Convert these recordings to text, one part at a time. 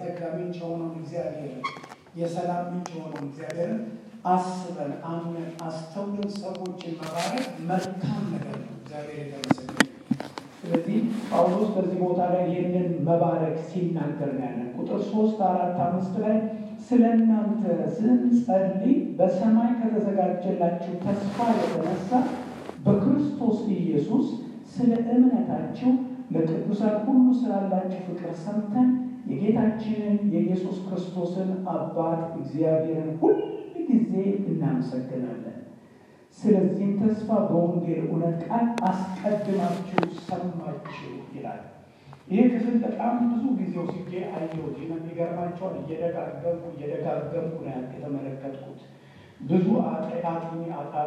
የጸጋ ምንጭ የሆነውን እግዚአብሔርን የሰላም ምንጭ የሆነውን እግዚአብሔርን አስበን አምነን አስተውለን ሰዎችን መባረክ መልካም ነገር ነው። እግዚአብሔር የተመሰገነ ስለዚህ ጳውሎስ በዚህ ቦታ ላይ ይህንን መባረክ ሲናገር ነው ያለን። ቁጥር ሶስት አራት አምስት ላይ ስለ እናንተ ስንጸልይ በሰማይ ከተዘጋጀላችሁ ተስፋ የተነሳ በክርስቶስ ኢየሱስ ስለ እምነታችሁ ለቅዱሳን ሁሉ ስላላችሁ ፍቅር ሰምተን የጌታችንን የኢየሱስ ክርስቶስን አባት እግዚአብሔርን ሁል ጊዜ እናመሰግናለን። ስለዚህም ተስፋ በወንጌል እውነት ቃል አስቀድማችሁ ሰማችሁ ይላል። ይህ ክፍል በጣም ብዙ ጊዜ ወስጄ አየሁት። የሚገርማቸውን እየደጋገምኩ እየደጋገምኩ ነው የተመለከትኩት። ብዙ አጥኒ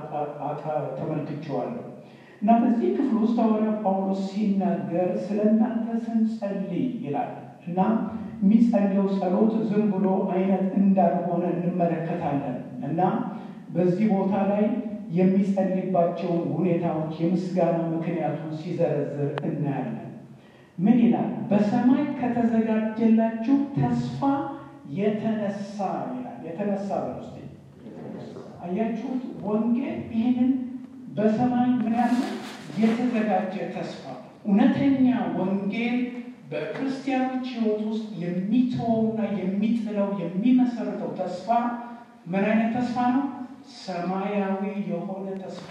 ተመልክቼዋለሁ እና በዚህ ክፍል ውስጥ ሐዋርያ ጳውሎስ ሲናገር ስለ እናንተ ስንጸልይ ይላል እና የሚጸልየው ጸሎት ዝም ብሎ አይነት እንዳልሆነ እንመለከታለን እና በዚህ ቦታ ላይ የሚጸልይባቸውን ሁኔታዎች የምስጋና ምክንያቱን ሲዘረዝር እናያለን። ምን ይላል? በሰማይ ከተዘጋጀላችሁ ተስፋ የተነሳ ይላል። የተነሳ በውስጥ አያችሁት? ወንጌል ይህንን በሰማይ ምን ያለ የተዘጋጀ ተስፋ እውነተኛ ወንጌል በክርስቲያኖች ሕይወት ውስጥ የሚተወውና የሚጥለው የሚመሰርተው ተስፋ ምን አይነት ተስፋ ነው? ሰማያዊ የሆነ ተስፋ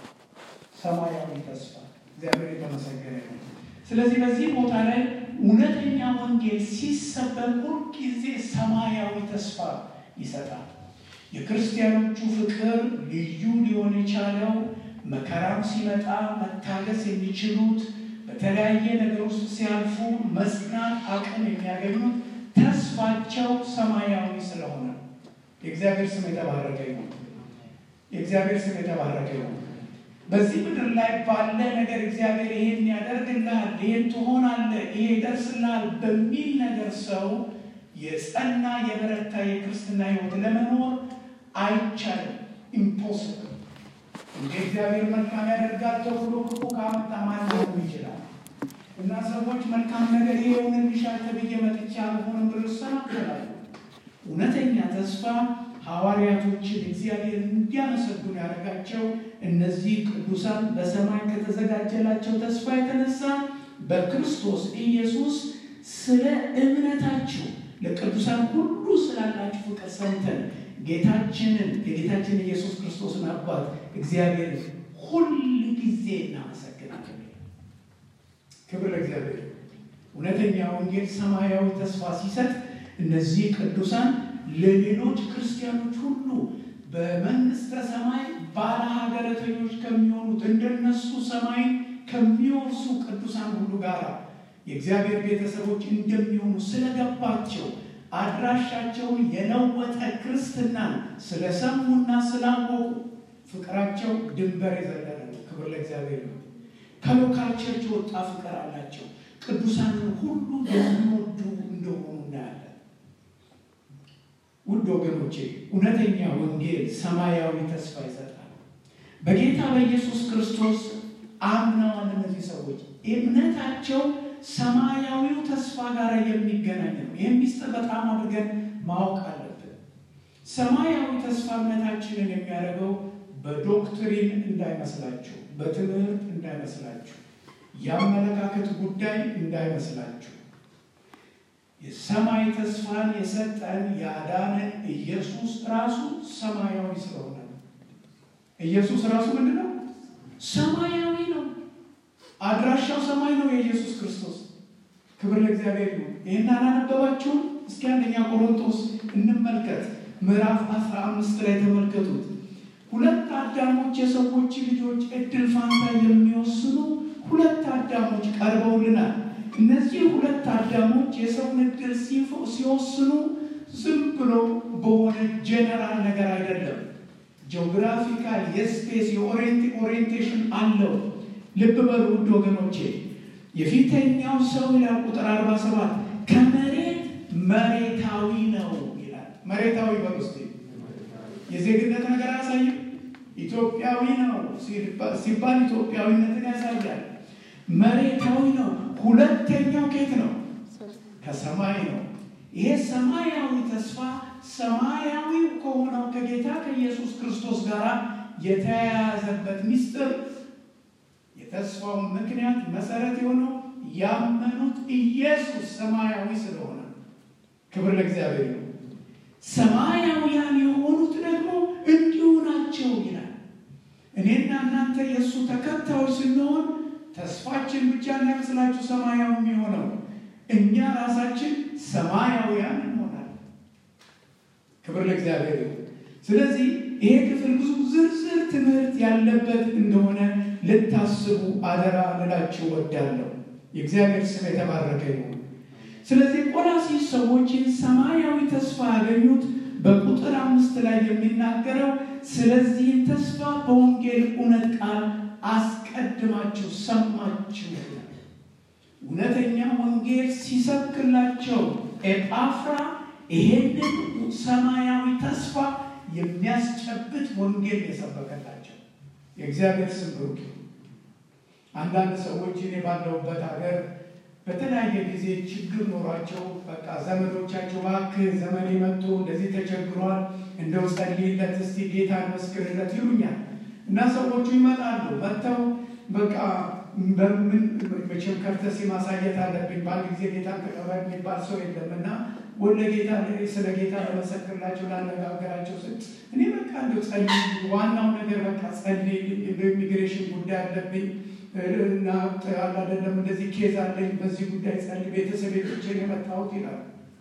ሰማያዊ ተስፋ። እግዚአብሔር የተመሰገነ ነው። ስለዚህ በዚህ ቦታ ላይ እውነተኛ ወንጌል ሲሰበክ ሁልጊዜ ሰማያዊ ተስፋ ይሰጣል። የክርስቲያኖቹ ፍቅር ልዩ ሊሆን የቻለው መከራም ሲመጣ መታገስ የሚችሉት በተለያየ ነገር ውስጥ ሲያልፉ መጽናት አቅም የሚያገኙት ተስፋቸው ሰማያዊ ስለሆነ የእግዚአብሔር ስም የተባረከ ይሁን። የእግዚአብሔር ስም የተባረከ ይሁን። በዚህ ምድር ላይ ባለ ነገር እግዚአብሔር ይሄን ያደርግልሃል፣ ይሄን ትሆናለህ፣ ይሄ ይደርስልሃል በሚል ነገር ሰው የጸና የበረታ የክርስትና ሕይወት ለመኖር አይቻልም። ኢምፖስብል እንደ እግዚአብሔር መልካም ያደርጋል ተብሎ ክፉ ካመጣ ማን ሊሆን ይችላል? እና ሰዎች መልካም ነገር ይሄ ይሆንልሻል ተብዬ መጥቼ አልሆንም ብሎ ይሰናከላሉ። እውነተኛ ተስፋ ሐዋርያቶችን እግዚአብሔር እንዲያመሰግኑ ያደረጋቸው እነዚህ ቅዱሳን በሰማይ ከተዘጋጀላቸው ተስፋ የተነሳ በክርስቶስ ኢየሱስ ስለ እምነታችሁ ለቅዱሳን ሁሉ ስላላችሁ ፍቅር ሰምተን ጌታችንን የጌታችን ኢየሱስ ክርስቶስን አባት እግዚአብሔር ሁል ጊዜ እናመሰግናለን። ክብር ለእግዚአብሔር። እውነተኛ ወንጌል ሰማያዊ ተስፋ ሲሰጥ እነዚህ ቅዱሳን ለሌሎች ክርስቲያኖች ሁሉ በመንግስተ ሰማይ ባለ ሀገረተኞች ከሚሆኑት እንደነሱ ሰማይ ከሚወርሱ ቅዱሳን ሁሉ ጋር የእግዚአብሔር ቤተሰቦች እንደሚሆኑ ስለገባቸው አድራሻቸውን የለወጠ ክርስትናን ስለሰሙና ስላወቁ ፍቅራቸው ድንበር የዘለለ ነው። ክብር ለእግዚአብሔር ነው። ከሎካል ቸርች የወጣ ፍቅር አላቸው። ቅዱሳንን ሁሉ የሚወዱ እንደሆኑ እናያለን። ውድ ወገኖቼ እውነተኛ ወንጌል ሰማያዊ ተስፋ ይሰጣል። በጌታ በኢየሱስ ክርስቶስ አምነዋል። እነዚህ ሰዎች እምነታቸው ሰማያዊው ተስፋ ጋር የሚገናኝ ነው። ይህም ሚስጥር በጣም አድርገን ማወቅ አለብን። ሰማያዊ ተስፋ እምነታችንን የሚያደርገው በዶክትሪን እንዳይመስላችሁ፣ በትምህርት እንዳይመስላችሁ፣ የአመለካከት ጉዳይ እንዳይመስላችሁ የሰማይ ተስፋን የሰጠን ያዳነን ኢየሱስ ራሱ ሰማያዊ ስለሆነ ነው። ኢየሱስ ራሱ ምንድን ነው? ሰማያዊ ነው። አድራሻው ሰማይ ነው። የኢየሱስ ክርስቶስ ክብር ለእግዚአብሔር ይሁን። ይህን አላነበባችሁም? እስኪ አንደኛ ቆሮንቶስ እንመልከት። ምዕራፍ አስራ አምስት ላይ ተመልከቱት። ሁለት አዳሞች የሰዎች ልጆች እድል ፋንታ የሚወስኑ ሁለት አዳሞች ቀርበውልናል። እነዚህ ሁለት አዳሞች የሰውን እድል ሲወስኑ ዝም ብሎ በሆነ ጀነራል ነገር አይደለም። ጂኦግራፊካል የስፔስ የኦሪየንቴሽን አለው። ልብ በሉ ውድ ወገኖቼ፣ የፊተኛው ሰው ይላል ቁጥር 47 ከመሬት መሬታዊ ነው ይላል። መሬታዊ በሉ እስኪ የዜግነት ነገር አያሳይም። ኢትዮጵያዊ ነው ሲባል ኢትዮጵያዊነትን ያሳያል። መሬታዊ ነው። ሁለተኛው ኬት ነው? ከሰማይ ነው። ይሄ ሰማያዊ ተስፋ ሰማያዊው ከሆነው ከጌታ ከኢየሱስ ክርስቶስ ጋር የተያያዘበት ምስጢር የተስፋው ምክንያት መሰረት የሆነው ያመኑት ኢየሱስ ሰማያዊ ስለሆነ ክብር ለእግዚአብሔር ነው። ሰማያውያን የሆኑት ደግሞ እንዲሁ ናቸው ይላል። እኔና እናንተ የእሱ ተከታዮች ስንሆን ተስፋችን ብቻ እንዳይመስላችሁ ሰማያዊ የሚሆነው እኛ ራሳችን ሰማያውያን እንሆናለን። ክብር ለእግዚአብሔር ነው። ስለዚህ ይሄ ክፍል ብዙ ዝርዝር ትምህርት ያለበት እንደሆነ ልታስቡ አደራ ልላችሁ ወዳለሁ። የእግዚአብሔር ስም የተባረከ ይሁን። ስለዚህ ቆላሲስ ሰዎችን ሰማያዊ ተስፋ ያገኙት በቁጥር አምስት ላይ የሚናገረው ስለዚህ ተስፋ በወንጌል እውነት ቃል አስቀድማችሁ ሰማችሁ። እውነተኛ ወንጌል ሲሰብክላቸው ኤጳፍራ ይሄንን ሰማያዊ ተስፋ የሚያስጨብጥ ወንጌል የሰበከላቸው የእግዚአብሔር ስም ብሩክ። አንዳንድ ሰዎች እኔ ባለሁበት ሀገር በተለያየ ጊዜ ችግር ኖሯቸው በቃ ዘመዶቻቸው እባክህ ዘመድ መጥቶ እንደዚህ ተቸግሯል፣ እንደው ጸልይለት እስቲ ጌታ መስክርለት ይሉኛል። እና ሰዎቹ ይመጣሉ። መጥተው በቃ በምን መቼም ከርተሲ ማሳየት አለብኝ። በአንድ ጊዜ ጌታን ተቀበል የሚባል ሰው የለም እና ወደ ጌታ ስለ ጌታ ለመሰክርላቸው ላነጋገራቸው ስል እኔ በቃ እንደው ጸልይ፣ ዋናው ነገር በቃ ጸልይ፣ በኢሚግሬሽን ጉዳይ አለብኝ እና አላደለም እንደዚህ ኬዝ አለኝ፣ በዚህ ጉዳይ ጸልይ፣ ቤተሰብ ቤቶችን የመታወት ይላል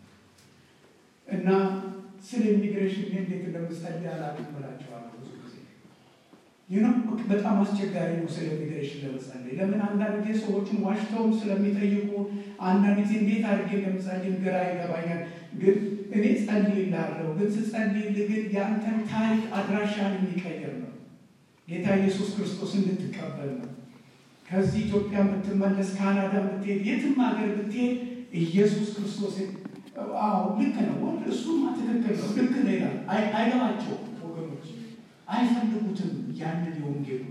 እና ስለ ኢሚግሬሽን እንዴት እንደምጸልይ አላውቅም ብላቸዋለሁ። ብዙ ጊዜ ይህ በጣም አስቸጋሪ ነው ስለ ኢሚግሬሽን ለመጸለይ። ለምን አንዳንድ ጊዜ ሰዎችን ዋሽተውም ስለሚጠይቁ አንዳንድ ጊዜ እንዴት አድርጌ እንደምጸልይ ግራ ይገባኛል። ግን እኔ ጸልይልሃለሁ፣ ግን ስጸልይልህ ግን የአንተን ታሪክ አድራሻን የሚቀይር ነው። ጌታ ኢየሱስ ክርስቶስ እንድትቀበል ነው። ከዚህ ኢትዮጵያ የምትመለስ ካናዳ ብትሄድ የትም ሀገር ብትሄድ ኢየሱስ ክርስቶስ አዎ ልክ ነው፣ ወንድ እሱማ ትክክል ነው፣ ልክ ነው ይላል። አይገባቸውም ወገኖች፣ አይፈልጉትም ያንን የወንጌሉ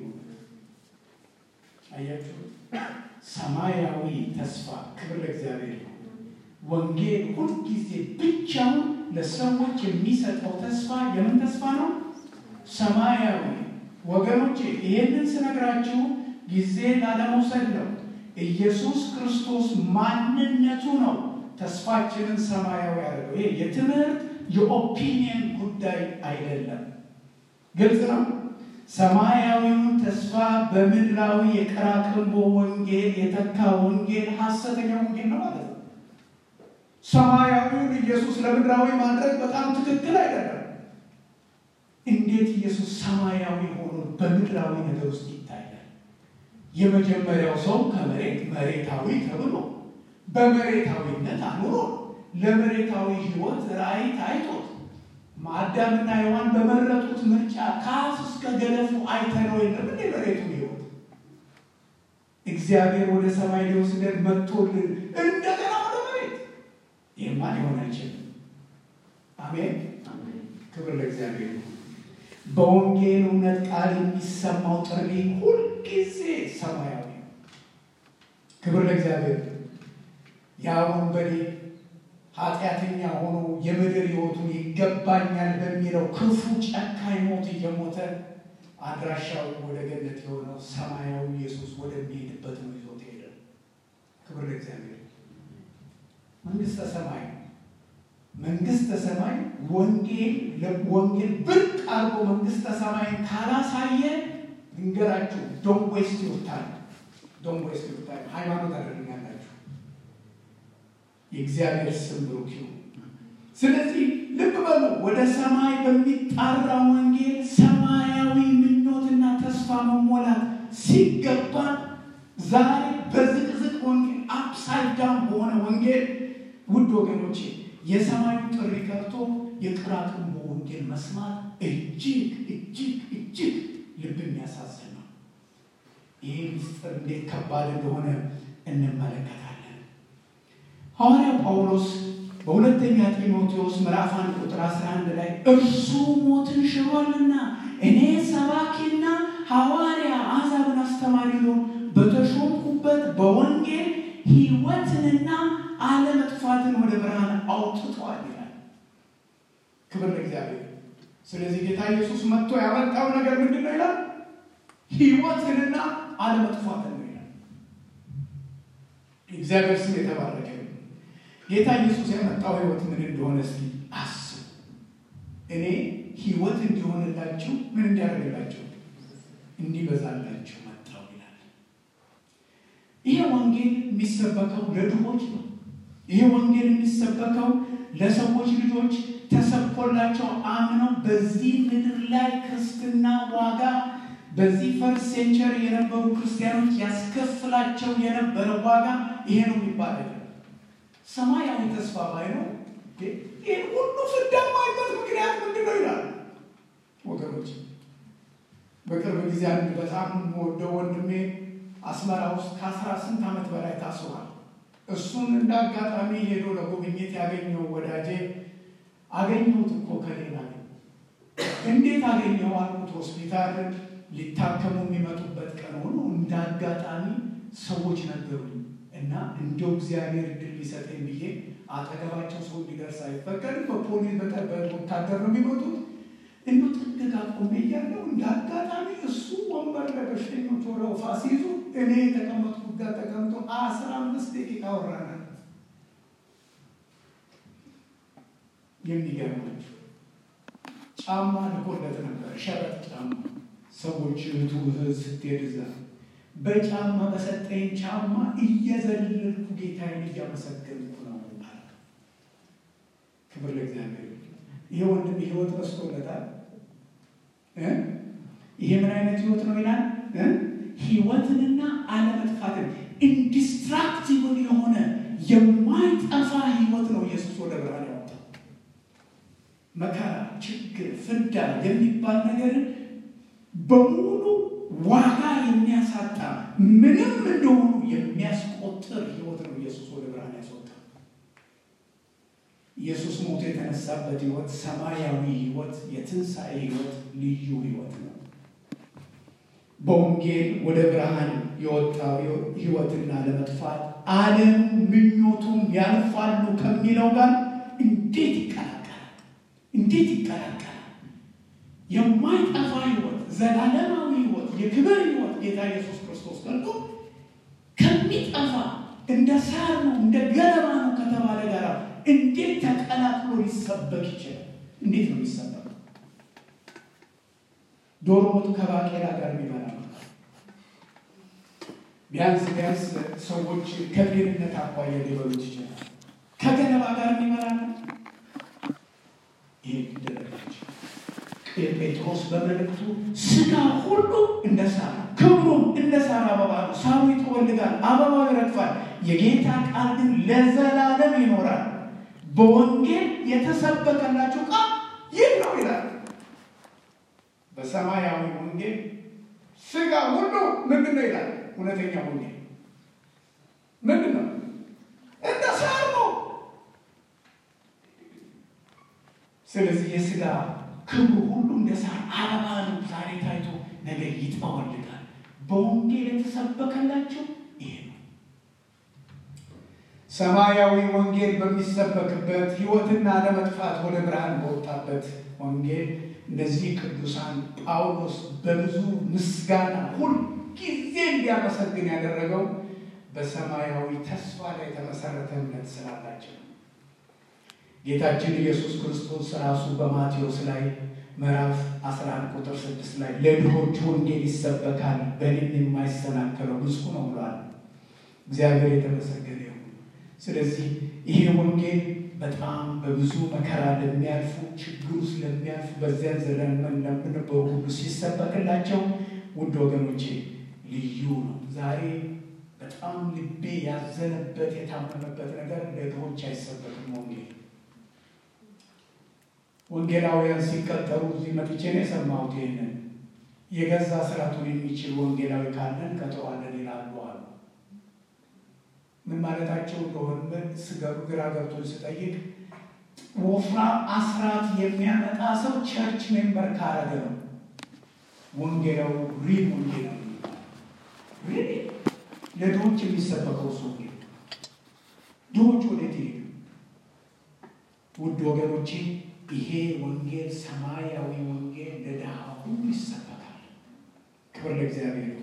አያችሁ። ሰማያዊ ተስፋ ክብር ለእግዚአብሔር ነው። ወንጌል ሁልጊዜ ብቻውን ለሰዎች የሚሰጠው ተስፋ የምን ተስፋ ነው? ሰማያዊ ወገኖቼ፣ ይሄንን ስነግራችሁ ጊዜ ላለመውሰድ ነው። ኢየሱስ ክርስቶስ ማንነቱ ነው ተስፋችንን ሰማያዊ ያደርገው። ይሄ የትምህርት የኦፒኒየን ጉዳይ አይደለም። ግልጽ ነው። ሰማያዊውን ተስፋ በምድራዊ የቀራቅንቦ ወንጌል የተካ ወንጌል ሐሰተኛ ወንጌል ነው ማለት ነው። ሰማያዊውን ኢየሱስ ለምድራዊ ማድረግ በጣም ትክክል አይደለም። እንዴት ኢየሱስ ሰማያዊ ሆኖ በምድራዊ ነገር ውስጥ ይታያል? የመጀመሪያው ሰው ከመሬት መሬታዊ ተብሎ በመሬታዊነት አኑሮ ለመሬታዊ ሕይወት ራእይ ታይቶት አዳምና ሔዋን በመረጡት ምርጫ ከአፍ እስከ ገለፉ አይተነው የለም እንዴ መሬቱ ሕይወት እግዚአብሔር ወደ ሰማይ ሊወስደን መጥቶልን እንደገና ወደ መሬት ይህማ ሊሆን አይችልም። አሜን፣ ክብር ለእግዚአብሔር። በወንጌል እውነት ቃል የሚሰማው ጥሪ ሁልጊዜ ሰማያዊ ነው። ክብር ለእግዚአብሔር። ያ ወንበዴ ኃጢአተኛ ሆኖ የምድር ሕይወቱን ይገባኛል በሚለው ክፉ ጨካኝ ሞት እየሞተ አድራሻው ወደ ገነት የሆነው ሰማያዊ ኢየሱስ ወደሚሄድበት ነው ይዞት ሄደ። ክብር ለእግዚአብሔር። መንግስተ ሰማይ መንግስተ ሰማይ ወንጌል ወንጌል ብርቅ አድርጎ መንግስተ ሰማይን ካላሳየ ድንገራችሁ ዶን ዌስት ዩር ታይም ዶን ዌስት ዩር ታይም ሃይማኖት አደርጋላችሁ። የእግዚአብሔር ስም ብሩክ ይሁን። ስለዚህ ልብ በሉ፣ ወደ ሰማይ በሚጣራ ወንጌል ሰማያዊ ምኞትና ተስፋ መሞላት ሲገባ ዛሬ በዝቅዝቅ ወንጌል አፕሳይድ ዳውን በሆነ ወንጌል ውድ ወገኖቼ የሰማዩ ጥሪ ቀርቶ የቅራቅንቦ ወንጌል መስማት እጅግ እጅግ እጅግ ልብ የሚያሳዝን ነው። ይህ ምስጢር እንዴት ከባድ እንደሆነ እንመለከታለን። ሐዋርያው ጳውሎስ በሁለተኛ ጢሞቴዎስ ምዕራፍ አንድ ቁጥር 11 ላይ እርሱ ሞትን ሽሯልና እኔ ሰባኪና ሐዋርያ አሕዛብን አስተማሪ ነው በተሾምኩበት በወንጌል ሕይወትንና አለመጥፋትን ወደ ብርሃን አውጥቷል ይላል። ክብር ለእግዚአብሔር። ስለዚህ ጌታ ኢየሱስ መጥቶ ያመጣው ነገር ምንድን ነው ይላል? ሕይወትንና አለመጥፋትን ነው ይላል። እግዚአብሔር ስም የተባረከ ጌታ ኢየሱስ ያመጣው ሕይወት ምን እንደሆነ እስኪ አስቡ። እኔ ሕይወት እንዲሆንላችሁ ምን እንዲያደርግላችሁ እንዲበዛላችሁ መጣው ይላል። ይሄ ወንጌል የሚሰበከው ለድሆች ነው። ይሄ ወንጌል የሚሰበከው ለሰዎች ልጆች ተሰብኮላቸው አምነው በዚህ ምድር ላይ ክርስትና ዋጋ በዚህ ፈርስት ሴንቸሪ የነበሩ ክርስቲያኖች ያስከፍላቸው የነበረ ዋጋ ይሄ ነው የሚባል ሰማያዊ ተስፋ ባይኖር ይህን ሁሉ ፍዳ ማይበት ምክንያት ምንድን ነው ይላል ወገኖች። በቅርብ ጊዜ አንድ በጣም ወደው ወንድሜ አስመራ ውስጥ ከአስራ ስንት ዓመት በላይ ታስሯል። እሱን እንደ አጋጣሚ ሄዶ ለጉብኝት ያገኘው ወዳጄ አገኘሁት እኮ ከሌላ እንዴት አገኘው አልኩት። ሆስፒታል ሊታከሙ የሚመጡበት ቀን ሆኖ እንደ አጋጣሚ ሰዎች ነገሩኝ እና እንደው እግዚአብሔር እድል ሊሰጠኝ ብዬ አጠገባቸው ሰው እንዲደርስ አይፈቀድም። በፖሊስ በወታደር ነው የሚመጡት። እንዱ ጥግ ጋር ቆሜ እያለሁ እንደ አጋጣሚ እሱ ወንበር ለበሽተኞች ወደ ወፋ ሲይዙ እኔ የተቀመጥኩት ጋር ተቀምጦ አስራ አምስት ደቂቃ ወራናል። የሚገርማቸው ጫማ ልኮለት ነበር፣ ሸበጥ ጫማ። ሰዎች እህቱ ስትሄድ እዛ በጫማ በሰጠኝ ጫማ እየዘለልኩ ጌታዬን እያመሰገንኩ ነው አለ። ክብር ለእግዚአብሔር። ይሄ ወንድም ህይወት በስቶለታል። ይሄ ምን አይነት ህይወት ነው ይላል? ህይወትንና አለመጥፋትን ኢንዲስትራክቲብል የሆነ የማይጠፋ ህይወት ነው ኢየሱስ ወደ ብርሃን ያወጣው። መከራ፣ ችግር፣ ፍዳ የሚባል ነገር በሙሉ ዋጋ የሚያሳጣ ምንም እንደሆኑ የሚያስቆጥር ህይወት ነው ኢየሱስ ወደ ብርሃን ያስወጣው። ኢየሱስ ሞቶ የተነሳበት ህይወት ሰማያዊ ህይወት፣ የትንሣኤ ህይወት፣ ልዩ ህይወት ነው። በወንጌል ወደ ብርሃን የወጣው ህይወትና ለመጥፋት ዓለም ምኞቱም ያልፋሉ ከሚለው ጋር እንዴት ይቀላቀላል? እንዴት ይቀላቀላል? የማይጠፋ ህይወት፣ ዘላለማዊ ህይወት፣ የክብር ህይወት ጌታ ኢየሱስ ክርስቶስ ቀርቶ ከሚጠፋ እንደ ሳር ነው እንደ ገለባ ነው ከተባለ ጋር እንዴት ተቀላቅሎ ሊሰበክ ይችላል? እንዴት ነው የሚሰበክ? ዶሮ ወጥ ከባቄላ ጋር የሚበላ ቢያንስ ቢያንስ ሰዎች ከጤንነት አኳያ ሊበሉት ይችላል። ከገለባ ጋር የሚበላ ነው። ይህ ደረጋች ጴጥሮስ በመልእክቱ ስጋ ሁሉ እንደ ሳር ክብሩም እንደ ሳር አበባ ነው። ሳሩ ይጠወልጋል፣ አበባው ይረግፋል፣ የጌታ ቃል ግን ለዘላለም ይኖራል። በወንጌል የተሰበከላችሁ ቃል ይህ ነው ይላል። በሰማያዊ ወንጌል ስጋ ሁሉ ምንድን ነው ይላል። እውነተኛ ወንጌል ምንድን ነው? እንደ ሳር ነው። ስለዚህ የስጋ ክብሩ ሁሉ እንደ ሳር አበባ ነው። ዛሬ ታይቶ ነገ ይጠወልጋል። በወንጌል የተሰበከላቸው ይሄ ነው። ሰማያዊ ወንጌል በሚሰበክበት ሕይወትና ለመጥፋት ወደ ብርሃን በወጣበት ወንጌል እነዚህ ቅዱሳን ጳውሎስ በብዙ ምስጋና ሁል ጊዜ እንዲያመሰግን ያደረገው በሰማያዊ ተስፋ ላይ የተመሰረተ እምነት ስላላቸው ነው። ጌታችን ኢየሱስ ክርስቶስ ራሱ በማቴዎስ ላይ ምዕራፍ 11 ቁጥር 6 ላይ ለድሆች ወንጌል ይሰበካል፣ በእኔም የማይሰናከለው ብፁዕ ነው ብሏል። እግዚአብሔር የተመሰገነ ይሁን። ስለዚህ ይሄ ወንጌል በጣም በብዙ መከራ ለሚያልፉ ችግር ውስጥ ለሚያልፉ በዚያን ዘለን ለምነበሩ ሁሉ ሲሰበክላቸው ውድ ወገኖቼ ልዩ ነው። ዛሬ በጣም ልቤ ያዘነበት የታመመበት ነገር ለድሆች አይሰበክም ወንጌል ወንጌላውያን ሲቀጠሩ እዚህ መጥቼ ነው የሰማሁት። ይህንን የገዛ ስራቱን የሚችል ወንጌላዊ ካለን ቀጥሯለን ይላሉ አሉ። ምን ማለታቸው እንደሆነ ስገሩ ግራ ገብቶን ስጠይቅ ወፍራም አስራት የሚያመጣ ሰው ቸርች ሜምበር ካረገ ነው ወንጌላዊ ሪል ወንጌላዊ ሪል ለድሆች የሚሰበከው ሰው ድሆች ወዴት ይሄዱ? ውድ ወገኖቼ ይሄ ወንጌል ሰማያዊ ወንጌል ለድሃ ሁሉ ይሰበካል። ክብር ለእግዚአብሔር ይሁን።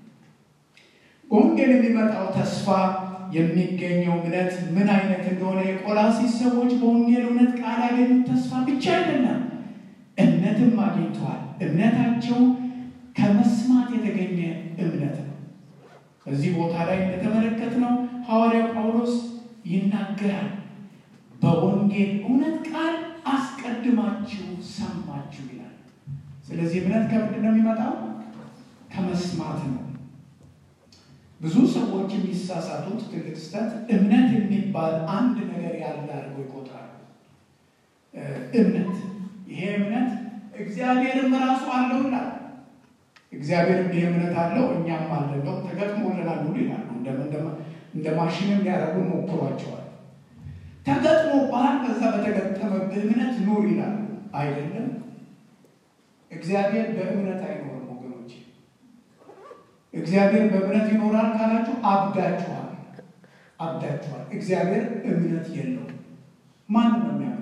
በወንጌል የሚመጣው ተስፋ የሚገኘው እምነት ምን አይነት እንደሆነ የቆላሲስ ሰዎች በወንጌል እውነት ቃል ያገኙት ተስፋ ብቻ አይደለም፣ እምነትም አግኝተዋል። እምነታቸው ከመስማት የተገኘ እምነት ነው። በዚህ ቦታ ላይ እንደተመለከትነው ሐዋርያው ጳውሎስ ይናገራል። በወንጌል እውነት ቃል አስቀድማችሁ ሰማችሁ ይላል። ስለዚህ እምነት ከምንድን ነው የሚመጣው? ከመስማት ነው። ብዙ ሰዎች የሚሳሳቱት ትልቅ ስህተት እምነት የሚባል አንድ ነገር ያለ አድርገው ይቆጥራሉ። እምነት ይሄ እምነት እግዚአብሔርም ራሱ አለው ይላል። እግዚአብሔርም ይሄ እምነት አለው እኛም አለለው ተገጥሞልናል ሁሉ ይላሉ። እንደ ማሽንም ሊያደርጉ ሞክሯቸዋል። ተገጥሞ ባህል በዛ በተገጠመብህ እምነት ኑር ይላሉ። አይደለም። እግዚአብሔር በእምነት አይኖርም ወገኖች። እግዚአብሔር በእምነት ይኖራል ካላችሁ አብዳችኋል፣ አብዳችኋል። እግዚአብሔር እምነት የለውም። ማን ነው የሚያምነው?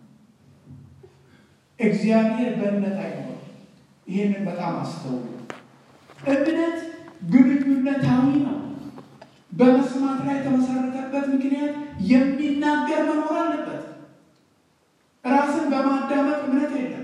እግዚአብሔር በእምነት አይኖርም። ይህንን በጣም አስተውሉ። እምነት ግንኙነታዊ ነው። በመስማት ላይ የተመሰረተበት ምክንያት የሚናገር መኖር አለበት። ራስን በማዳመጥ እምነት የለም።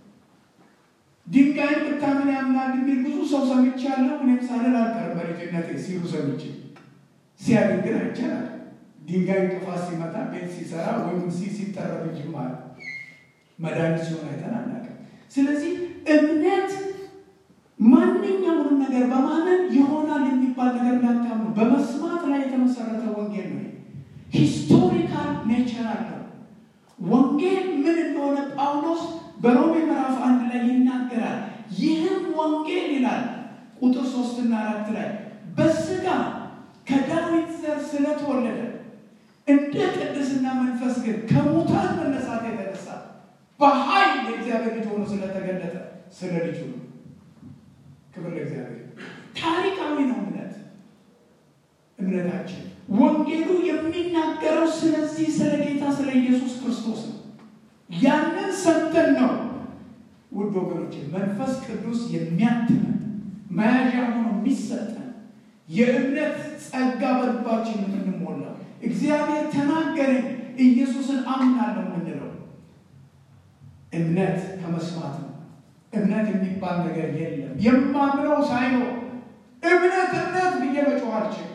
ድንጋይ ብታምን ያምናል የሚል ብዙ ሰው ሰምቻለሁ። እኔም ሳልል አልቀርም በልጅነቴ ሲሉ ሰምቼ ሲያድግ ግን አይቻላል። ድንጋይ እንቅፋት ሲመታ ቤት ሲሰራ ወይም ሲ ሲጠረብ እንጂ ማለት መድኃኒት ሲሆን አይተን አናውቅም። ስለዚህ እምነት ማንኛውንም ነገር በማመን ይሆናል የሚባል ነገር እንዳታምኑ። በመስማት ላይ የተመሰረተ ወንጌል ነው። ሂስቶሪካል ኔቸር አለው። ወንጌል ምን እንደሆነ ጳውሎስ በሮሜ ምዕራፍ አንድ ላይ ይናገራል። ይህም ወንጌል ይላል ቁጥር ሶስትና አራት ላይ በስጋ ከዳዊት ዘር ስለተወለደ እንደ ቅድስና መንፈስ ግን ከሙታን መነሳት የተነሳ በኃይል የእግዚአብሔር ልጅ ሆኖ ስለተገለጠ ስለ ልጁ ነው። ክብር ለእግዚአብሔር። ታሪካዊ ነው እምነት እምነታችን ወንጌሉ የሚናገረው ስለዚህ ስለ ጌታ ስለ ኢየሱስ ክርስቶስ ነው። ያንን ሰምተን ነው ውድ ወገኖች መንፈስ ቅዱስ የሚያትመን መያዣ ሆኖ የሚሰጠን የእምነት ጸጋ በልባችን የምንሞላው እግዚአብሔር ተናገረኝ ኢየሱስን አምናለሁ የምንለው እምነት ከመስማት ነው። እምነት የሚባል ነገር የለም። የማምነው ሳይኖር እምነት እምነት ብዬ መጮህ አልችልም።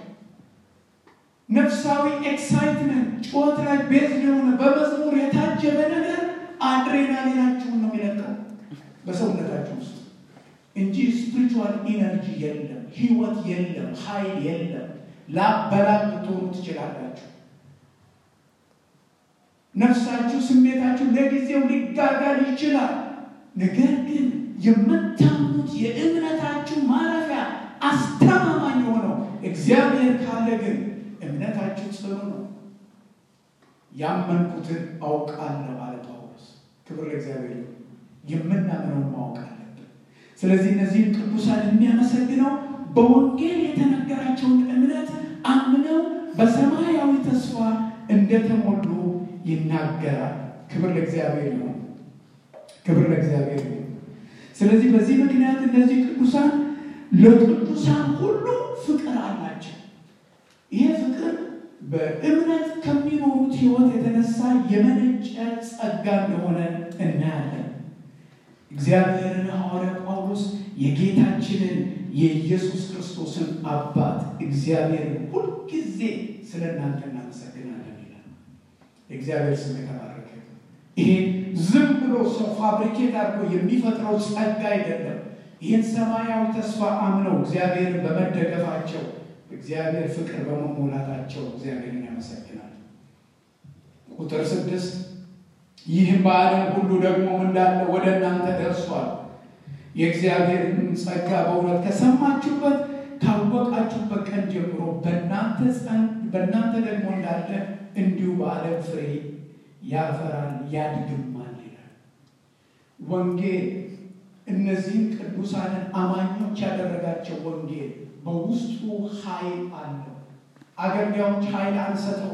ነፍሳዊ ኤክሳይትመንት ጩኸት ላይ ቤዝ የሆነ በመዝሙር የታጀበ ነገር አድሬናሊናችሁን ነው የሚለቀው በሰውነታችሁ ውስጥ እንጂ ስፒሪቹዋል ኢነርጂ የለም፣ ህይወት የለም፣ ኃይል የለም። ላበላብ ልትሆኑ ትችላላችሁ። ነፍሳችሁ፣ ስሜታችሁ ለጊዜው ሊጋጋል ይችላል። ነገር ግን የምታምኑት የእምነታችሁ ማረፊያ አስተማማኝ የሆነው እግዚአብሔር ካለ ግን እምነታችሁ ጽኑ ነው። ያመንኩትን አውቃለሁ አለ ጳውሎስ። ክብር ለእግዚአብሔር። የምናምነውን ማወቅ አለብን። ስለዚህ እነዚህን ቅዱሳን የሚያመሰግነው በወንጌል የተነገራቸውን እምነት አምነው በሰማያዊ ተስፋ እንደተሞሉ ይናገራል። ክብር ለእግዚአብሔር ይሁን። ክብር ለእግዚአብሔር ይሁን። ስለዚህ በዚህ ምክንያት እነዚህ ቅዱሳን ለቅዱሳን ሁሉ ፍቅር አላቸው። ይሄ ፍቅር በእምነት ከሚኖሩት ሕይወት የተነሳ የመነጨ ጸጋ እንደሆነ እናያለን። እግዚአብሔርን ሐዋርያ ጳውሎስ የጌታችንን የኢየሱስ ክርስቶስን አባት እግዚአብሔርን ሁልጊዜ ስለ እናንተ እናመሰግናለን ይላል። የእግዚአብሔር ስም የተባረከ። ይሄ ዝም ብሎ ሰው ፋብሪኬት አድርጎ የሚፈጥረው ጸጋ አይደለም። ይህን ሰማያዊ ተስፋ አምነው እግዚአብሔርን በመደገፋቸው እግዚአብሔር ፍቅር በመሞላታቸው እግዚአብሔርን ያመሰግናል። ቁጥር ስድስት ይህም በዓለም ሁሉ ደግሞ እንዳለ ወደ እናንተ ደርሷል። የእግዚአብሔርን ጸጋ በእውነት ከሰማችሁበት ካወቃችሁበት ቀን ጀምሮ በእናንተ ደግሞ እንዳለ እንዲሁ በዓለም ፍሬ ያፈራል ያድግማል ይላል። ወንጌል እነዚህን ቅዱሳንን አማኞች ያደረጋቸው ወንጌል በውስጡ ኃይል አለው። አገልጋዮች ኃይል አንሰጠውም።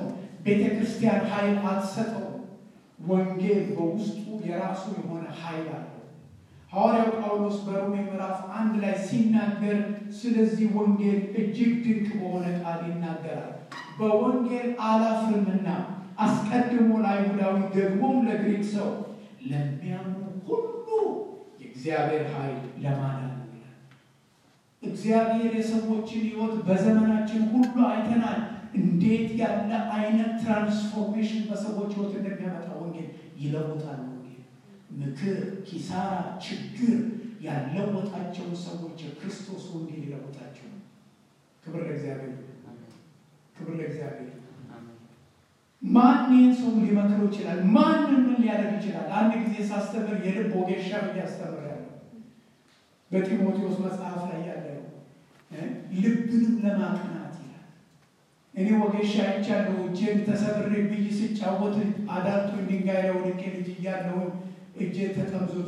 ቤተ ክርስቲያን ኃይል አትሰጠው። ወንጌል በውስጡ የራሱ የሆነ ኃይል አለው። ሐዋርያው ጳውሎስ በሮሜ ምዕራፍ አንድ ላይ ሲናገር ስለዚህ ወንጌል እጅግ ድንቅ በሆነ ቃል ይናገራል። በወንጌል አላፍርምና አስቀድሞ ለአይሁዳዊ ደግሞም ለግሪክ ሰው ለሚያምኑ ሁሉ የእግዚአብሔር ኃይል ለማዳን ነው ይላል። እግዚአብሔር የሰዎችን ሕይወት በዘመናችን ሁሉ አይተናል። እንዴት ያለ አይነት ትራንስፎርሜሽን በሰዎች ሕይወት እንደሚያመጣ ወንጌል ይለውጣል። ወንጌል ምክር፣ ኪሳራ፣ ችግር ያለወጣቸውን ሰዎች የክርስቶስ ወንጌል ይለውጣቸው። ክብር ለእግዚአብሔር፣ ክብር ለእግዚአብሔር። ማን ይህን ሰው ሊመክረው ይችላል? ማንን ምን ሊያደርግ ይችላል? አንድ ጊዜ ሳስተምር የልብ ወጌሻ ብዬ አስተምራለሁ። በጢሞቴዎስ መጽሐፍ ላይ ያለ ነው። ልብንም ለማቅናት ይላል። እኔ ወጌሻ አይቻለሁ። እጄን ተሰብሬ ብይ ስጫወት አዳልቶ ድንጋይ ላይ ወድቄ ልጅ እያለሁ እጄ ተጠምዝዞ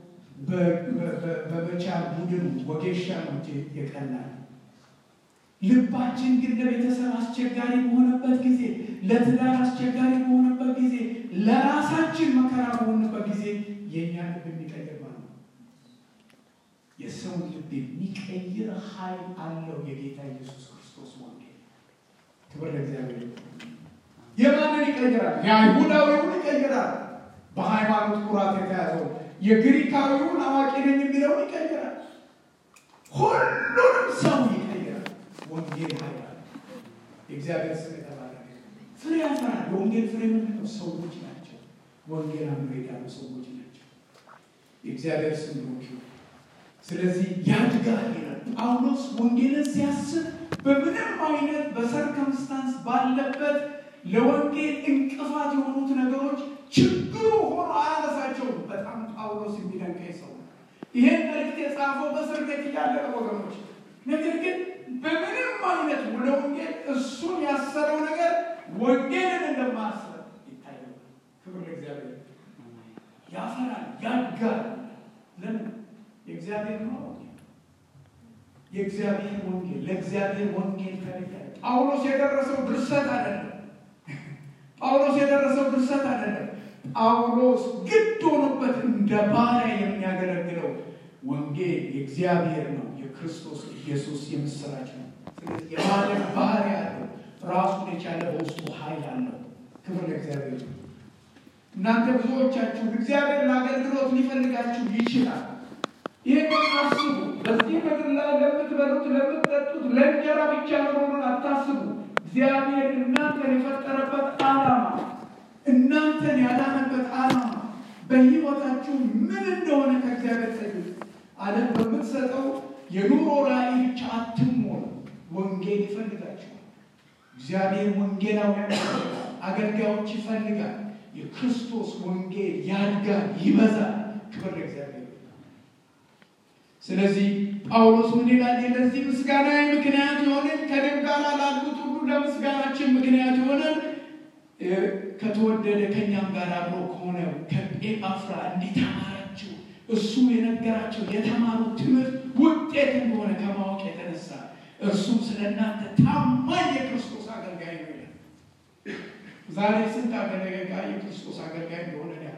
በመቻል ቡድን ወጌሻ ነው እጄ የቀናል። ልባችን ግን ለቤተሰብ አስቸጋሪ በሆነበት ጊዜ፣ ለትዳር አስቸጋሪ በሆነበት ጊዜ፣ ለራሳችን መከራ በሆነበት ጊዜ የእኛ ልብ የሚቀይር ማለት ነው። የሰውን ልብ የሚቀይር ኃይል አለው የጌታ ኢየሱስ ክርስቶስ ወንጌል። ክብር ለእግዚአብሔር። የማንን ይቀይራል? የአይሁዳዊውን ይቀይራል። በሃይማኖት ኩራት የተያዘው የግሪካዊውን አዋቂ ነኝ የሚለውን ይቀይራል። ሁሉንም ሰው ይቀይራል። ወንጌል ኃይል አለ። የእግዚአብሔር ስም የተባረከ ፍሬ ያፈራል። የወንጌል ፍሬ ምንድን ነው? ሰዎች ናቸው። ወንጌል አምሮ የዳኑ ሰዎች ናቸው። የእግዚአብሔር ስም ብሩክ ይሁን። ስለዚህ ያድጋል ይላል ጳውሎስ። ወንጌልን ሲያስብ በምንም አይነት በሰርከምስታንስ ባለበት ለወንጌል እንቅፋት የሆኑት ነገሮች ችግሩ ሆኖ አያነሳቸውም። በጣም ጳውሎስ የሚደንቀኝ ሰው ነው። ይሄን መልእክት የጻፈው በእስር ቤት እያለ ነው ወገኖች። ነገር ግን በምንም አይነት ለወንጌል እሱን ያሰረው ነገር ወንጌልን እንደማያስብ ይታያል። ክብር ለእግዚአብሔር። ያፈራል፣ ያድጋል። ለምን? የእግዚአብሔር ነው የእግዚአብሔር ወንጌል ለእግዚአብሔር ወንጌል ተለየ። ጳውሎስ የደረሰው ድርሰት አይደለም። ጳውሎስ የደረሰው ድርሰት አይደለም። ጳውሎስ ግድ ሆኖበት እንደ ባሪያ የሚያገለግለው ወንጌል የእግዚአብሔር ነው። የክርስቶስ ኢየሱስ የምስራች ነው። ስለዚህ የማለት ባህሪ አለው። ራሱን የቻለ በውስጡ ኃይል አለው። ክብር ለእግዚአብሔር። እናንተ ብዙዎቻችሁ እግዚአብሔር ለአገልግሎት ሊፈልጋችሁ ይችላል። ይህንን አስቡ። በዚህ ምድር ላይ ለምትበሉት ለምትጠጡት ለእንጀራ ብቻ መሆኑን አታስቡ። እግዚአብሔር እናንተን የፈጠረበት ዓላማ እናንተን ያዳነበት ዓላማ በሕይወታችሁ ምን እንደሆነ ከእግዚአብሔር ጠይቁ። ዓለም በምትሰጠው የኑሮ ራዕይ ብቻ አትሞሉ። ወንጌል ይፈልጋችኋል። እግዚአብሔር ወንጌላውያን ይፈልጋል። አገልጋዮች ይፈልጋል። የክርስቶስ ወንጌል ያድጋል፣ ይበዛል። ክብር ለእግዚአብሔር። ስለዚህ ጳውሎስ ምን ይላል? ለዚህ ምስጋና ምክንያት የሆነን ከደም ጋር ላሉት ሁሉ ለምስጋናችን ምክንያት የሆነን ከተወደደ ከእኛም ጋር አብሮ ከሆነ ከኤጳፍራ እንዲተማራችሁ እሱ የነገራቸው የተማሩት ትምህርት ውጤት እንደሆነ ከማወቅ የተነሳ እርሱም ስለ እናንተ ታማኝ የክርስቶስ አገልጋይ ነው ይላል። ዛሬ ስንት አገልጋይ የክርስቶስ አገልጋይ እንደሆነ ያውቃል።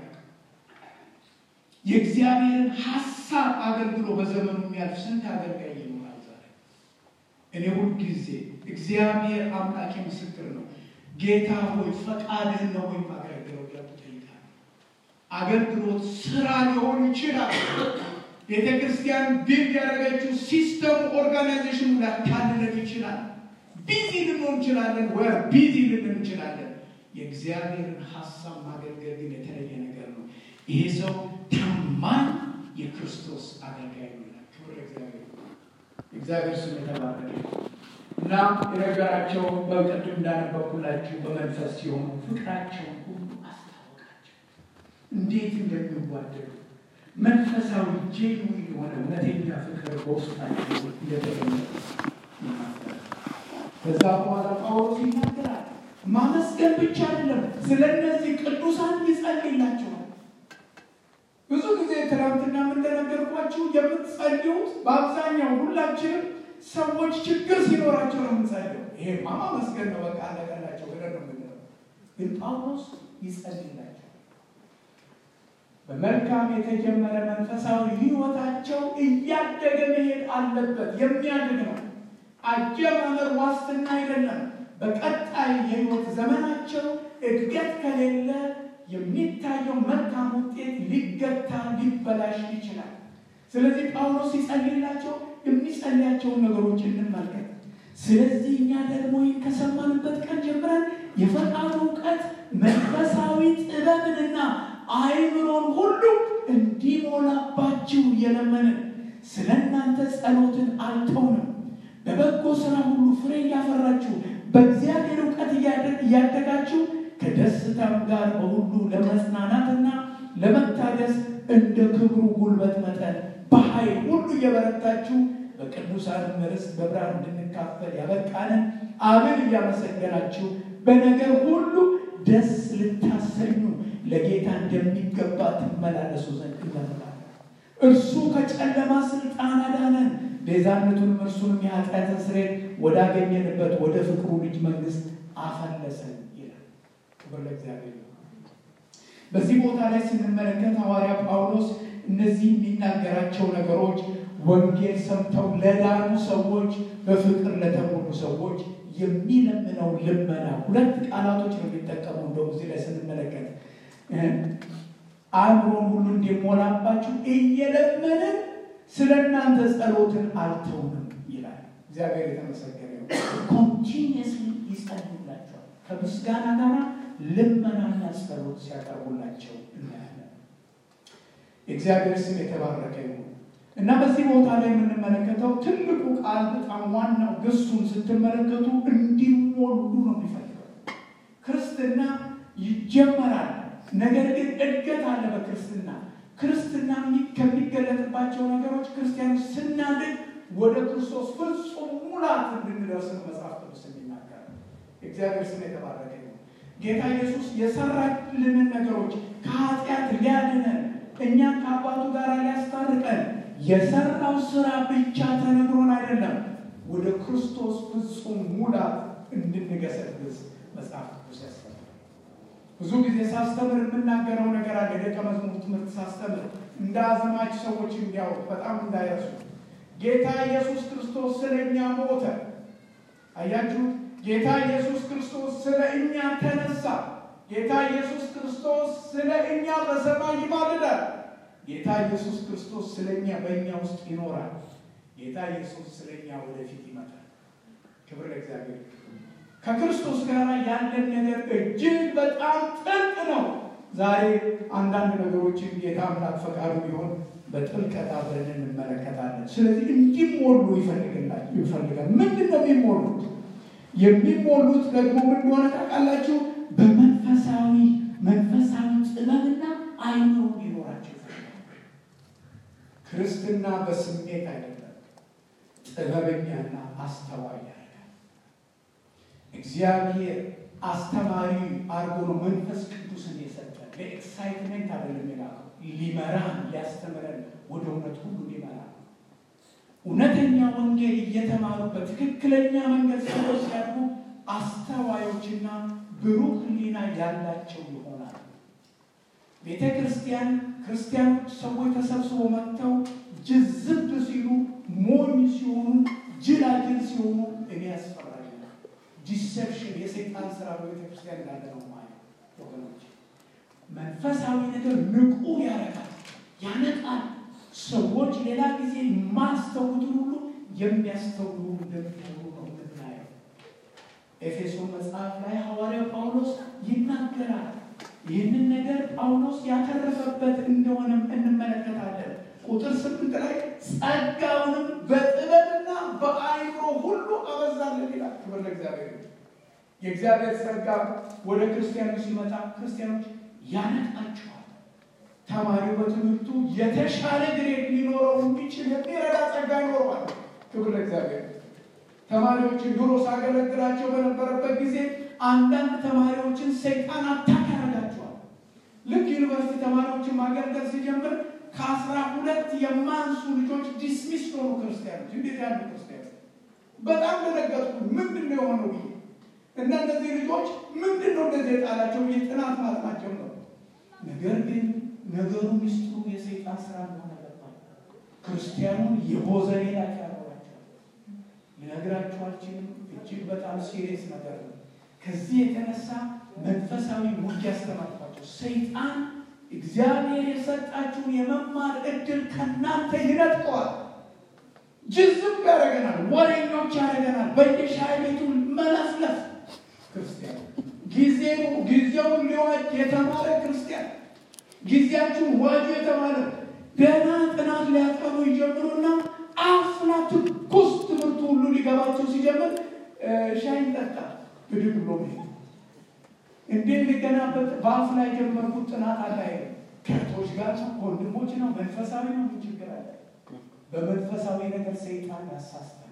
የእግዚአብሔርን ሀሳብ አገልግሎ በዘመኑ የሚያልፍ ስንት አገልጋይ ይኖራል ዛሬ። እኔ ሁልጊዜ እግዚአብሔር አምላኬ ምስክር ነው። ጌታ ሆይ ፈቃድህን ነው ወይም አገለግለው እያልኩ እጠይቃለሁ። አገልግሎት ስራ ሊሆን ይችላል። ቤተ ክርስቲያን ቢልድ ያደረገችው ሲስተሙ ኦርጋናይዜሽኑ ሊያታልለን ይችላል። ቢዚ ልንሆን እንችላለን፣ ወይ ቢዚ ልንን እንችላለን። የእግዚአብሔርን ሀሳብ ማገልገል ግን የተለየ ነገር ነው። ይሄ ሰው ታማኝ የክርስቶስ አገልጋይ ነው ይላል። ክብር ለእግዚአብሔር። እግዚአብሔር ስም የተባረከ እና የነገራቸው በቅድም እንዳነበብኩላችሁ በመንፈስ ሲሆኑ ፍቅራቸውን ሁሉ አስታወቃቸው። እንዴት እንደሚዋደዱ መንፈሳዊ ጄኑዊን የሆነ እውነተኛ ፍቅር በውስጣቸው እንደተገኘ ይናገራል። ከዛ በኋላ ጳውሎስ ይናገራል። ማመስገን ብቻ አይደለም፣ ስለ እነዚህ ቅዱሳን ይጸልይላቸዋል። ብዙ ጊዜ ትናንትና እንደነገርኳችሁ የምትጸልዩት በአብዛኛው ሁላችንም ሰዎች ችግር ሲኖራቸው ነው የምንጸልየው። ይሄማ ማመስገን ነው በቃ አለቀላቸው ብለን ነው የምንለው። ግን ጳውሎስ ይጸልይላቸው በመልካም የተጀመረ መንፈሳዊ ሕይወታቸው እያደገ መሄድ አለበት። የሚያድግ ነው። አጀማመር ዋስትና አይደለም። በቀጣይ የሕይወት ዘመናቸው እድገት ከሌለ የሚታየው መልካም ውጤት ሊገታ ሊበላሽ ይችላል። ስለዚህ ጳውሎስ ሲጸልይላቸው የሚጸልያቸውን ነገሮች እንመልከት። ስለዚህ እኛ ደግሞ ይህን ከሰማንበት ቀን ጀምረን የፈቃዱ እውቀት መንፈሳዊ ጥበብንና አይምሮን ሁሉ እንዲሞላባችሁ እየለመንን ስለ እናንተ ጸሎትን አልተውንም። በበጎ ስራ ሁሉ ፍሬ እያፈራችሁ በእግዚአብሔር እውቀት እያደጋችሁ ከደስታም ጋር በሁሉ ለመጽናናትና ለመታደስ እንደ ክብሩ ጉልበት መጠን በኃይል ሁሉ እየበረታችሁ በቅዱሳን ርስት በብርሃን እንድንካፈል ያበቃንን አብን እያመሰገናችሁ በነገር ሁሉ ደስ ልታሰኙ ለጌታ እንደሚገባ ትመላለሱ ዘንድ ይመርጣል። እርሱ ከጨለማ ስልጣን አዳነን፣ ቤዛነቱንም እርሱንም የኃጢአትን ስርየት ወዳገኘንበት ወደ ፍቅሩ ልጅ መንግስት አፈለሰን ይላል። ክብር ለእግዚአብሔር። በዚህ ቦታ ላይ ስንመለከት ሐዋርያ ጳውሎስ እነዚህ የሚናገራቸው ነገሮች ወንጌል ሰምተው ለዳኑ ሰዎች፣ በፍቅር ለተሞሉ ሰዎች የሚለምነው ልመና ሁለት ቃላቶች ነው የሚጠቀመው። እንደውም እዚህ ላይ ስንመለከት አእምሮን ሁሉ እንዲሞላባችሁ እየለመንን ስለ እናንተ ጸሎትን አልተውንም ይላል። እግዚአብሔር የተመሰገነ ነው። ኮንቲኒየስሊ ይጸልዩላቸዋል። ከምስጋና ጋር ልመናና ጸሎት ሲያቀርቡላቸው እናያለን። የእግዚአብሔር ስም የተባረከ ይሁን እና በዚህ ቦታ ላይ የምንመለከተው ትልቁ ቃል በጣም ዋናው ግሱን ስትመለከቱ እንዲሞሉ ነው የሚፈልገው። ክርስትና ይጀመራል፣ ነገር ግን እድገት አለ በክርስትና ክርስትና ከሚገለጥባቸው ነገሮች ክርስቲያኖች ስናድግ ወደ ክርስቶስ ፍጹም ሙላት እንድንደርስ መጽሐፍ ቅዱስ የሚናገር የእግዚአብሔር ስም የተባረከ ነው። ጌታ ኢየሱስ የሰራልንን ነገሮች ከኃጢአት ሊያድነን እኛን ከአባቱ ጋር ሊያስታርቀን የሰራው ስራ ብቻ ተነግሮን አይደለም፣ ወደ ክርስቶስ ፍጹም ሙላት እንድንገሰግስ መጽሐፍ ቅዱስ ያስተምራል። ብዙ ጊዜ ሳስተምር የምናገረው ነገር አለ። ደቀ መዝሙር ትምህርት ሳስተምር እንደ አዘማች ሰዎች እንዲያውቅ በጣም እንዳይረሱ ጌታ ኢየሱስ ክርስቶስ ስለ እኛ ሞተ። አያችሁት? ጌታ ኢየሱስ ክርስቶስ ስለ እኛ ተነሳ። ጌታ ኢየሱስ ክርስቶስ ስለ እኛ በሰማይ ይማልዳል። ጌታ ኢየሱስ ክርስቶስ ስለ እኛ በእኛ ውስጥ ይኖራል። ጌታ ኢየሱስ ስለ እኛ ወደፊት ይመጣል። ክብር ለእግዚአብሔር። ከክርስቶስ ጋር ያለን ነገር እጅግ በጣም ጥልቅ ነው። ዛሬ አንዳንድ ነገሮችን ጌታ አምላክ ፈቃዱ ቢሆን በጥልቀት አብረን እንመለከታለን። ስለዚህ እንዲሞሉ ይፈልጋል። ምንድን ነው የሚሞሉት? የሚሞሉት ደግሞ ምን እንደሆነ ታውቃላችሁ? በመንፈሳዊ መንፈሳዊ ጥበብና አይምሮ እንዲኖራቸው ይፈልጋል። ክርስትና በስሜት አይደለም፣ ጥበበኛና አስተዋይ ያደርጋል። እግዚአብሔር አስተማሪ አድርጎ ነው መንፈስ ቅዱስን የሰጠን። ለኤክሳይትመንት አይደለም የላከው፣ ሊመራን ሊያስተምረን፣ ወደ እውነት ሁሉ ሊመራን እውነተኛ ወንጌል እየተማሩ በትክክለኛ መንገድ ሰዎች ሲያድጉ አስተዋዮችና ብሩህ ሕሊና ያላቸው ይሆናል። ቤተ ክርስቲያን ክርስቲያኖች ሰዎች ተሰብስበው መጥተው ጅዝብ ሲሉ፣ ሞኝ ሲሆኑ፣ ጅላጅል ሲሆኑ እኔ ያስፈራኛል። ዲሴፕሽን የሰይጣን ስራ በቤተ ክርስቲያን እንዳለ ነው ማለት ወገኖች። መንፈሳዊ ነገር ንቁ ያደርጋል፣ ያነቃል። ሰዎች ሌላ ጊዜ የማያስተውሉትን ሁሉ የሚያስተውሉ እንደሚሆኑ ነው የምናየው። ኤፌሶን መጽሐፍ ላይ ሐዋርያው ጳውሎስ ይናገራል። ይህንን ነገር ጳውሎስ ያተረፈበት እንደሆነም እንመለከታለን። ቁጥር ስምንት ላይ ጸጋውንም በጥበብና በአይምሮ ሁሉ አበዛልን ይላል። ክብር ለእግዚአብሔር። የእግዚአብሔር ጸጋ ወደ ክርስቲያኖች ሲመጣ ክርስቲያኖች ያነቃቸዋል። ተማሪው በትምህርቱ የተሻለ ግሬድ ሊኖረው የሚችል የሚረዳ ጸጋ ይኖረዋል። ክብር ለእግዚአብሔር። ተማሪዎችን ድሮ ሳገለግላቸው በነበረበት ጊዜ አንዳንድ ተማሪዎችን ሰይጣን አታክ ያደርጋቸዋል። ልክ ዩኒቨርሲቲ ተማሪዎችን ማገልገል ሲጀምር ከአስራ ሁለት የማንሱ ልጆች ዲስሚስ ሆኑ ክርስቲያኖች። እንዴት ያሉ ክርስቲያኖች! በጣም ደነገጥኩ። ምንድን ነው የሆነው ብዬ እና እነዚህ ልጆች ምንድን ነው እንደዚህ የጣላቸው ብዬ ጥናት ማጥናት ጀመሩ። ነገር ግን ነገሩ ሚስጥሩ የሰይጣን ስራ እንደሆነ ገባኝ። ክርስቲያኑን የቦዘኔ ላይ ያረባቸው ልነግራችሁ አልችልም። እጅግ በጣም ሲሪየስ ነገር ነው። ከዚህ የተነሳ መንፈሳዊ ውጊያ ስለማጥፋቸው ሰይጣን እግዚአብሔር የሰጣችሁን የመማር እድል ከእናንተ ይነጥቀዋል። ጅዝብ ያደረገናል፣ ወሬኞች ያደረገናል። በየሻይ ቤቱ መለፍለፍ ክርስቲያን ጊዜው ጊዜውን ሊዋጅ የተማረ ክርስቲያን ጊዜያችሁን ዋጁ የተማረ ገና ጥናት ሊያጠኑ ይጀምሩና አፍላ ትኩስ ትምህርቱ ሁሉ ሊገባቸው ሲጀምር ሻይ ጠጣ ብድግ ብሎ መሄድ እንዴት ሊገናበት በአፍ ላይ የጀመርኩት ጥናት አላይ ከቶች ጋር ነው ከወንድሞች ነው መንፈሳዊ ነው ምን ችግር አለ? በመንፈሳዊ ነገር ሰይጣን ያሳስታል።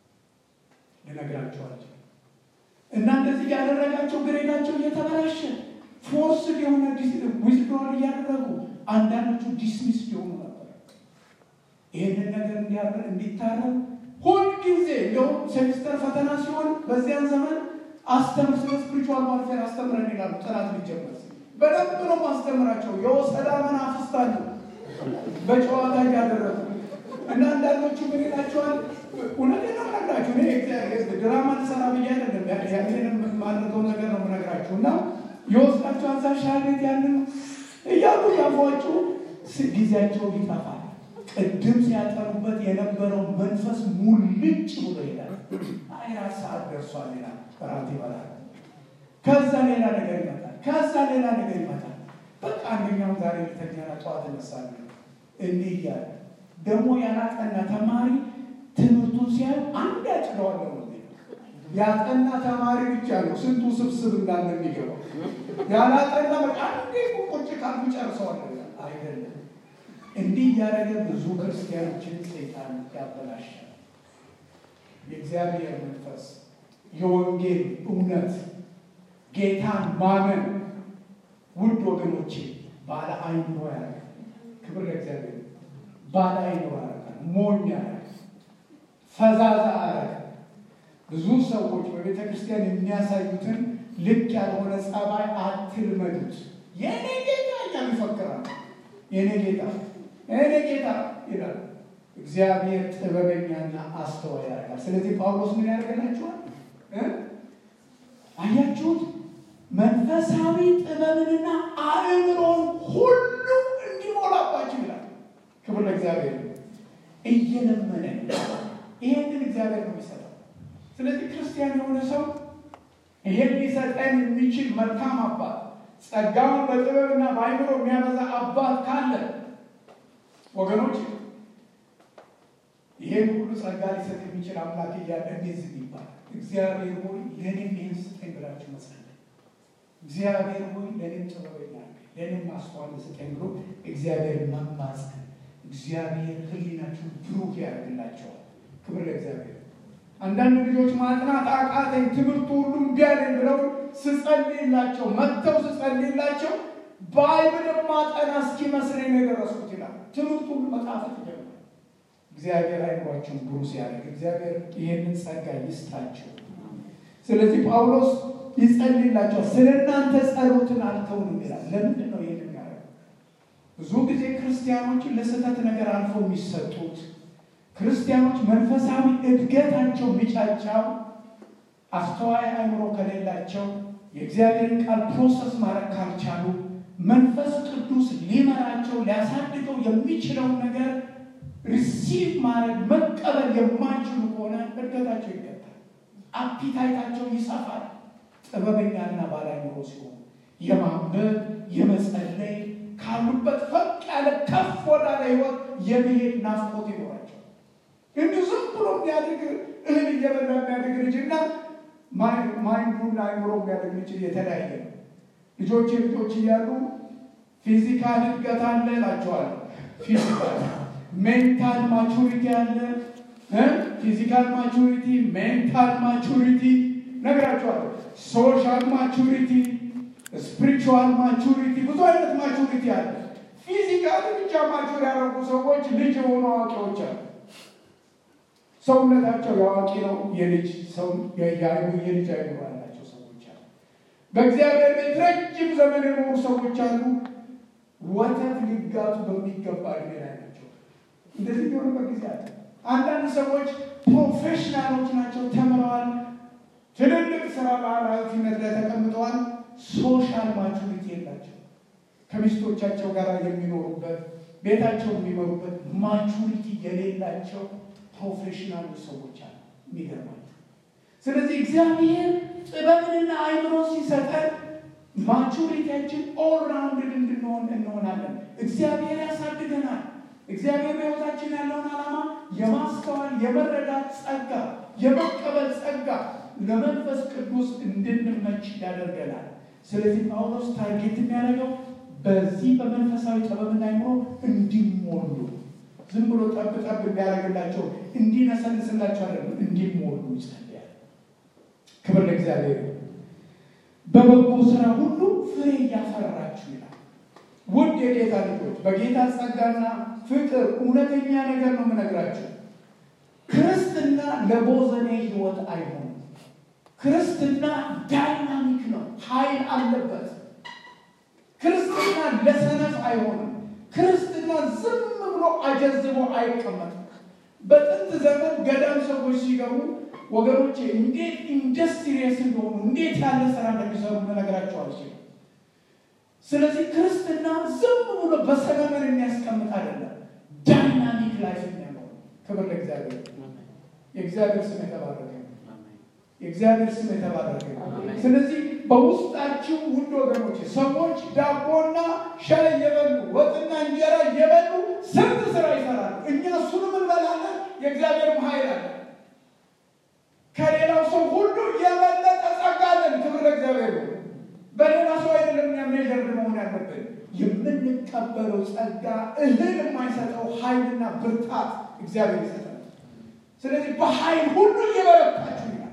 ልነግራቸዋቸው እና እንደዚህ ያደረጋቸው ግሬዳቸው እየተበላሸ ፎርስ የሆነ ዊዝድሮል እያደረጉ አንዳንዶቹ ዲስሚስ የሆኑ ነበር። ይህንን ነገር እንዲታረም ሁልጊዜ እንዲሁም ሴሚስተር ፈተና ሲሆን በዚያን ዘመን አስተምር ስለ ስፕሪቹዋል ዋርፌር አስተምረን ይላሉ። ጥናት ሊጀመር በደንብ ነው ማስተምራቸው። የወሰዳ መናፍስት አሉ በጨዋታ እያደረጉ እና አንዳንዶቹ ምን ይላቸዋል? እውነቴን ነው የምነግራችሁ። እኔ ድራማ ልሰራ ብዬ አይደለም ያንን የማደርገው ነገር ነው የምነግራችሁ። እና የወስዳቸው አዛ ሻቤት ያንን እያሉ ያፏጩ ጊዜያቸው ይጠፋል። ቅድም ሲያጠኑበት የነበረው መንፈስ ሙልጭ ብሎ ይሄዳል። አይራት ሰዓት ደርሷል ይላል። እራት ይበላል። ከዛ ሌላ ነገር ይመጣል። ከዛ ሌላ ነገር ይመጣል። በቃ አንደኛውም ዛሬ ልተኛና ጠዋት እነሳለሁ እንዲህ እያለ ደግሞ ያላጠና ተማሪ ትምህርቱን ሲያዩ አንድ ያጭለዋለሁ ነው ያጠና ተማሪ ብቻ ነው ስንቱ ስብስብ እንዳለ የሚገባው። ያላጠና በቃ አንዴ ቁጭ ካልኩ ጨርሰዋለሁ አይደለም። እንዲህ እያደረገ ብዙ ክርስቲያኖችን ሰይጣን ያበላሻል። የእግዚአብሔር መንፈስ የወንጌል እውነት ጌታን ማመን ውድ ወገኖቼ ባለ አይምሮ ያደርጋል። ክብር ለእግዚአብሔር። ባለ አይምሮ ያደርጋል። ሞኝ ያደርጋል። ፈዛዛ ያደርጋል። ብዙ ሰዎች በቤተ ክርስቲያን የሚያሳዩትን ልክ ያልሆነ ጸባይ አትልመዱት። የኔ ጌታ እያሉ ይፈክራሉ። የኔ ጌታ የኔ ጌታ ይላል። እግዚአብሔር ጥበበኛና አስተዋይ ያደርጋል። ስለዚህ ጳውሎስ ምን ያደርገላችኋል? አያችሁት? መንፈሳዊ ጥበብንና አእምሮን ሁሉ እንዲሞላባችሁ ይላል። ክብር ለእግዚአብሔር። እየለመነ ይሄንን እግዚአብሔር ነው የሚሰጠው። ስለዚህ ክርስቲያን የሆነ ሰው ይሄን ሊሰጠን የሚችል መልካም አባት፣ ጸጋውን በጥበብና በአእምሮ የሚያበዛ አባት ካለ ወገኖች ይሄን ሁሉ ጸጋ ሊሰጥ የሚችል አምላክ እያለ እንዴት ዝም ይባላል? እግዚአብሔር ሆይ ለእኔም ይህን ስጠኝ ብላችሁ መጸለይ። እግዚአብሔር ሆይ ለእኔም ጥበበኛ ለእኔም ማስተዋል ስጠኝ ብሎ እግዚአብሔር መማፀን። እግዚአብሔር ሕሊናችሁን ብሩህ ያደርግላቸዋል። ክብር ለእግዚአብሔር። አንዳንድ ልጆች ማጥናት አቃተኝ ትምህርቱ ሁሉ እምቢ አለኝ ብለው ስጸልይላቸው መጥተው ስጸልይላቸው ባይብል ማጠና እስኪመስለኝ ነው የደረስኩት ይላል። ትምህርቱ ሁሉ መጣፈጥ ጀመረ። እግዚአብሔር አይምሯቸውን ብሩህ ሲያደርግ እግዚአብሔር ይህንን ጸጋ ይስጣቸው። ስለዚህ ጳውሎስ ይጸልይላቸዋል። ስለ እናንተ ጸሎትን አልተውንም ይላል። ለምንድን ነው ይህን የሚያደርገው? ብዙ ጊዜ ክርስቲያኖችን ለስህተት ነገር አልፈው የሚሰጡት ክርስቲያኖች መንፈሳዊ እድገታቸው የሚጫጫው አስተዋይ አእምሮ ከሌላቸው የእግዚአብሔርን ቃል ፕሮሰስ ማድረግ ካልቻሉ መንፈስ ቅዱስ ሊመራቸው ሊያሳድገው የሚችለውን ነገር ሪሲቭ ማድረግ መቀበል የማይችሉ ከሆነ እድገታቸው ይገታል። አፒታይታቸው ይሰፋል። ጥበበኛና ባለአእምሮ ሲሆኑ የማንበብ የመጸለይ ካሉበት ፈቅ ያለ ከፍ ወዳለ ሕይወት የመሄድ ናፍቆት ይኖራቸው። እንዲሁ ዝም ብሎ የሚያድግ እህል እየበላ የሚያድግ ልጅና ማይንዱና አእምሮ የሚያድግ ልጅ የተለያየ ነው። ልጆች ልጆች እያሉ ፊዚካል እድገት አለ እላቸዋለሁ። ፊዚካል ሜንታል ማቹሪቲ አለ። ፊዚካል ማቹሪቲ፣ ሜንታል ማቹሪቲ ነግራቸዋለሁ። ሶሻል ማቹሪቲ፣ ስፒሪቹዋል ማቹሪቲ፣ ብዙ አይነት ማቹሪቲ አለ። ፊዚካል ብቻ ማቹር ያደረጉ ሰዎች ልጅ የሆኑ አዋቂዎች አሉ። ሰውነታቸው የአዋቂ ነው። የልጅ ሰው የልጅ አይምሮ ያላቸው ሰዎች በእግዚአብሔር ቤት ረጅም ዘመን የኖሩ ሰዎች አሉ። ወተት ሊጋቱ በሚገባ እድሜ ላይ ናቸው። እንደዚህ የሚሆንበት ጊዜ አለ። አንዳንድ ሰዎች ፕሮፌሽናሎች ናቸው፣ ተምረዋል፣ ትልልቅ ስራ በኃላፊነት ላይ ተቀምጠዋል። ሶሻል ማቹሪቲ የላቸው። ከሚስቶቻቸው ጋር የሚኖሩበት ቤታቸው የሚመሩበት ማቹሪቲ የሌላቸው ፕሮፌሽናል ሰዎች አሉ። የሚገርማቸው። ስለዚህ እግዚአብሔር ጥበብንና አይምሮ ሲሰጠን ማቹሪቲያችን ኦል ራውንድድ እንድንሆን እንሆናለን። እግዚአብሔር ያሳድገናል። እግዚአብሔር በሕይወታችን ያለውን ዓላማ የማስተዋል የመረዳት ጸጋ፣ የመቀበል ጸጋ ለመንፈስ ቅዱስ እንድንመች ያደርገናል። ስለዚህ ጳውሎስ ታርጌት የሚያደርገው በዚህ በመንፈሳዊ ጥበብና አይምሮ እንዲሞሉ ዝም ብሎ ጠብ ጠብ እንዲያደርግላቸው እንዲነሰንስላቸው አይደለም፣ እንዲሞሉ ይጸልያል። ክብር ለእግዚአብሔር። በበጎ ስራ ሁሉ ፍሬ እያፈራችሁ ይላል። ውድ የጌታ ልጆች በጌታ ጸጋና ፍቅር እውነተኛ ነገር ነው የምነግራችሁ። ክርስትና ለቦዘኔ ህይወት አይሆንም። ክርስትና ዳይናሚክ ነው፣ ኃይል አለበት። ክርስትና ለሰነፍ አይሆንም። ክርስትና ዝም ብሎ አጀዝቦ አይቀመጥም። በጥንት ዘመን ገዳም ሰዎች ሲገቡ ወገኖቼ እንዴት ኢንዱስትሪየስ እንደሆኑ እንዴት ያለ ስራ እንደሚሰሩ ልነግራቸው አልችልም። ስለዚህ ክርስትና ዝም ብሎ በሰመመን የሚያስቀምጥ አይደለም፣ ዳይናሚክ ላይፍ የሚያለው ክብር ለእግዚአብሔር። የእግዚአብሔር ስም የተባረከ የእግዚአብሔር ስም የተባረከ። ስለዚህ በውስጣችሁ ውድ ወገኖች ሰዎች ዳቦና ሻይ እየበሉ ወጥና እንጀራ እየበሉ ስንት ስራ ይሰራሉ። እኛ እሱንም እንበላለን። የእግዚአብሔር ኃይል አለ። ከሌላው ሰው ሁሉ የበለጠ ጸጋ አለን። ክብር ለእግዚአብሔር ነው። በሌላ ሰው አይደለም እኛ ሜዥርድ መሆን ያለብን። የምንቀበለው ጸጋ እህል የማይሰጠው ኃይልና ብርታት እግዚአብሔር ይሰጣል። ስለዚህ በኃይል ሁሉ እየበረታችሁ ይላል።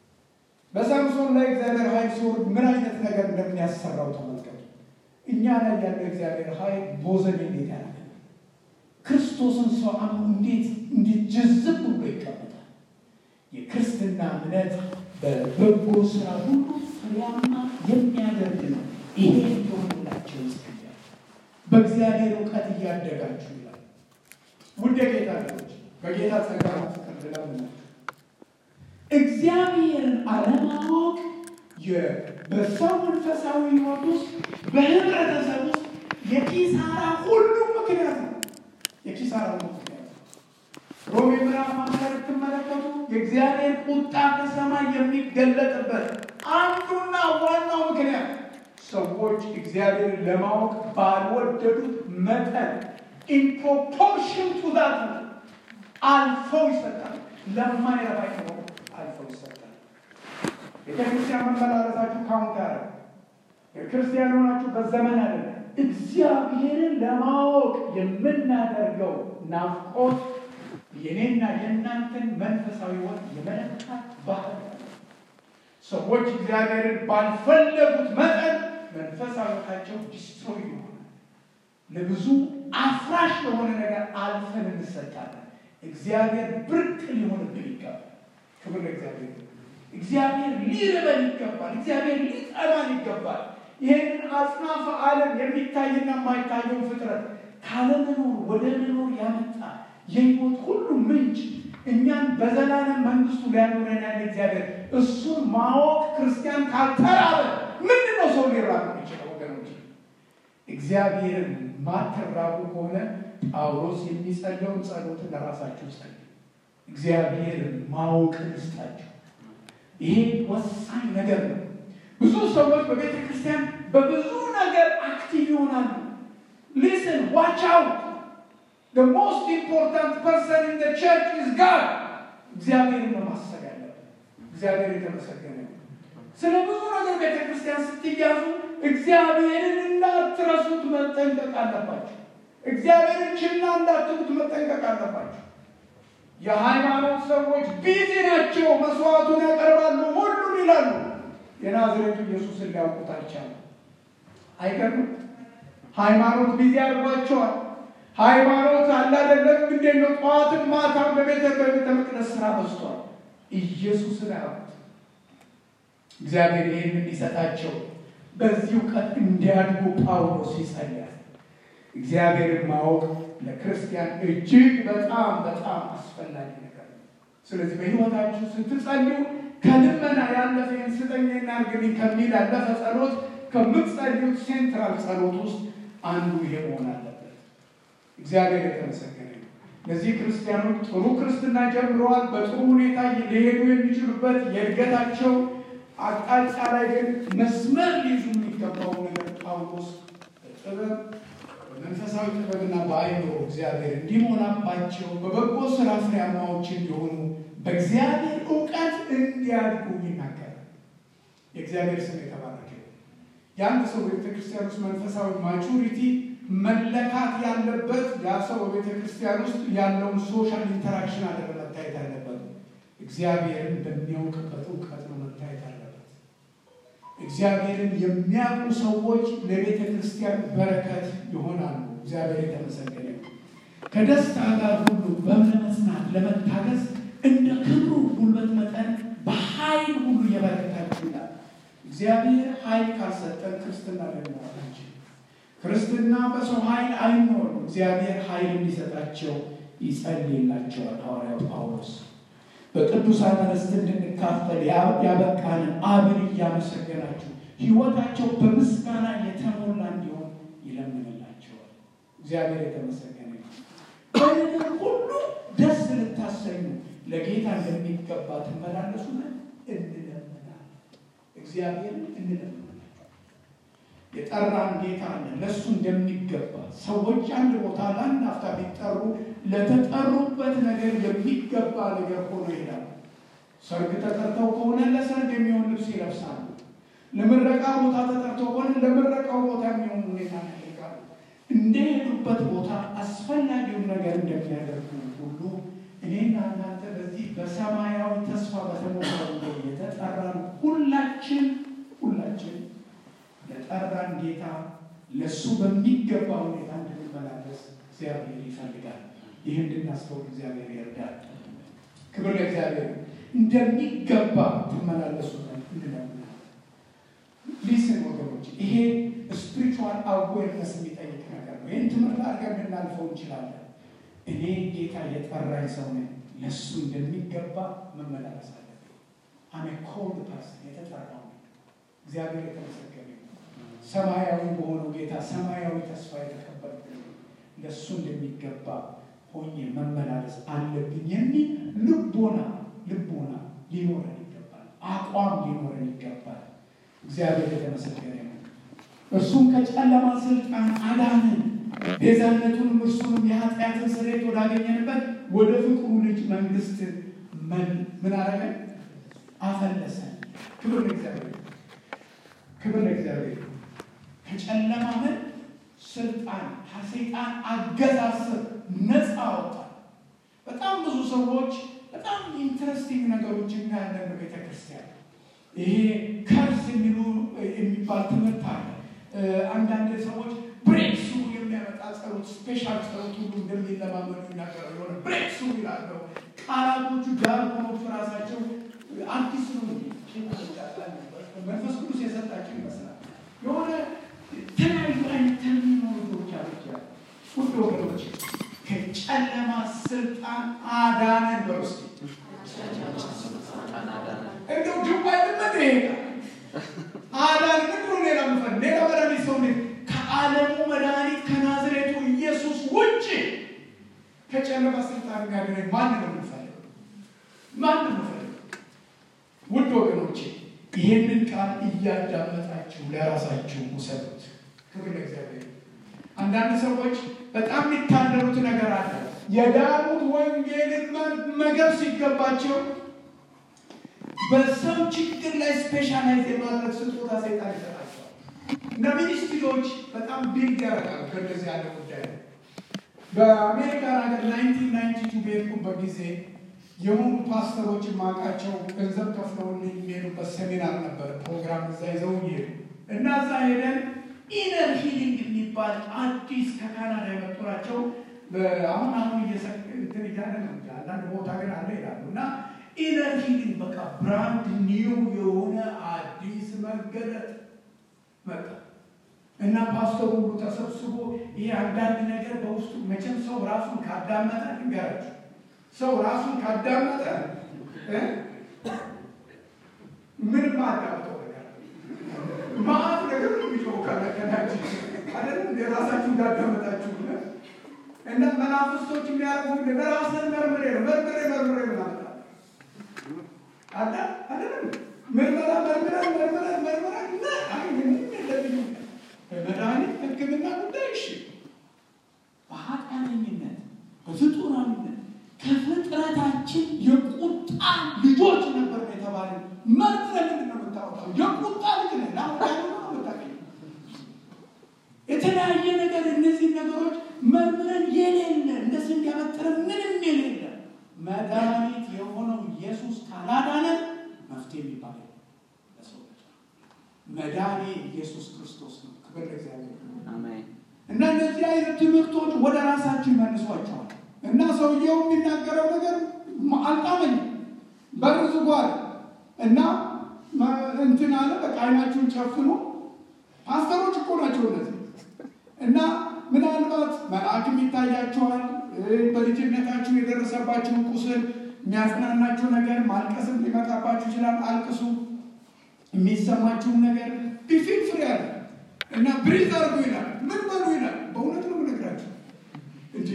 በሳምሶን ላይ እግዚአብሔር ኃይል ሲወርድ ምን አይነት ነገር እንደሚያሰራው ተመልከቱ። እኛ ላይ ያለው እግዚአብሔር ኃይል ቦዘን እንዴት ያደርጋል? ክርስቶስን ሰው አምኖ እንዴት እንዴት ጅዝብ ብሎ ይቀመጣል? የክርስትና እምነት በበጎ ስራ ሁሉ ፍሬያማ የሚያደርግ ነው። ይሄ እንዲሆንላቸው ይጸልያል። በእግዚአብሔር እውቀት እያደጋችሁ ይላል። ውድ የጌታ ልጆች በጌታ ጸጋ ፍቅር ልለምናችሁ እግዚአብሔርን አለማወቅ በሰው መንፈሳዊ ሕይወት ውስጥ በህብረተሰብ ውስጥ የኪሳራ ሁሉ ምክንያት ነው። የኪሳራ ሁሉ ምክንያት ነው። ሮሜ ምዕራፍ አንድ ብትመለከቱ የእግዚአብሔር ቁጣ ከሰማይ የሚገለጥበት አንዱና ዋናው ምክንያት ሰዎች እግዚአብሔርን ለማወቅ ባልወደዱት መጠን ኢንፕሮፖርሽን ቱ ዛት አልፈው ይሰጣል። ለማይረባ ነው አልፈው ይሰጣል። ቤተክርስቲያን መመላለሳችሁ ካሁን ጋር የክርስቲያን ሆናችሁ በዘመን አለ እግዚአብሔርን ለማወቅ የምናደርገው ናፍቆት የኔና የእናንተን መንፈሳዊ ሕይወት የመለካት ባህል ሰዎች እግዚአብሔርን ባልፈለጉት መጠን መንፈሳዊ ሕይወታቸው ዲስትሮይ ይሆናል። ለብዙ አፍራሽ ለሆነ ነገር አልፈን እንሰጣለን። እግዚአብሔር ብርቅ ሊሆንብን ይገባል። ክብር ለእግዚአብሔር። እግዚአብሔር ሊርበን ይገባል። እግዚአብሔር ሊጠማን ይገባል። ይህንን አጽናፈ ዓለም የሚታይና የማይታየውን ፍጥረት ካለመኖር ወደ መኖር ያመጣ የህይወት ሁሉ ምንጭ እኛን በዘላለም መንግስቱ ሊያኖረን ያለ እግዚአብሔር እሱን ማወቅ ክርስቲያን ካልተራበ ምንድን ነው ሰው ሊራብ የሚችለው? ወገኖች እግዚአብሔርን ማትራቡ ከሆነ ጳውሎስ የሚጸለውን ጸሎት ለራሳችሁ ጸልዩ። እግዚአብሔርን ማወቅን ስጣቸው። ይሄ ወሳኝ ነገር ነው። ብዙ ሰዎች በቤተ ክርስቲያን በብዙ ነገር አክቲቭ ይሆናሉ። ሊስን ዋች አውት the most important person in the church is God እግዚአብሔርን ነው ማሰብ ያለብን። እግዚአብሔር የተመሰገነ ነው። ስለ ብዙ ነገር ቤተ ክርስቲያን ስትያዙ እግዚአብሔርን እንዳትረሱት መጠንቀቅ አለባቸው። እግዚአብሔርን ችላ እንዳትሉት መጠንቀቅ አለባቸው። የሃይማኖት ሰዎች ቢዚ ናቸው። መስዋዕቱን ያቀርባሉ፣ ሁሉን ይላሉ። የናዝሬቱ ኢየሱስን ሊያውቁት አልቻሉ። አይገርምም? ሃይማኖት ቢዚ አድርጓቸዋል። ሃይማኖት አላደለም እንዴት ነው? ጠዋትም ማታም በቤተ በቤተ መቅደስ ስራ በዝቷል። ኢየሱስን አያውቁት። እግዚአብሔር ይህን እንዲሰጣቸው በዚህ እውቀት እንዲያድጉ ጳውሎስ ይጸልያል። እግዚአብሔርን ማወቅ ለክርስቲያን እጅግ በጣም በጣም አስፈላጊ ነገር ነው። ስለዚህ በሕይወታችሁ ስትጸልዩ ከልመና ያለፈ ይህን ስጠኝ እናድርግልኝ ከሚል ያለፈ ጸሎት ከምትጸልዩት ሴንትራል ጸሎት ውስጥ አንዱ ይሄ መሆን አለበት። እግዚአብሔር የተመሰገነ ነው። እነዚህ ክርስቲያኖች ጥሩ ክርስትና ጀምረዋል። በጥሩ ሁኔታ ሊሄዱ የሚችሉበት የእድገታቸው አቅጣጫ ላይ ግን መስመር ሊይዙ የሚገባው ነገር ጳውሎስ በጥበብ በመንፈሳዊ ጥበብና በአይምሮ እግዚአብሔር እንዲሞላባቸው በበጎ ስራ ፍሬያማዎች እንዲሆኑ በእግዚአብሔር እውቀት እንዲያድጉ ይናገራል። የእግዚአብሔር ስም የተባረከ የአንድ ሰው ቤተክርስቲያን ውስጥ መንፈሳዊ ማቹሪቲ መለካት ያለበት ያ ሰው በቤተ ክርስቲያን ውስጥ ያለውን ሶሻል ኢንተራክሽን አለ መታየት ያለበት እግዚአብሔርን በሚያውቅበት እውቀት ነው መታየት ያለበት። እግዚአብሔርን የሚያውቁ ሰዎች ለቤተ ክርስቲያን በረከት ይሆናሉ። እግዚአብሔር የተመሰገነ ከደስታ ጋር ሁሉ በመጽናት ለመታገዝ እንደ ክብሩ ጉልበት መጠን በኃይል ሁሉ እየበረከታችሁ ይላል። እግዚአብሔር ኃይል ካልሰጠን ክርስትና ልንኖር አንችልም። ክርስትና በሰው ኃይል አይኖርም። እግዚአብሔር ኃይል እንዲሰጣቸው ይጸልይላቸዋል። ሐዋርያው ጳውሎስ በቅዱሳን ርስት እንድንካፈል ያበቃንን አብን እያመሰገናችሁ ሕይወታቸው በምስጋና የተሞላ እንዲሆን ይለምንላቸዋል። እግዚአብሔር የተመሰገነ ነው። በነገር ሁሉ ደስ ልታሰኙ ለጌታ እንደሚገባ ትመላለሱ እንለምናል። እግዚአብሔርን እንለምናል። የጠራን ጌታ አለ። ለእሱ እንደሚገባ ሰዎች አንድ ቦታ ለአንድ አፍታ ቢጠሩ ለተጠሩበት ነገር የሚገባ ነገር ሆኖ ይሄዳሉ። ሰርግ ተጠርተው ከሆነ ለሰርግ የሚሆን ልብስ ይለብሳሉ። ለምረቃ ቦታ ተጠርተው ከሆነ ለምረቃው ቦታ የሚሆን ሁኔታ ያደርጋሉ። እንደሄዱበት ቦታ አስፈላጊውን ነገር እንደሚያደርጉ ሁሉ እኔና እናንተ በዚህ በሰማያዊ ተስፋ በተሞላው የተጠራን ሁላችን ሁላችን ለጠራን ጌታ ለእሱ በሚገባ ሁኔታ እንድንመላለስ እግዚአብሔር ይፈልጋል። ይህ እንድናስተውል እግዚአብሔር ይርዳል። ክብር ለእግዚአብሔር። እንደሚገባ ትመላለሱ እንለምናለን። ሊስን ወገኖች፣ ይሄ ስፒሪቹዋል አዌርነስ የሚጠይቅ ነገር ነው። ይህን ትምህርት አድርገን ልናልፈው እንችላለን። እኔ ጌታ የጠራኝ ሰው ነኝ፣ ለእሱ እንደሚገባ መመላለስ አለብኝ። አሜ ኮልድ ፐርሰን የተጠራው እግዚአብሔር የተመሰገነ ሰማያዊ በሆነው ጌታ ሰማያዊ ተስፋ የተቀበልኩ ለእሱ እንደሚገባ ሆኜ መመላለስ አለብኝ የሚል ልቦና ልቦና ሊኖረን ይገባል። አቋም ሊኖረን ይገባል። እግዚአብሔር የተመሰገነ ነው። እርሱም ከጨለማ ስልጣን አዳንን፣ ቤዛነቱንም እርሱንም የኃጢአትን ስርየት ወዳገኘንበት ወደ ፍቅሩ ልጅ መንግስት ምን አረገን? አፈለሰን። ክብር ለእግዚአብሔር፣ ክብር ለእግዚአብሔር። ከጨለማ ምን ስልጣን ከሰይጣን አገዛዝ ነፃ አወጣል። በጣም ብዙ ሰዎች በጣም ኢንትረስቲንግ ነገሮች እናያለን በቤተ ክርስቲያን። ይሄ ከርስ የሚሉ የሚባል ትምህርት አለ። አንዳንድ ሰዎች ብሬክ ስሩ የሚያመጣ ጸሎት፣ ስፔሻል ጸሎት ሁሉ እንደሚለማመዱ ይናገራሉ። የሆነ ብሬክ ስሩ ይላለው። ቃላቶቹ ዳርኮኖቹ ራሳቸው አዲስ ነው። መንፈስ ቅዱስ የሰጣቸው ይመስላል የሆነ የተለያዩ አይነት ተርሚኖሎጂዎች አሉት። ውድ ወገኖች ከጨለማ ስልጣን አዳነን በውስጥ እንደው ጅባይ ልመድ ይሄዳል አዳን ምን ብሎ ሌላ ምፈል ሌላ መድኃኒት ሰው ከዓለሙ መድኃኒት ከናዝሬቱ ኢየሱስ ውጭ ከጨለማ ስልጣን ጋር ማን ነው የምንፈልገው? ማን ነው የምንፈልገው? ውድ ወገኖቼ ይህንን ቃል እያዳመጣችሁ ለራሳችሁ ውሰዱት። ክብር ለእግዚአብሔር። አንዳንድ ሰዎች በጣም የሚታደሩት ነገር አለ። የዳኑት ወንጌልን መገብ ሲገባቸው በሰው ችግር ላይ ስፔሻላይዝ የማድረግ ስጦታ ሰይጣን ይሰጣቸዋል። እና ሚኒስትሪዎች በጣም ቢልድ ያደርጋሉ ከእንደዚህ ያለ ጉዳይ በአሜሪካን ሀገር ናይንቲን ናይንቲ ቱ በሄድኩበት ጊዜ የሆኑ ፓስተሮች ማውቃቸው ገንዘብ ከፍለው የሚሄዱበት ሴሚናር ነበር። ፕሮግራም እዛ ይዘው ይሄዱ እና እዛ ሄደን ኢነር ሂሊንግ የሚባል አዲስ ከካናዳ የመጡ ናቸው። አሁን አሁን እንትን እያለ ነው። አንዳንድ ቦታ ግን አለ ይላሉ እና ኢነር ሂሊንግ በቃ ብራንድ ኒው የሆነ አዲስ መገለጥ መጣ እና ፓስተሩ ሁሉ ተሰብስቦ ይሄ አንዳንድ ነገር በውስጡ መቼም ሰው ራሱን ካዳመጠ ንገራችሁ ሰው ራሱን ካዳመጠ ምንም አዳምጠው ነገር ማአት ነገር የሚጮው ከለከናችሁ አይደለም የራሳችሁ እንዳዳመጣችሁ እና መናፍስቶች የሚያደርጉ ነገር ራስን መርምሬ ነው መርምሬ መርምሬ ምናምን አለ አይደለም ምርመራ መርምረን መርምረን መርምረን አይ ምንም የለብኝም በመድኃኒት ሕክምና ጉዳይ እሺ በኃጢአተኝነት በፍጡራዊነት ከፍጥረታችን የቁጣ ልጆች ነበር የተባለ መርምረን ምንድን ነው የምታወጣው? የቁጣ ልጅ ነህ ለአሁን ነው የምታገኘው። የተለያየ ነገር እነዚህ ነገሮች መርምረን የሌለ እንደ ስንዴ ያበጠረን ምንም የሌለ መድኃኒት የሆነው ኢየሱስ ካላዳነን መፍትሄ የሚባል ለሰው ልጅ መድኃኔ ኢየሱስ ክርስቶስ ነው። ክብር ለእግዚአብሔር እና እነዚህ አይነት ትምህርቶች ወደ ራሳችሁ ይመልሷቸዋል። እና ሰውየው የሚናገረው ነገር አልጣመኝም። በር ዝጓል እና እንትን አለ። በቃ አይናችሁን ጨፍኑ። ፓስተሮች እኮ ናቸው እነዚህ እና ምናልባት መልአክም ይታያቸዋል። በልጅነታችሁ የደረሰባችሁን ቁስል የሚያጽናናችሁ ነገር ማልቀስም ሊመጣባችሁ ይችላል። አልቅሱ። የሚሰማችሁን ነገር ቢፊል ፍሬ አለ እና ብሪዝ አርጉ ይላል። ምን በሉ ይላል። በእውነት ነው የምነግራችሁ እንጂ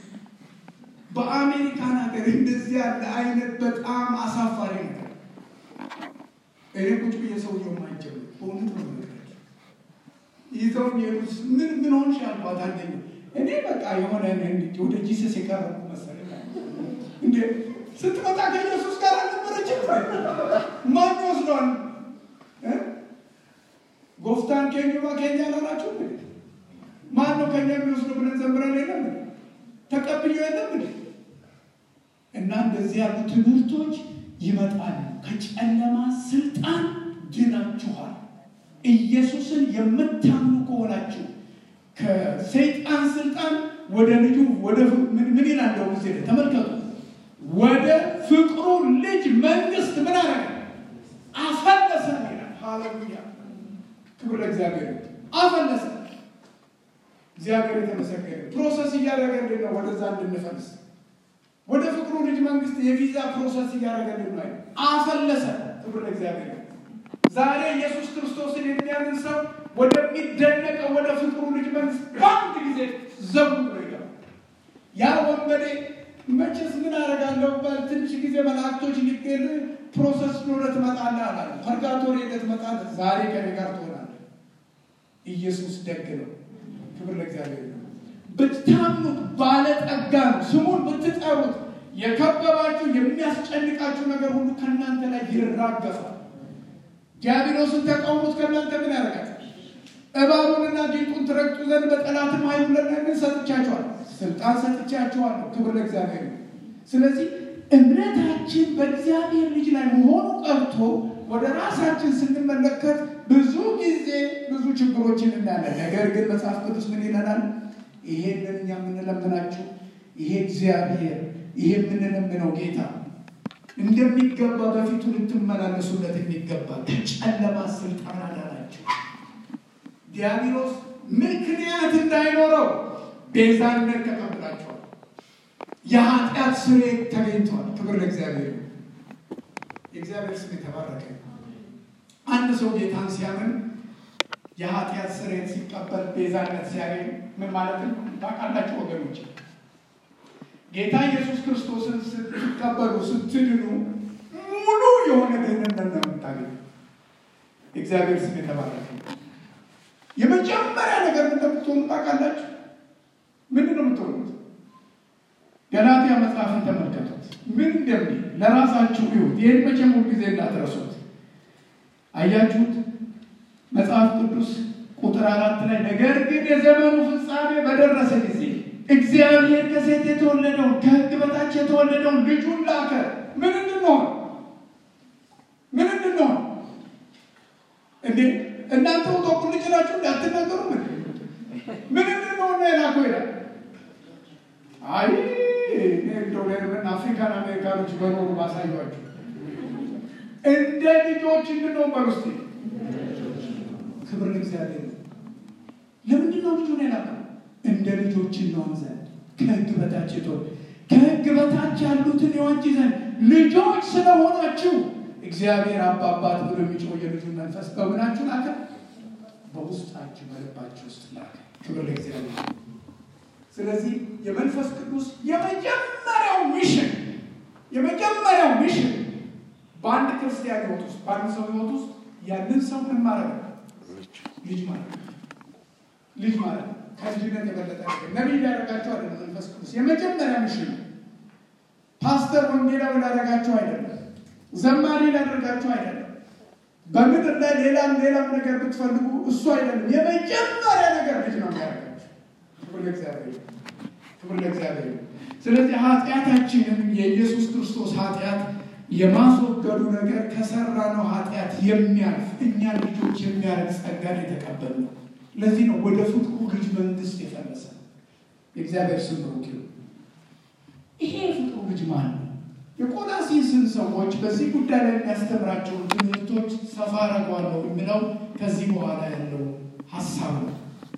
በአሜሪካን ሀገር እንደዚህ ያለ አይነት በጣም አሳፋሪ ነገር እኔ ቁጭ ብዬ ሰውየው ማይጀምር በእውነት ነው የምነግራችሁ ይዘው ሄዱስ ምን ምን ሆንሽ አልኳት። አንደኛው እኔ በቃ የሆነ ወደ ጂሰስ የቀረብኩ መሰለኝ እንዴ ስትመጣ ከኢየሱስ ጋር አልነበረችም? ማን ይወስደዋል? ጎፍታን ኬኙማ ኬኛ ላላችሁ ማን ነው ከኛ የሚወስደው ብለን ዘምረን የለም ተቀብዮ የለም እና እንደዚህ ያሉ ትምህርቶች ይመጣሉ። ከጨለማ ስልጣን ድናችኋል። ኢየሱስን የምታምኑ ከሆናችሁ ከሰይጣን ስልጣን ወደ ልጁ ወደ ምን ይላል? እንደው ጊዜ ተመልከቱ። ወደ ፍቅሩ ልጅ መንግስት ምን አረገ? አፈለሰን ይላል። ሃሌሉያ ክብር ለእግዚአብሔር። አፈለሰ። እግዚአብሔር የተመሰገነ። ፕሮሰስ እያደረገልን ነው ወደዛ እንድንፈልስ ወደ ፍቅሩ ልጅ መንግስት የቪዛ ፕሮሰስ እያደረገልን ነው። አፈለሰ። ክብር ለእግዚአብሔር። ዛሬ ኢየሱስ ክርስቶስን የሚያምን ሰው ወደሚደነቀው ወደ ፍቅሩ ልጅ መንግስት በአንድ ጊዜ ዘቡ ብሎ ይገባል። ያ ወንበዴ መቼስ ምን አደርጋለሁ በትንሽ ጊዜ መላእክቶች ሊገል ፕሮሰስ ኖረ ትመጣለህ አላለ። ፐርጋቶሪ ሄደህ ትመጣለህ። ዛሬ ከኔ ጋር ትሆናለህ። ኢየሱስ ደግ ነው። ክብር ለእግዚአብሔር ነው። ብታምኑት ባለጠጋ ነው። ስሙን ብትጠሩት የከበባችሁ የሚያስጨንቃችሁ ነገር ሁሉ ከእናንተ ላይ ይራገፋል። ዲያብሎስን ተቃውሞት ከእናንተ ምን ያደርጋል? እባቡንና ጊንጡን ትረግጡ ዘንድ በጠላትም ኃይሉ ለእናንተ ሰጥቻችኋል፣ ስልጣን ሰጥቻችኋለሁ። ክብር ለእግዚአብሔር ነው። ስለዚህ እምነታችን በእግዚአብሔር ልጅ ላይ መሆኑ ቀርቶ ወደ ራሳችን ስንመለከት ብዙ ጊዜ ብዙ ችግሮችን እናያለን። ነገር ግን መጽሐፍ ቅዱስ ምን ይለናል? ይሄንን እኛ የምንለምናችሁ ይሄ እግዚአብሔር ይሄ የምንለምነው ጌታ እንደሚገባ በፊቱ ልትመላለሱለት የሚገባ ከጨለማ ስልጣን አዳናቸው። ዲያብሎስ ምክንያት እንዳይኖረው ቤዛነት ተቀብላቸዋል። የኃጢአት ስርየት ተገኝተዋል። ክብር ለእግዚአብሔር። የእግዚአብሔር ስም የተባረከ። አንድ ሰው ጌታን ሲያምን የኃጢአት ስርየት ሲቀበል ቤዛነት ሲያገኝ ምን ማለት ነው? ታውቃላችሁ ወገኖች፣ ጌታ ኢየሱስ ክርስቶስን ስትቀበሉ ስትድኑ ሙሉ የሆነ ደህንነት ነው የምታገኙ። የእግዚአብሔር ስም የተባረከ። የመጀመሪያ ነገር እንደምትሆኑ ታውቃላችሁ። ምንድን ነው የምትሆኑት? ገላትያ መጽሐፍን ተመልከቱት። ምን እንደሚል ለራሳችሁ ይሁት። ይህን መቼም ሁልጊዜ እንዳትረሱት። አያችሁት? መጽሐፍ ቅዱስ ቁጥር አራት ላይ ነገር ግን የዘመኑ ፍጻሜ በደረሰ ጊዜ እግዚአብሔር ከሴት የተወለደውን ከሕግ በታች የተወለደውን ልጁን ላከ። ምን እንድንሆን ምን እንድንሆን እንዴ እናንተ ወጣቁ ልጅ ናችሁ እንዳትናገሩ ምን ምን እንድንሆን ነው የላከው ይላል። አይ እንደው ለምን አፍሪካን አሜሪካኖች በኖሩ ባሳዩአችሁ እንደ ልጆች እንድንሆን በውስጥ ክብር ለእግዚአብሔር ነው። ለምንድን ነው ልጁን የላከው? እንደ ልጆች እንሆን ዘንድ ከሕግ በታች የተወ ከሕግ በታች ያሉትን የዋጅ ዘንድ ልጆች ስለሆናችሁ እግዚአብሔር አባባት ብሎ የሚጮህ የልጁን መንፈስ በምናችሁ ላከ? በውስጣችሁ በልባችሁ ውስጥ ላከ። ክብር ለእግዚአብሔር። ስለዚህ የመንፈስ ቅዱስ የመጀመሪያው ሚሽን የመጀመሪያው ሚሽን በአንድ ክርስቲያን ህይወት ውስጥ በአንድ ሰው ህይወት ውስጥ ያንን ሰው ምን ማድረግ ነው? ልጅ ማለት ነው። ልጅ ማለት ነው። ከልጅነት የበለጠ ነገር ነቢይ ሊያደርጋቸው አይደለም። መንፈስ ቅዱስ የመጀመሪያ ሚሽን ነው። ፓስተር ወንጌላዊ ሊያደርጋቸው አይደለም። ዘማሪ ሊያደርጋቸው አይደለም። በምድር ላይ ሌላም ሌላም ነገር ብትፈልጉ እሱ አይደለም። የመጀመሪያ ነገር ልጅ ነው የሚያደርጋቸው። ክብር ለእግዚአብሔር፣ ክብር ለእግዚአብሔር። ስለዚህ ኃጢአታችንን የኢየሱስ ክርስቶስ ኃጢአት የማስወገዱ ነገር ከሰራነው ኃጢአት የሚያልፍ እኛ ልጆች የሚያደርግ ጸጋን የተቀበልነው። ለዚህ ነው ወደ ፍቅሩ ልጅ መንግስት የፈለሰ የእግዚአብሔር ስም ብሩክ ይሁን። ይሄ የፍቅሩ ልጅ ማን ነው? የቆላሲስን ሰዎች በዚህ ጉዳይ ላይ የሚያስተምራቸውን ትምህርቶች ሰፋ አደርገዋለሁ የሚለው ከዚህ በኋላ ያለው ሀሳብ ነው።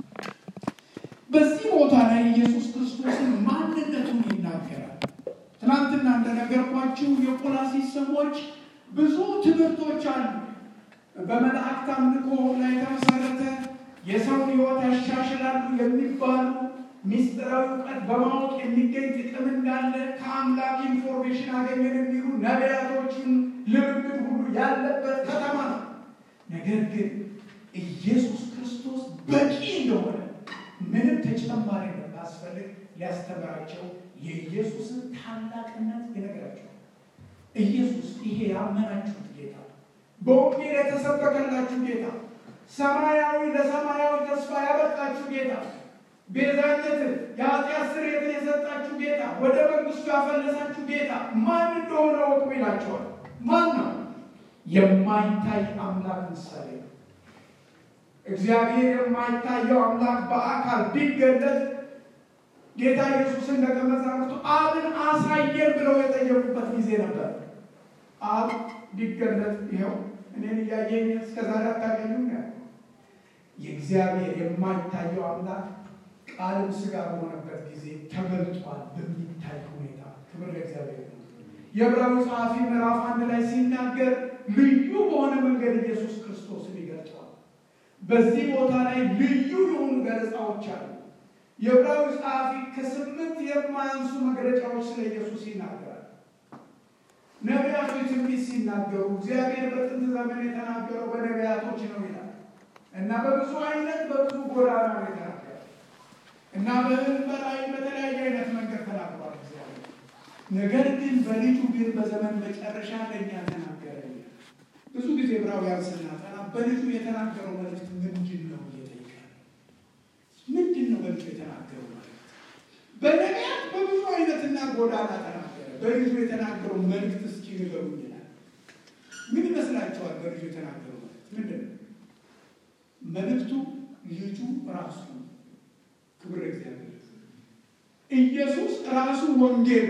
በዚህ ቦታ ላይ ኢየሱስ ክርስቶስን ማንነቱን ይናገራል። ትናንትና እንደነገርኳችሁ የቆላሲስ ሰዎች ብዙ ትምህርቶች አሉ። በመላእክት አምልኮ ላይ የተመሰረተ የሰውን ሕይወት ያሻሽላሉ የሚባሉ ሚስጥራዊ እውቀት በማወቅ የሚገኝ ጥቅም እንዳለ ከአምላክ ኢንፎርሜሽን አገኘን የሚሉ ነቢያቶችን ልምምድ ሁሉ ያለበት ከተማ ነው። ነገር ግን ኢየሱስ ክርስቶስ በቂ እንደሆነ ምንም ተጨማሪ እንደማያስፈልግ ሊያስተምራቸው የኢየሱስን ታላቅነት ይነግራቸዋል። ኢየሱስ ይሄ ያመናችሁት ጌታ፣ በወንጌል የተሰበከላችሁ ጌታ፣ ሰማያዊ ለሰማያዊ ተስፋ ያበቃችሁ ጌታ ቤዛነትን የኃጢአት ስርየትን የሰጣችሁ ጌታ ወደ መንግስቱ ያፈለሳችሁ ጌታ ማን እንደሆነ ወቁ ይላቸዋል። ማን ነው? የማይታይ አምላክ ምሳሌ ነው። እግዚአብሔር የማይታየው አምላክ በአካል ቢገለጥ ጌታ ኢየሱስን ደቀ መዛሙርቱ አብን አሳየን ብለው የጠየቁበት ጊዜ ነበር። አብ ቢገለጥ ይኸው እኔን እያየኝ እስከዛሬ አታገኙም ያለ የእግዚአብሔር የማይታየው አምላክ ቃልም ስጋ በሆነበት ጊዜ ተገልጧል በሚታይ ሁኔታ። ክብር ለእግዚአብሔር ነው። የዕብራዊ ጸሐፊ ምዕራፍ አንድ ላይ ሲናገር ልዩ በሆነ መንገድ ኢየሱስ ክርስቶስን ይገልጠዋል። በዚህ ቦታ ላይ ልዩ የሆኑ ገለጻዎች አሉ። የዕብራዊ ጸሐፊ ከስምንት የማያንሱ መግለጫዎች ስለ ኢየሱስ ይናገራል። ነቢያቶች ትንቢት ሲናገሩ እግዚአብሔር በጥንት ዘመን የተናገረው በነቢያቶች ነው ይላል እና በብዙ አይነት በብዙ ጎዳና ነው የተናገረው እና በህልም በራእይ በተለያየ አይነት መንገድ ተናግሯል እግዚአብሔር። ነገር ግን በልጁ ግን በዘመን መጨረሻ ለእኛ ተናገረ። ብዙ ጊዜ ዕብራውያን ስናጠና በልጁ የተናገረው መልእክት ምንድን ነው እየጠየቀ ምንድን ነው በልጁ የተናገረው መልእክት? በነቢያት በብዙ አይነትና ጎዳና ተናገረ። በልጁ የተናገረው መልእክት እስኪ ንገሩኝ ይላል። ምን ይመስላችኋል? በልጁ የተናገረው መልእክት ምንድን ነው? መልእክቱ ልጁ ራሱ ክብር እግዚአብሔር ኢየሱስ ራሱ ወንጌል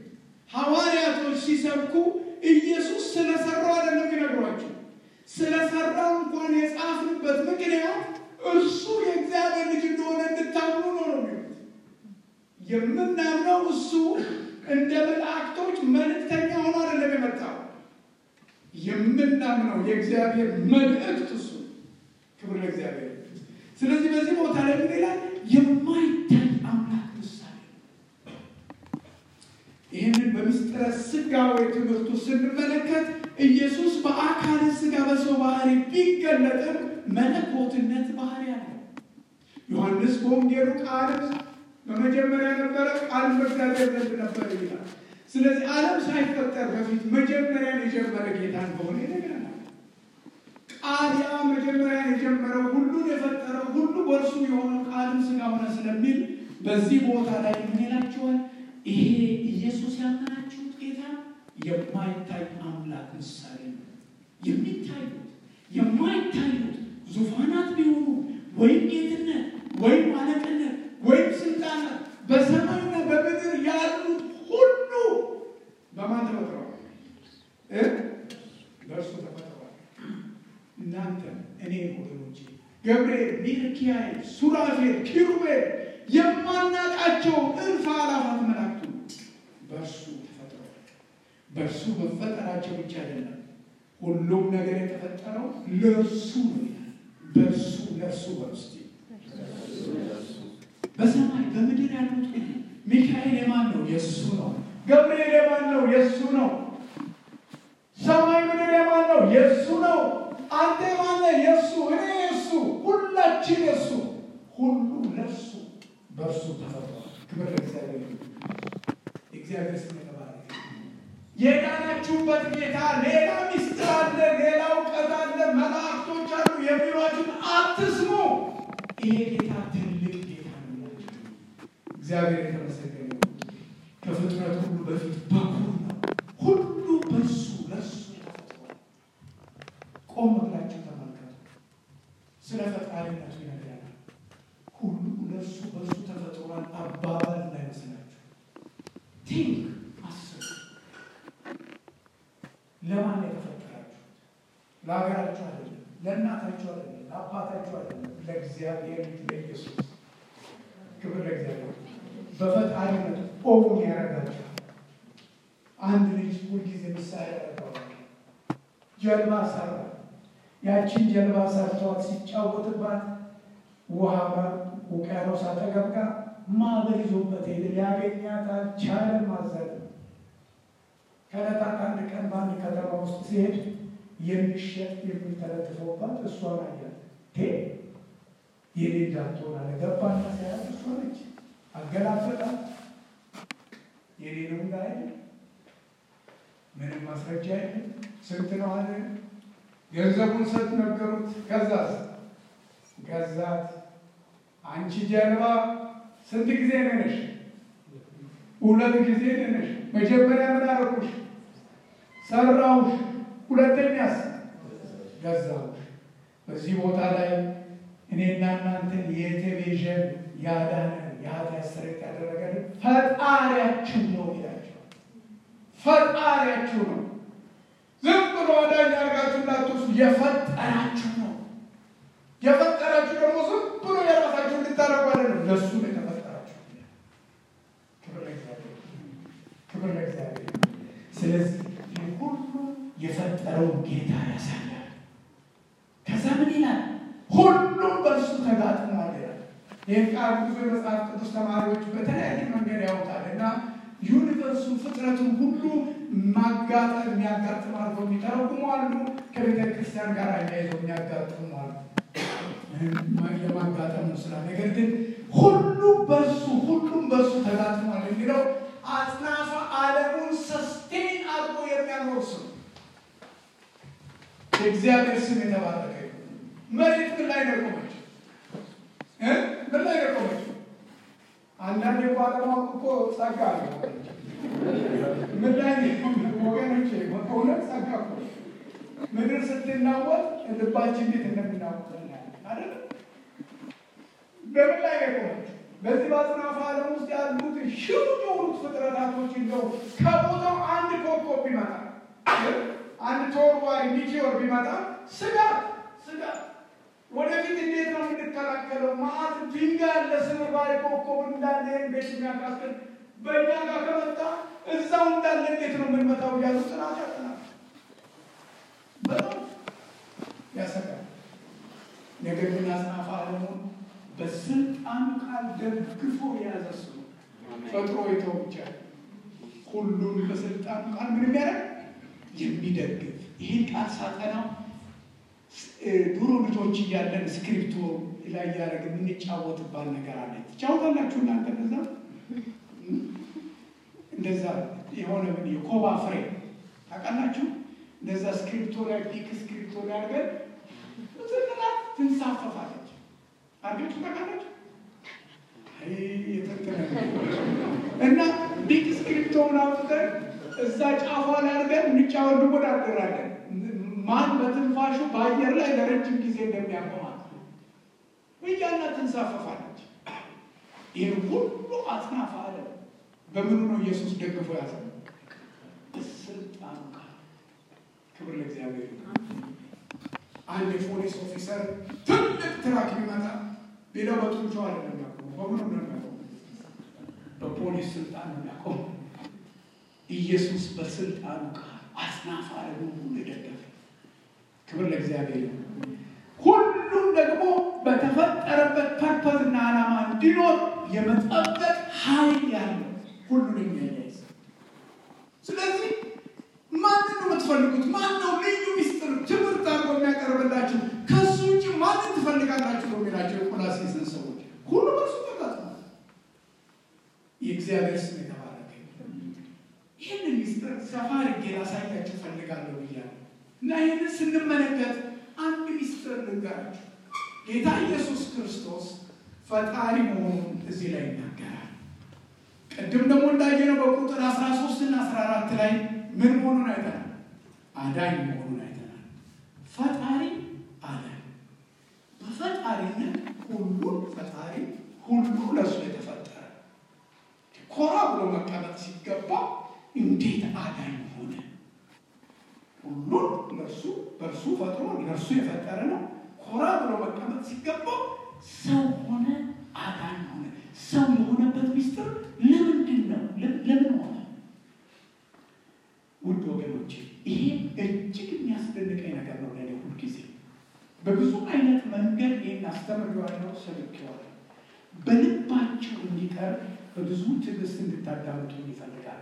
ሐዋርያቶች ሲሰብኩ ኢየሱስ ስለሰራው አይደለም ይነግሯቸው። ስለሰራው እንኳን የጻፍንበት ምክንያት እርሱ የእግዚአብሔር ልጅ እንደሆነ እንድታምኑ ነው ነው የሚሉት። የምናምነው እሱ እንደ መላእክቶች መልእክተኛ ሆኖ አይደለም የመጣው። የምናምነው የእግዚአብሔር መልእክት እሱ ክብር ለእግዚአብሔር። ስለዚህ በዚህ ቦታ ላይ ምን ይላል? የማይታይ አምላክ ምሳሌ። ይህንን በምስጢረ ሥጋዌ ትምህርቱ ስንመለከት ኢየሱስ በአካል ሥጋ በሰው ባህሪ ቢገለጥም መለኮትነት ባህሪ አለው። ዮሐንስ በወንጌሉ ቃልም በመጀመሪያ ነበረ፣ ቃልም በእግዚአብሔር ዘንድ ነበረ ይላል። ስለዚህ ዓለም ሳይፈጠር በፊት መጀመሪያን የጀመረ ጌታ እንደሆነ ይነግረናል። ቃል ያ መጀመሪያን የጀመረው ሁሉን የፈጠረው ሁሉ በእርሱ የሆነው ቃልም ሥጋ ሆነ ስለሚል በዚህ ቦታ ላይ ምን ይላችኋል? ይሄ ኢየሱስ ያመናችሁት ጌታ የማይታይ አምላክ ምሳሌ ነው። የሚታዩት የማይታዩት ዙፋናት ቢሆኑ ወይም ጌትነት ወይም አለቅነት ወይም ስልጣናት በሰማይና በምድር ያሉት ሁሉ በማን ተፈጥረዋል? በእርሱ ገብርኤል፣ ሚልኪያኤል፣ ሱራፌል፣ ኪሩቤል የማናቃቸው እልፍ አላፋት መላእክቱ በእርሱ ተፈጥረዋል። በእርሱ መፈጠራቸው ብቻ አይደለም፣ ሁሉም ነገር የተፈጠረው ለእርሱ ነው ይላል። በእርሱ ለእርሱ በውስጥ በሰማይ በምድር ያሉት ሁሉ ሚካኤል የማን ነው? የእሱ ነው። ገብርኤል የማን ነው? የእሱ ነው። ሰማይ ምድር የማን ነው? የእሱ ነው። አንተ የማን ነህ? የእሱ እኔ የእሱ ሁላችን የእሱ ሁሉ ለእሱ በእርሱ ተፈጥሯል። ክብር ለእግዚአብሔር ይሁን። እግዚአብሔር ስም የተባረከ የዳናችሁበት ጌታ ሌላ ሚስጥር አለ፣ ሌላ እውቀት አለ፣ መላእክቶች አሉ የሚሏችሁን አትስሙ። ይሄ ጌታ ትልቅ ጌታ ነው። እግዚአብሔር የተመሰገነ ይሁን። ከፍጥረት ሁሉ በፊት በኩር ነው። ሁሉ በእሱ ለእሱ ተፈጥሯል። ቆም ብላችሁ ተመልከቱ። ስለ ፈጣሪነቱ ይነግረናል። ሁሉ ለእሱ በእሱ ተፈጥሯል አባባል እንዳይመስላችሁ። ቲንክ አስቡ። ለማን የተፈጠራችሁት? ለሀገራችሁ አይደለም፣ ለእናታችሁ አይደለም፣ ለአባታችሁ አይደለም፣ ለእግዚአብሔር ልጅ ለኢየሱስ። ክብር ለእግዚአብሔር። በፈጣሪነት ኦውን ያደርጋችኋል። አንድ ልጅ ሁልጊዜ ምሳሌ ያደርገዋል። ጀልባ ሰራ። ያችን ጀልባ ሰርተዋት ሲጫወትባት ውሃ ውቅያኖስ አጠገብ ጋር ማዕበል ይዞበት ሄደ። ሊያገኛት አልቻለም። ማዘን ከዕለታት አንድ ቀን በአንድ ከተማ ውስጥ ሲሄድ የሚሸጥ የሚተለጥፎባት እሷን አያት። ቴ የኔ እንዳትሆን አለ። ገባና ሲያያት እሷ ነች። አገላበጣት። የኔ ነው እንዳይል ምንም ማስረጃ የለም። ስንት ነው አለ። ገንዘቡን ሰጥ ነገሩት። ከዛስ ገዛት። አንቺ ጀልባ ስንት ጊዜ ነነሽ? ሁለት ጊዜ ነነሽ። መጀመሪያ ምን አደረኩሽ? ሰራሁሽ። ሁለተኛስ ገዛሁሽ። በዚህ ቦታ ላይ እኔና እናንተን የቴሌቪዥን ያዳነን የኃጢአት ስርየት ያደረገልን ፈጣሪያችሁ ነው ይላቸው። ፈጣሪያችሁ ነው። ዝም ብሎ አዳኝ አድርጋችሁ እንዳትወስዱ፣ የፈጠራችሁ ነው። የፈጠራችሁ ደግሞ ዝም ብሎ የራሳችሁ እንድታደርጉ አይደለም፣ ለእሱ ነው የተፈጠራችሁ። ክብር ለእግዚአብሔር፣ ክብር ለእግዚአብሔር። ስለዚህ ይህ ሁሉ የፈጠረውን ጌታ ያሳያል። ከዛ ምን ይላል? ሁሉም በእርሱ ተጋጥሟል ይላል። ይህን ቃል ብዙ የመጽሐፍ ቅዱስ ተማሪዎች በተለያየ መንገድ ያውጣል እና ዩኒቨርሱ ፍጥረቱን ሁሉ ማጋጠም የሚያጋጥም አድርገው የሚተረጉሙ አሉ። ከቤተ ክርስቲያን ጋር አያይዘው የሚያጋጥሙ አሉ። የማጋጠም ነው ስራ ነገር ግን ሁሉ በሱ ሁሉም በሱ ተጋጥሟል የሚለው አጽናፈ ዓለሙን ሰስቴን አድርጎ የሚያኖር ስም የእግዚአብሔር ስም የተባረከ መሬት ምን ላይ ነው የቆመችው? ምን ላይ ነው የቆመችው? አንዳንድ የባለማወቅ እኮ ጸጋ ነው። ምን ላይ ወገኖች እውነት ጸጋ እኮ ምድር ስትናወጥ ልባችን እንዴት እንደምናወጥ አይደል? በምን ላይ ነው የቆመችው? በዚህ በአጽናፈ ዓለም ውስጥ ያሉት ሺው የሆኑት ፍጥረታቶች እንደው ከቦታው አንድ ኮከብ ቢመጣ አንድ ተወርዋሪ ሚቴዎር ቢመጣ ስጋት ስጋት ወደፊት እንዴት ነው የምንከላከለው? ማአት ድንጋይ ያለ ስብርባሪ ኮከብ እንዳለ ቤት የሚያካክል በእኛ ጋር ከመጣ እዛው እንዳለ እንዴት ነው የምንመታው? እያሉ ጥናት ያጠናል። በጣም ያሰጋል። ነገር ግን አጽናፈ ዓለሙን በስልጣኑ ቃል ደግፎ የያዘ እሱ ነው። ፈጥሮ የተው ብቻ ሁሉም በስልጣኑ ቃል ምን የሚያደርግ የሚደግፍ ይህን ቃል ሳጠናው ድሮ ልጆች እያለን ስክሪፕቶ ላይ እያደረግ የምንጫወትባል ነገር አለ። ትጫወታላችሁ እናንተ እንደዛ እንደዛ የሆነ ምን የኮባ ፍሬ ታውቃላችሁ? እንደዛ ስክሪፕቶ ላይ ፒክ ስክሪፕቶ ላይ አድርገን ዝንላ ትንሳፈፋለች። አድርጋችሁ ታውቃላችሁ? እና ቢክ ስክሪፕቶውን አውጥተን እዛ ጫፏ ላይ አድርገን እንጫወት እንወዳደራለን። ማን በትንፋሹ በአየር ላይ ለረጅም ጊዜ እንደሚያቆማት እያና ትንሳፈፋለች። ይህን ሁሉ አጽናፈ ዓለም በምኑ ነው ኢየሱስ ደግፎ ያዘ? በስልጣኑ ቃል። ክብር ለእግዚአብሔር። አንድ የፖሊስ ኦፊሰር ትልቅ ትራክ ቢመጣ ሌላው በጡንቻው አይደለም የሚያቆመው፣ በምኑ ነው የሚያቆመው? በፖሊስ ስልጣን ነው የሚያቆመው። ኢየሱስ በስልጣኑ ቃል አስናፋ ደግሞ ሁሉ የደገፈ ክብር ለእግዚአብሔር ነው። ሁሉም ደግሞ በተፈጠረበት ፐርፐዝና ዓላማ እንዲኖር የመጠበቅ ኃይል ያለው ሁሉን የሚያያይዝ ስለዚህ ማንን ነው የምትፈልጉት? ማን ነው ልዩ ሚስጥር ትምህርት አድርጎ የሚያቀርብላችሁ? ከሱ ውጭ ማንን ትፈልጋላችሁ ነው የሚላቸው የቆላሴስን ሰዎች። ሁሉም እርሱ ተጋጥሟል። የእግዚአብሔር ስም የተባረከ ይህንን ሚስጥር ሰፋ አድርጌ ላሳያችሁ ፈልጋለሁ ብያለሁ እና ይህንን ስንመለከት አንድ ሚስጥር ልንገራችሁ። ጌታ ኢየሱስ ክርስቶስ ፈጣሪ መሆኑን እዚህ ላይ ይናገራል። ቅድም ደግሞ እንዳየነው በቁጥር 13 እና 14 ላይ ምን መሆኑን አይተናል? አዳኝ መሆኑን አይተናል። ፈጣሪ አለ። በፈጣሪነት ሁሉን ፈጣሪ ሁሉ ለእሱ የተፈጠረ ኮራ ብሎ መቀመጥ ሲገባ እንዴት አዳኝ ሆነ? ሁሉን ለእርሱ በእርሱ ፈጥሮ ለእርሱ የፈጠረ ነው። ኮራ ብሎ መቀመጥ ሲገባው ሰው ሆነ፣ አዳኝ ሆነ። ሰው የሆነበት ሚስጥር ለምንድን ነው? ለምን ሆነ? ውድ ወገኖች ይሄ እጅግ የሚያስደንቀኝ ነገር ነው ለእኔ ሁልጊዜ። በብዙ አይነት መንገድ ይህን አስተምሬዋለሁ፣ ሰብኬዋለሁ። በልባቸው እንዲቀር በብዙ ትዕግስት እንድታዳምጡ ይፈልጋል።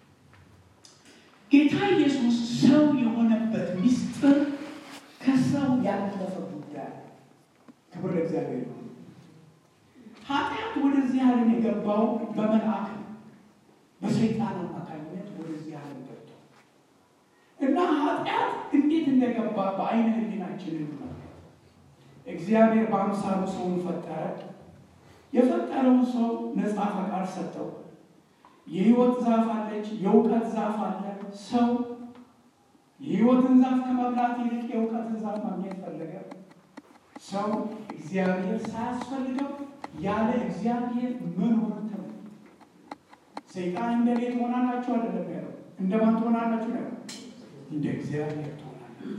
ጌታ ኢየሱስ ሰው የሆነበት ሚስጥር ከሰው ያለፈ ጉዳይ። ክብር ለእግዚአብሔር ነው። ኃጢአት ወደዚህ ዓለም የገባው በመልአክ ነው። በሰይጣን አማካኝነት ወደዚህ ዓለም ገብቶ እና ኃጢአት እንዴት እንደገባ በአይነ ህሊናችን እንመልከት። እግዚአብሔር በአምሳሉ ሰውን ፈጠረ። የፈጠረውን ሰው ነፃ ፈቃድ ሰጠው። የህይወት ዛፍ አለች፣ የእውቀት ዛፍ አለ። ሰው የህይወትን ዛፍ ከመብላት ይልቅ የእውቀትን ዛፍ ማግኘት ፈለገ። ሰው እግዚአብሔር ሳያስፈልገው ያለ እግዚአብሔር መኖር ተመ ሰይጣን እንደ እኔ ትሆናላችሁ አይደለም ያለው፣ እንደማን ትሆናላችሁ ያለው፣ እንደ እግዚአብሔር ትሆናላችሁ።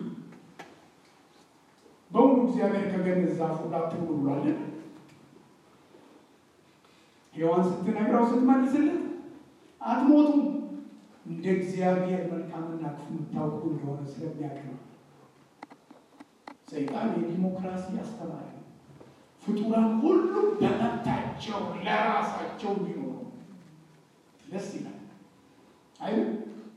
በእውኑ እግዚአብሔር ከገነት ዛፉ ጋር ትብሉ ብሏልን? ሔዋን ስትነግረው ስትመልስለት አትሞቱም እንደ እግዚአብሔር መልካምና ክፉ የምታውቁ እንደሆነ ስለሚያውቅ ነው። ሰይጣን የዲሞክራሲ አስተማሪ ነው። ፍጡራን ሁሉ በመብታቸው ለራሳቸው እንዲኖሩ ደስ ይላል አይደል?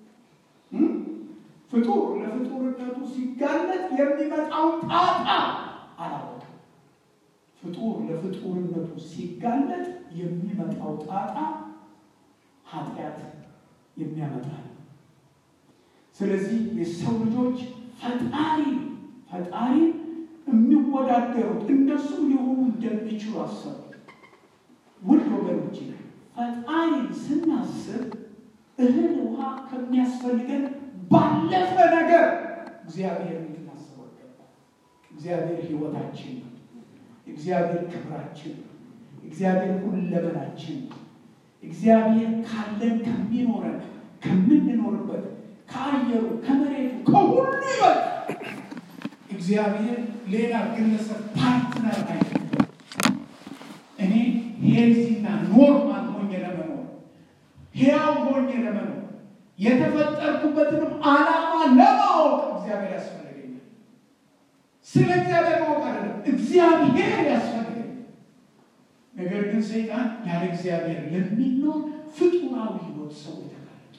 ፍጡር ለፍጡርነቱ ሲጋለጥ የሚመጣውን ጣጣ አላወቅም። ፍጡር ለፍጡርነቱ ሲጋለጥ የሚመጣው ጣጣ ኃጢአት የሚያመጣ ነው። ስለዚህ የሰው ልጆች ፈጣሪ ፈጣሪ የሚወዳደሩት እንደሱ ሊሆኑ እንደሚችሉ አሰቡ። ውድ ወገኖች ፈጣሪ ስናስብ እህል ውሃ ከሚያስፈልገን ባለፈ ነገር እግዚአብሔር እንድናስበው ይገባል። እግዚአብሔር ሕይወታችን ነው። እግዚአብሔር ክብራችን ነው። እግዚአብሔር ሁለመናችን ነው። እግዚአብሔር ካለን ከሚኖረን ከምንኖርበት ከአየሩ ከመሬቱ ከሁሉ ይበልጥ እግዚአብሔር ሌላ ግለሰብ ፓርትነር አይደለም። እኔ ሄልዚና ኖርማል ሆኜ ለመኖር ሕያው ሆኜ ለመኖር የተፈጠርኩበትንም ዓላማ ለማወቅ እግዚአብሔር ያስፈልገኛል። ስለ እግዚአብሔር ማወቅ አይደለም፣ እግዚአብሔር ያስፈልገኛል። ነገር ግን ሰይጣን ያለ እግዚአብሔር ለሚኖር ፍጡራዊ ሕይወት ሰው የተጋለጡ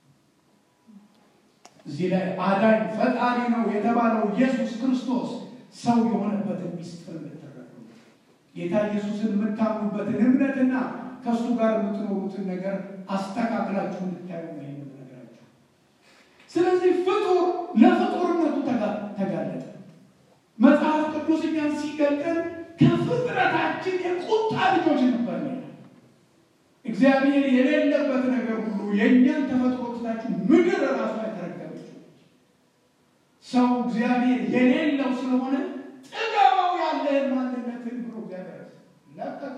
እዚህ ላይ አዳኝ ፈጣሪ ነው የተባለው ኢየሱስ ክርስቶስ ሰው የሆነበትን ሚስጥር እንድትረዱ ጌታ ኢየሱስን የምታምኑበትን እምነትና ከእሱ ጋር የምትኖሩትን ነገር አስተካክላችሁ እንድታዩ ነው የምነግራችሁ። ስለዚህ ፍጡር ለፍጡርነቱ ተጋለጠ። መጽሐፍ ቅዱስ እኛን ሲገልጠን ከፍጥረታችን የቁጣ ልጆች ነበር ይላል። እግዚአብሔር የሌለበት ነገር ሁሉ የእኛን ተፈጥሮ ትታችሁ ምድር ራሷ የተረገመች ሰው እግዚአብሔር የሌለው ስለሆነ ጥገባው ያለህን ማንነትን ብሎ እግዚአብሔር ለቀቀ።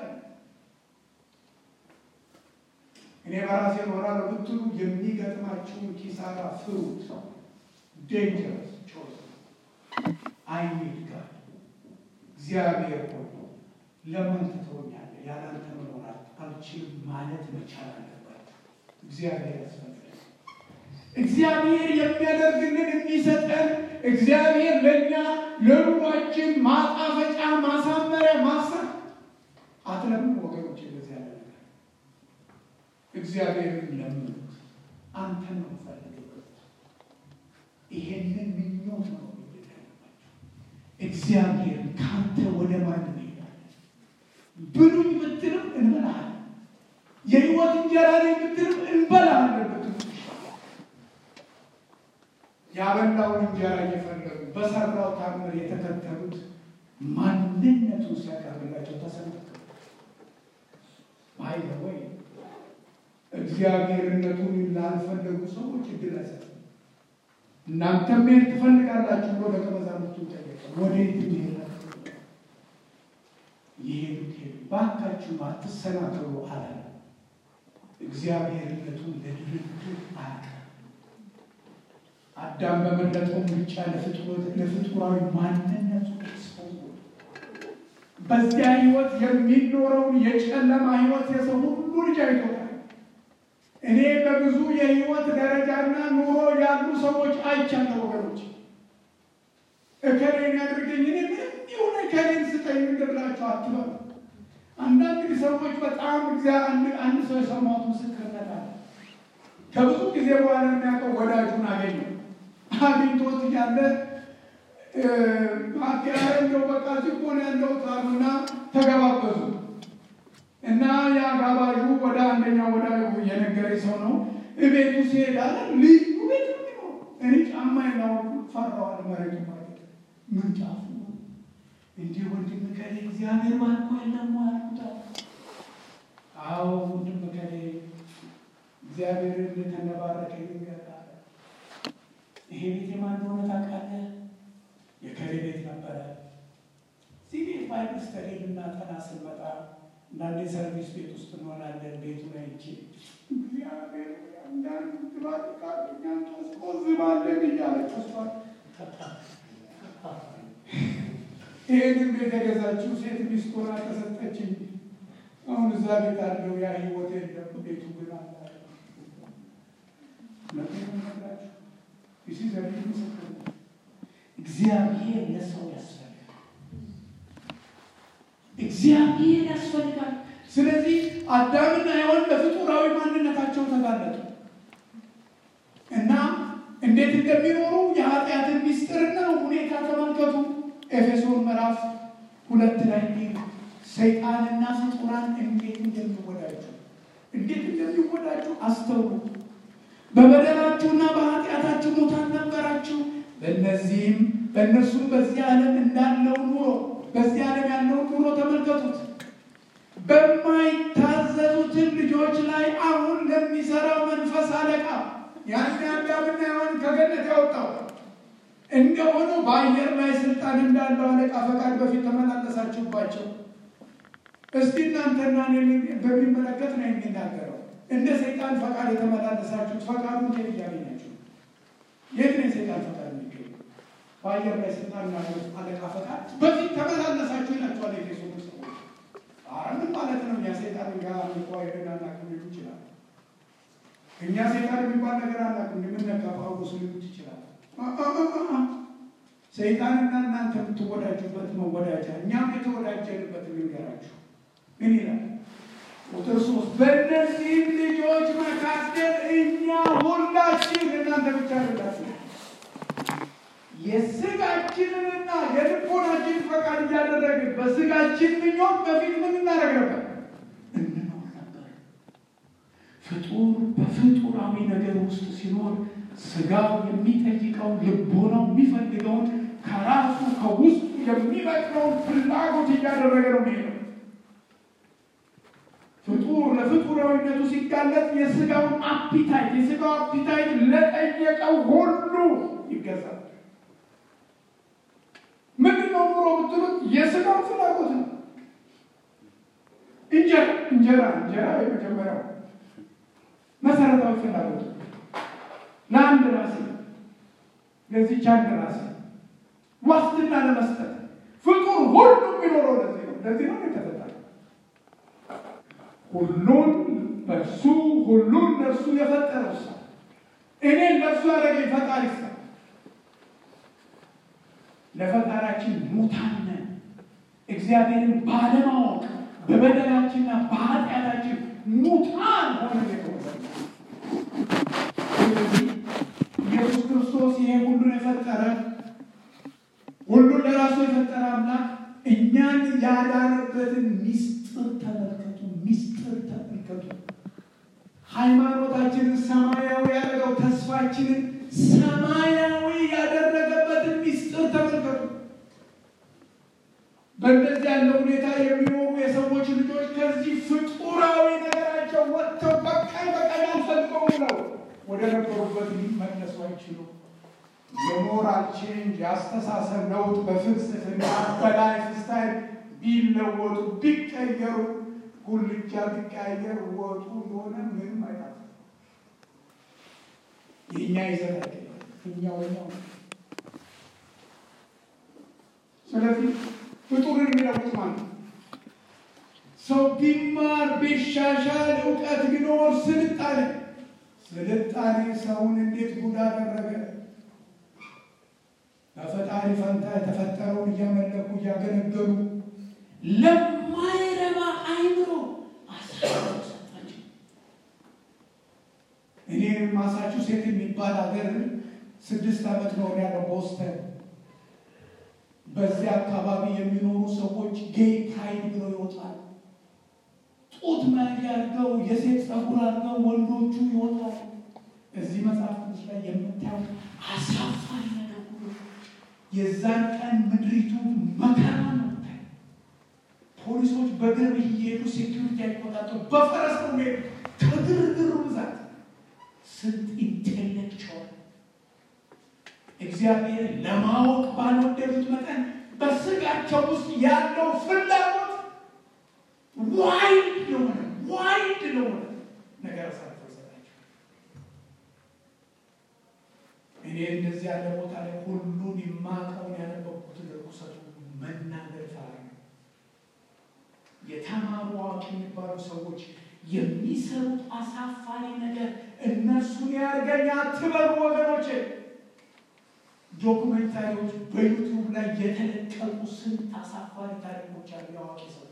እኔ በራሴ እኖራለሁ ብትሉ የሚገጥማችሁን ኪሳራ ፍሩት። ዴንጀረስ ቾይስ አይኒድ ጋር እግዚአብሔር ሆይ ለምን ትተወኛለህ? ያላንተ መኖር አልችልም ማለት መቻል አለባቸው። እግዚአብሔር ያስፈልጋል። እግዚአብሔር የሚያደርግልን የሚሰጠን እግዚአብሔር ለእኛ ለኑሯችን ማጣፈጫ ማሳመሪያ ማሰብ አትለምን ወገኖች፣ እንደዚህ ያለ ነገር እግዚአብሔርን ለምኑት። አንተ ነው ፈልገው ይሄንን ምኞት ነው እግዚአብሔር ከአንተ ወደ ማን እንሄዳለን? ብሉኝ ብትልም እንበላለን። የህይወት እንጀራ ላይ ብትልም እንበላለን ብትሉ ያበላውን እንጀራ እየፈለጉ በሰራው ታምር የተከተሉት ማንነቱን ሲያቀርብላቸው ተሰንጠቀ ባይ ወይ እግዚአብሔርነቱን ላልፈለጉ ሰዎች እድል አይሰጥም። እናንተም መሄድ ትፈልጋላችሁ ብሎ ደቀ መዛሙርቱን ጠየቀ። ወዴት ትሄዳላችሁ? ይሄዱት ሄዱ። ባካችሁ አትሰናከሉ አላለ። እግዚአብሔርነቱን ለድርድር አያውቅም። አዳም በመለጠው ምርጫ ለፍጡራዊ ማንነቱ ኤክስፖዝ በዚያ ህይወት የሚኖረውን የጨለማ ህይወት የሰው ሁሉ ልጅ አይቶታል። እኔ በብዙ የህይወት ደረጃና ኑሮ ያሉ ሰዎች አይቻለሁ። ወገኖች እከሌን ያድርገኝ እኔ ምንም ይሁን እከሌን ስጠኝ ምድርላቸው አትበሉ። አንዳንድ ሰዎች በጣም አንድ ሰው የሰማሁት ምስክርነት አለ። ከብዙ ጊዜ በኋላ የሚያውቀው ወዳጁን አገኘው። አግኝቶት እያለ እንደው በቃ ሲሆን ያለው ታሉና ተገባበዙ እና የአጋባዡ ወደ አንደኛው ወደ የነገረኝ ሰው ነው። እቤቱ ሲሄድ አለ ልዩ ቤት ነው። እኔ ጫማ ያላወቁ ፈራዋል። መሬቱ ማለት ምንጫፉ እንዲህ ወንድም ከሌ እግዚአብሔር ባርኮ የለም አልኩታል። አዎ ወንድም ከሌ እግዚአብሔር እንደተነባረከ ይገባል። ይሄ ቤት የማን እንደሆነ ታውቃለህ? የከሌ ቤት ነበረ። እዚህ ቤት ባይብል ስተዲ ልናጠና ስንመጣ አንዳንዴ ሰርቪስ ቤት ውስጥ እንሆናለን። ቤቱን አይቼ እግዚአብሔር አንዳንድ ትባልቃል እኛን ታስቆዝባለን እያለ ጭሷል። ይህንን ቤት የገዛችው ሴት ሚስት ሆና ተሰጠችኝ። አሁን እዛ ቤት አለው ያ ህይወት የለም። ቤቱ ግን አለ። ነግራችሁ ይሲ ዘሪ ምስክር እግዚአብሔር ለሰው ያስፈልጋል። እግዚአብሔር ያስፈልጋል። ስለዚህ አዳምና ሔዋን በፍጡራዊ ማንነታቸው ተጋለጡ እና እንዴት እንደሚኖሩ የኃጢአትን ሚስጥርና ሁኔታ ተመልከቱ። ኤፌሶን ምዕራፍ ሁለት ላይ ሰይጣንና ፍጡራን እንዴት እንደሚወዳጁ እንዴት እንደሚወዳጁ አስተውሉ። በበደላችሁና በኃጢአታችሁ ሙታን ነበራችሁ። በእነዚህም በእነርሱም በዚህ ዓለም እንዳለው ኑሮ በዚህ ዓለም ያለውን ኑሮ ተመልከቱት። በማይታዘዙትን ልጆች ላይ አሁን ለሚሰራው መንፈስ አለቃ ያን አዳምና ሔዋን ከገነት ያወጣው እንደሆነ በአየር ላይ ስልጣን እንዳለው አለቃ ፈቃድ በፊት ተመላለሳችሁባቸው። እስቲ እናንተና በሚመለከት ነው የሚናገረው። እንደ ሰይጣን ፈቃድ የተመላለሳችሁት ፈቃዱ እንዴት እያገኛችሁ? የት ነው የሰይጣን ፈቃድ የሚገኙ? በአየር ላይ ስልጣን ያለው አለቃ ፈቃድ በፊት ተመላለሳችሁ ይላቸዋል ኤፌሶን ሰዎች። ኧረ ምን ማለት ነው? እኛ ሰይጣን ጋር ሚቋሄድን አናውቅም ሊሉ ይችላል። እኛ ሰይጣን የሚባል ነገር አናውቅም የምነካ ጳውሎስ ሊሉት ይችላል። ሰይጣንና እናንተ የምትወዳጁበት መወዳጃ እኛም የተወዳጀንበት ልንገራችሁ። ምን ይላል ቁጥር ሶስት በእነዚህም ልጆች መካከል እኛ ሁላችን እናንተ ብቻ አይደላችሁ የስጋችንንና የልቦናችን ፈቃድ እያደረግን በስጋችን ምኞት በፊት ምን እናደርግ ነበር? እንኖር ነበር። ፍጡር በፍጡራዊ ነገር ውስጥ ሲኖር ስጋው የሚጠይቀው ልቦናው የሚፈልገውን ከራሱ ከውስጡ የሚበቅለውን ፍላጎት እያደረገ ነው የሚሄደው። ፍጡር ለፍጡራዊነቱ ሲጋለጥ የስጋውን አፒታይት የስጋው አፒታይት ለጠየቀው ሁሉ ይገዛል። ምንድን ነው ኑሮ ብትሉት የስጋው ፍላጎት ነው። እንጀራ እንጀራ እንጀራ የመጀመሪያው መሰረታዊ ፍላጎት ለአንድ ራሴ ለዚች አንድ ራሴ ዋስትና ለመስጠት ፍጡር ሁሉ የሚኖረው ለዚህ ነው። ለዚህ ነው የተፈጠረ ሁሉን በእርሱ ሁሉን ለእርሱ የፈጠረው ሰው እኔን ለእርሱ ያደረገኝ ፈጣሪ ሰው ለፈጣሪያችን ሙታን ነን። እግዚአብሔርን ባለማወቅ በበደላችንና በኃጢአታችን ሙታን ሆነን የተወሰነ ስለዚህ ኢየሱስ ክርስቶስ ይሄ ሁሉን የፈጠረ ሁሉን ለራሱ የፈጠረ አምላክ እኛን ያዳነበትን ሚስጥር ተመልከቱ። ሚስጥር ተመልከቱ። ሃይማኖታችንን ሰማያዊ ያደረገው ተስፋችንን ሰማያዊ ያደረገበትን ሚስጥር ተመልከቱ። በእንደዚህ ያለ ሁኔታ የሚኖሩ የሰዎች ልጆች ከዚህ ፍጡራዊ ነገራቸው ወጥተው በቀን በቀን አልፈልገው ብለው ወደ ነበሩበት ሊመለሱ አይችሉም። የሞራል ቼንጅ የአስተሳሰብ ለውጥ በፍልስፍና በላይፍ ስታይል ቢለወጡ ቢቀየሩ ጉልቻ ቢቀያየር ወጡ እንደሆነ ምንም አይጣፍም። የእኛ ይዘት አይደለም፣ እኛው እኛው። ስለዚህ ፍጡርን የሚለውጥ ማለት ነው። ሰው ቢማር ቢሻሻል እውቀት ቢኖር ስልጣኔ ስልጣኔ ሰውን እንዴት ጉድ አደረገ? በፈጣሪ ፈንታ የተፈጠረውን እያመለኩ እያገለገሉ ለማይረባ አይምሮ አሳልፈው ሰጣቸው። እኔ ማሳቹሴት የሚባል ሀገር ስድስት ዓመት ነው ያለው ቦስተን። በዚያ አካባቢ የሚኖሩ ሰዎች ጌይ ፕራይድ ብለው ይወጣሉ። ጡት መያዣ አድርገው የሴት ጸጉር አድርገው ወንዶቹ ይወጣሉ። እዚህ መጽሐፍ ቅዱስ ላይ የምታየው አሳፋሪ ነገር ሁሉ የዛን ቀን ምድሪቱ መከራ ነው። ፖሊሶች በእግር እየሄዱ ሴኪሪቲ አይቆጣጠሩ፣ በፈረስ ነው የሚሄዱ። ከግርግሩ ብዛት ስንት ኢንቴሌክቹዋል እግዚአብሔር ለማወቅ ባልወደዱት መጠን በስጋቸው ውስጥ ያለው ፍላጎት ዋይድ ለሆነ ዋይድ ለሆነ ነገር አሳልፈው ይሰጣቸው። እኔ እንደዚህ ያለ ቦታ ላይ ሁሉን የማውቀውን ያነበብኩትን ርኩሰቱ መናገር ፈራ የተማሩ አዋቂ የሚባሉ ሰዎች የሚሰሩት አሳፋሪ ነገር እነሱን ያርገኝ አትበሉ ወገኖቼ። ዶኩሜንታሪዎች በዩቱብ ላይ የተለቀቁ ስንት አሳፋሪ ታሪኮች አሉ። የአዋቂ ሰዎች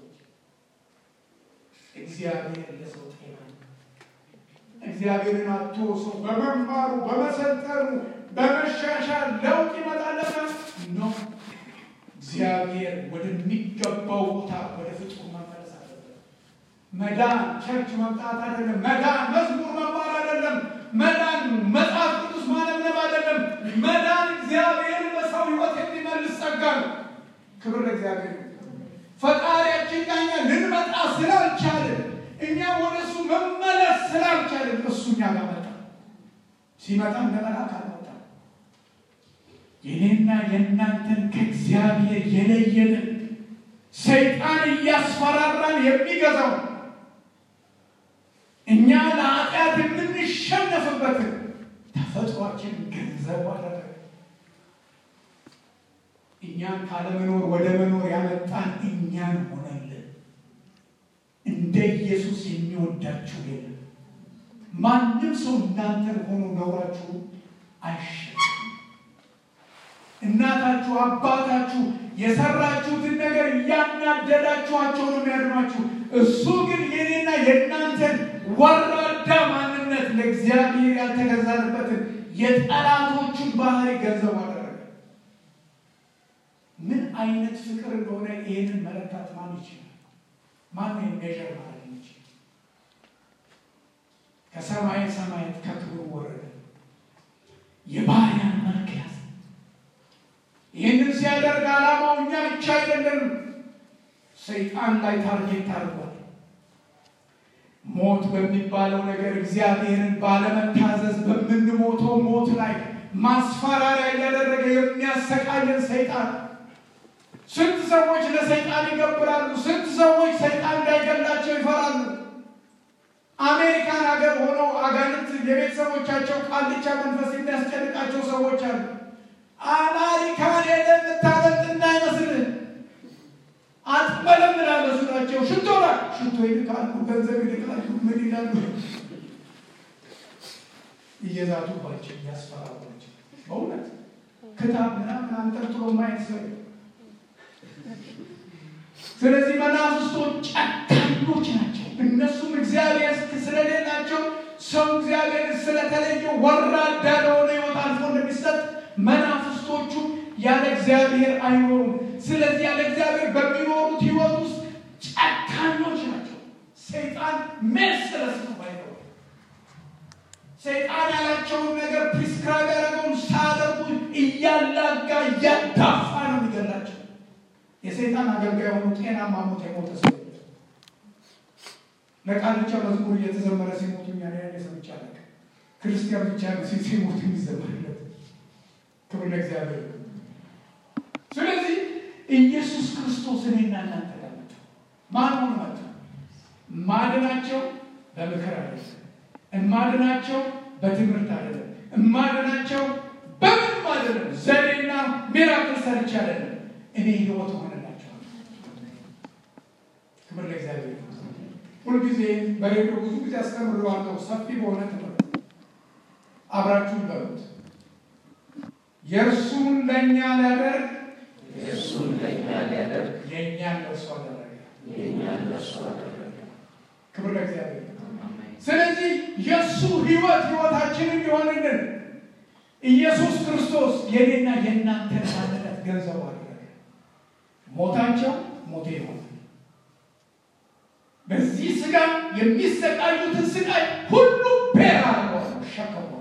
እግዚአብሔር ለሰው ጤና እግዚአብሔርን አቶ ሰው በመማሩ በመሰልጠኑ በመሻሻል ለውጥ ይመጣለታል ነው። እግዚአብሔር ወደሚገባው ቦታ ወደ ፍጹም መመለስ አለበት። መዳን ቸርች መምጣት አይደለም። መዳን መዝሙር መማር አይደለም። መዳን መጽሐፍ ቅዱስ ማነብነብ አይደለም። መዳን እግዚአብሔርን በሰው ሕይወት የሚመልስ ጸጋ ነው። ክብር ለእግዚአብሔር። ፈጣሪያችን ጋር እኛ ልንመጣ ስላልቻልን እኛ ወደ እሱ መመለስ ስላልቻልን እሱ እኛ ጋር መጣ። ሲመጣ እንደ መልአክ አልመጣም። የኔና የእናንተን ከእግዚአብሔር የለየንን ሰይጣን እያስፈራራን የሚገዛው እኛ ለኃጢአት የምንሸነፍበትን ተፈጥሯችን ገንዘብ አደረገ። እኛን ካለመኖር ወደ መኖር ያመጣን እኛን ሆነልን። እንደ ኢየሱስ የሚወዳችሁ የለም። ማንም ሰው እናንተን ሆኖ ነውራችሁ አይሸነፍም። እናታችሁ አባታችሁ የሰራችሁትን ነገር እያናደዳችኋቸው ነው የሚያድኗችሁ። እሱ ግን የኔና የእናንተን ወራዳ ማንነት ለእግዚአብሔር ያልተገዛንበትን የጠላቶቹን ባህሪ ገንዘብ አደረገ። ምን አይነት ፍቅር እንደሆነ ይህንን መለካት ማን ይችላል? ማን ሜዥር ማለት ይችላል? ከሰማይ ሰማያት ከክብሩ ወረደ፣ የባሪያን መልክ ያዘ። ይህንን ሲያደርግ ዓላማው እኛ ብቻ አይደለንም፣ ሰይጣን ላይ ታርጌት አድርጓል። ሞት በሚባለው ነገር እግዚአብሔርን ባለመታዘዝ በምንሞተው ሞት ላይ ማስፈራሪያ እያደረገ የሚያሰቃየን ሰይጣን። ስንት ሰዎች ለሰይጣን ይገብራሉ። ስንት ሰዎች ሰይጣን እንዳይገላቸው ይፈራሉ። አሜሪካን ሀገር ሆነው አጋንንት የቤተሰቦቻቸው ቃልቻ መንፈስ የሚያስጨንቃቸው ሰዎች አሉ። አሜሪካን ሄደ የምታመልጥ እንዳይመስልህ። አትመለምላለ ናቸው ሽቶ ላይ ሽቶ ይልካሉ፣ ገንዘብ ይልካሉ፣ ምን ይላሉ? እየዛቱባቸው እያስፈራሯቸው በእውነት ክታብ ምናምን አንጠልጥሎ ማየት ሰው ስለዚህ መናፍስቶች ጨካኞች ናቸው። እነሱም እግዚአብሔር ስለሌላቸው ሰው እግዚአብሔር ስለተለየ ወራዳ ለሆነ ሕይወት አልፎ እንደሚሰጥ መናፍስቶቹ ያለ እግዚአብሔር አይኖሩም። ስለዚህ ያለ እግዚአብሔር በሚኖሩት ሕይወት ውስጥ ጨካኞች ናቸው። ሰይጣን ሜርሰለስ ነው ባይነው ሰይጣን ያላቸውን ነገር ፕሪስክራይብ ያደረገውን ሳያደርጉ እያላጋ እያዳፋ ነው የሚገላቸው። የሰይጣን አገልጋይ የሆኑ ጤናማ ሞት የሞተ ሰው ለቃልቻ መዝሙር እየተዘመረ ሲሞቱ እኛ ያኔ ሰምቼ አላውቅም። ክርስቲያን ብቻ ነው ሲሞት የሚዘመርለት። ክብር ለእግዚአብሔር። ስለዚህ ኢየሱስ ክርስቶስ እኔና እናንተ ጋር መጣ። ማን ሆኖ መጣ? ማድናቸው በምክር አይደለም፣ እማድናቸው በትምህርት አይደለም፣ እማድናቸው በምንም አይደለም፣ ዘዴና ሚራክል ሰርቼ አይደለም። እኔ ህይወት ሆነላቸዋል። ክብር ለእግዚአብሔር። ሁልጊዜ በሬዲዮ ብዙ ጊዜ አስተምረዋለሁ። ሰፊ በሆነ ትምህርት አብራችሁ በሉት። የእርሱን ለእኛ ሊያደርግ የእሱን ለእኛ ሊያደርግ የእኛን ለእርሱ አደረገ። የእኛን ለእሱ አደረገ። ክብር ለእግዚአብሔር። አሜን። ስለዚህ የእሱ ህይወት ህይወታችንን ሊሆንልን ኢየሱስ ክርስቶስ የኔና የእናንተን ማንነት ገንዘቡ አደረገ። ሞታቸው ሞቴ ይሆናል። በዚህ ስጋ የሚሰቃዩትን ስቃይ ሁሉ ቤራ ሸከሟል።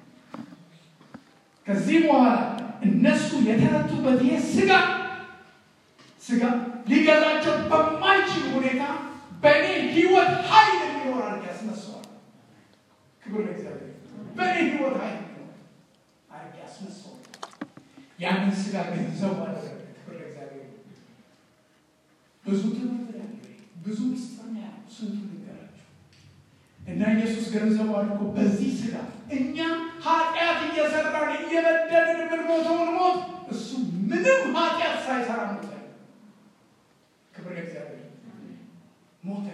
ከዚህ በኋላ እነሱ የተረቱበት ይህ ስጋ ስጋ ሊገዛቸው በማይችል ሁኔታ በእኔ ህይወት ኃይል የሚኖር አድርግ ያስነሳዋል። ክብር ለእግዚአብሔር። በእኔ ህይወት ኃይል የሚኖር አድርግ ያስነሳዋል። ያንን ስጋ ገንዘቡ አደረገ። ክብር ለእግዚአብሔር። ብዙ ትምህርት ያለ ብዙ ምስጢር ነው ያለው። ስንቱ ንገራቸው እና ኢየሱስ ገንዘቡ አድርጎ በዚህ ስጋ እኛ ኃጢአት እየሰራን እየበደልን የምንሞተውን ሞት እሱ ምንም ኃጢአት ሳይሰራ ሞተ። ክብር ለእግዚአብሔር። ሞተ።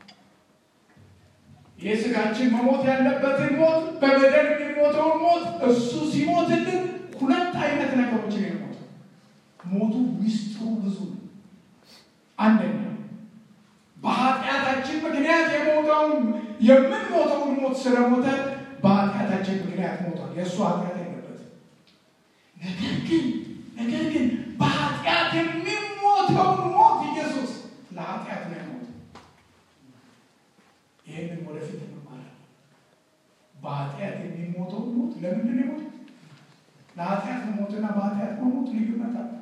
ይህ ስጋችን መሞት ያለበትን ሞት በበደል የሚሞተውን ሞት እሱ ሲሞትልን ሁለት አይነት ነገሮችን ነው የሞተው። ሞቱ ሚስጥሩ ብዙ ነው። አንደኛ በኃጢአታችን ምክንያት የሞተውን የምንሞተውን ሞት ስለሞተ በኃጢአታችን ምክንያት ሞቷል። የእሱ ኃጢአት የለበትም። ነገር ግን ነገር ግን በኃጢአት የሚሞተውን ሞት ኢየሱስ ለኃጢአት ነው የሞተው። ይህንን ወደፊት እንማራለን። በኃጢአት የሚሞተውን ሞት ለምንድን ነው የሞተው? ለኃጢአት መሞትና በኃጢአት መሞት ልዩነት አለ።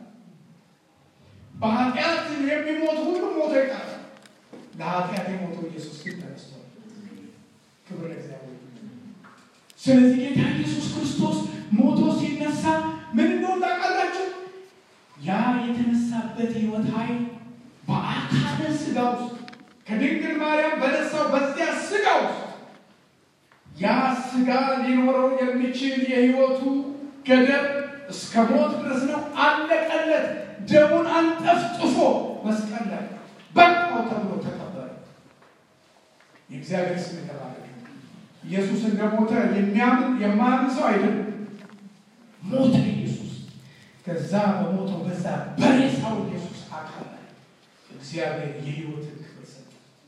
በኃጢአት የሚሞት ሁሉ ሞቶ ይቀራል። ለኃጢአት የሞተው ኢየሱስ ግን ተነስቷል። ክብር ለእግዚአብሔር። ስለዚህ ጌታ ኢየሱስ ክርስቶስ ሞቶ ሲነሳ ምን እንደሆነ ታውቃላችሁ? ያ የተነሳበት ሕይወት ኃይል በአካለ ስጋ ውስጥ ከድንግል ማርያም በነሳው በዚያ ስጋ ውስጥ ያ ስጋ ሊኖረው የሚችል የሕይወቱ ገደብ እስከ ሞት ድረስ ነው። አለቀለት። ደሙን አንጠፍጥፎ መስቀል ላይ በቃው ተብሎ ተቀበረ። የእግዚአብሔር ስም የተባረከ ኢየሱስ እንደሞተ የሚያምን የማያምን ሰው አይደለም። ሞተ ኢየሱስ። ከዛ በሞተው በዛ በሬሳው ኢየሱስ አካል ላይ እግዚአብሔር የሕይወትን ክብር ሰጠ።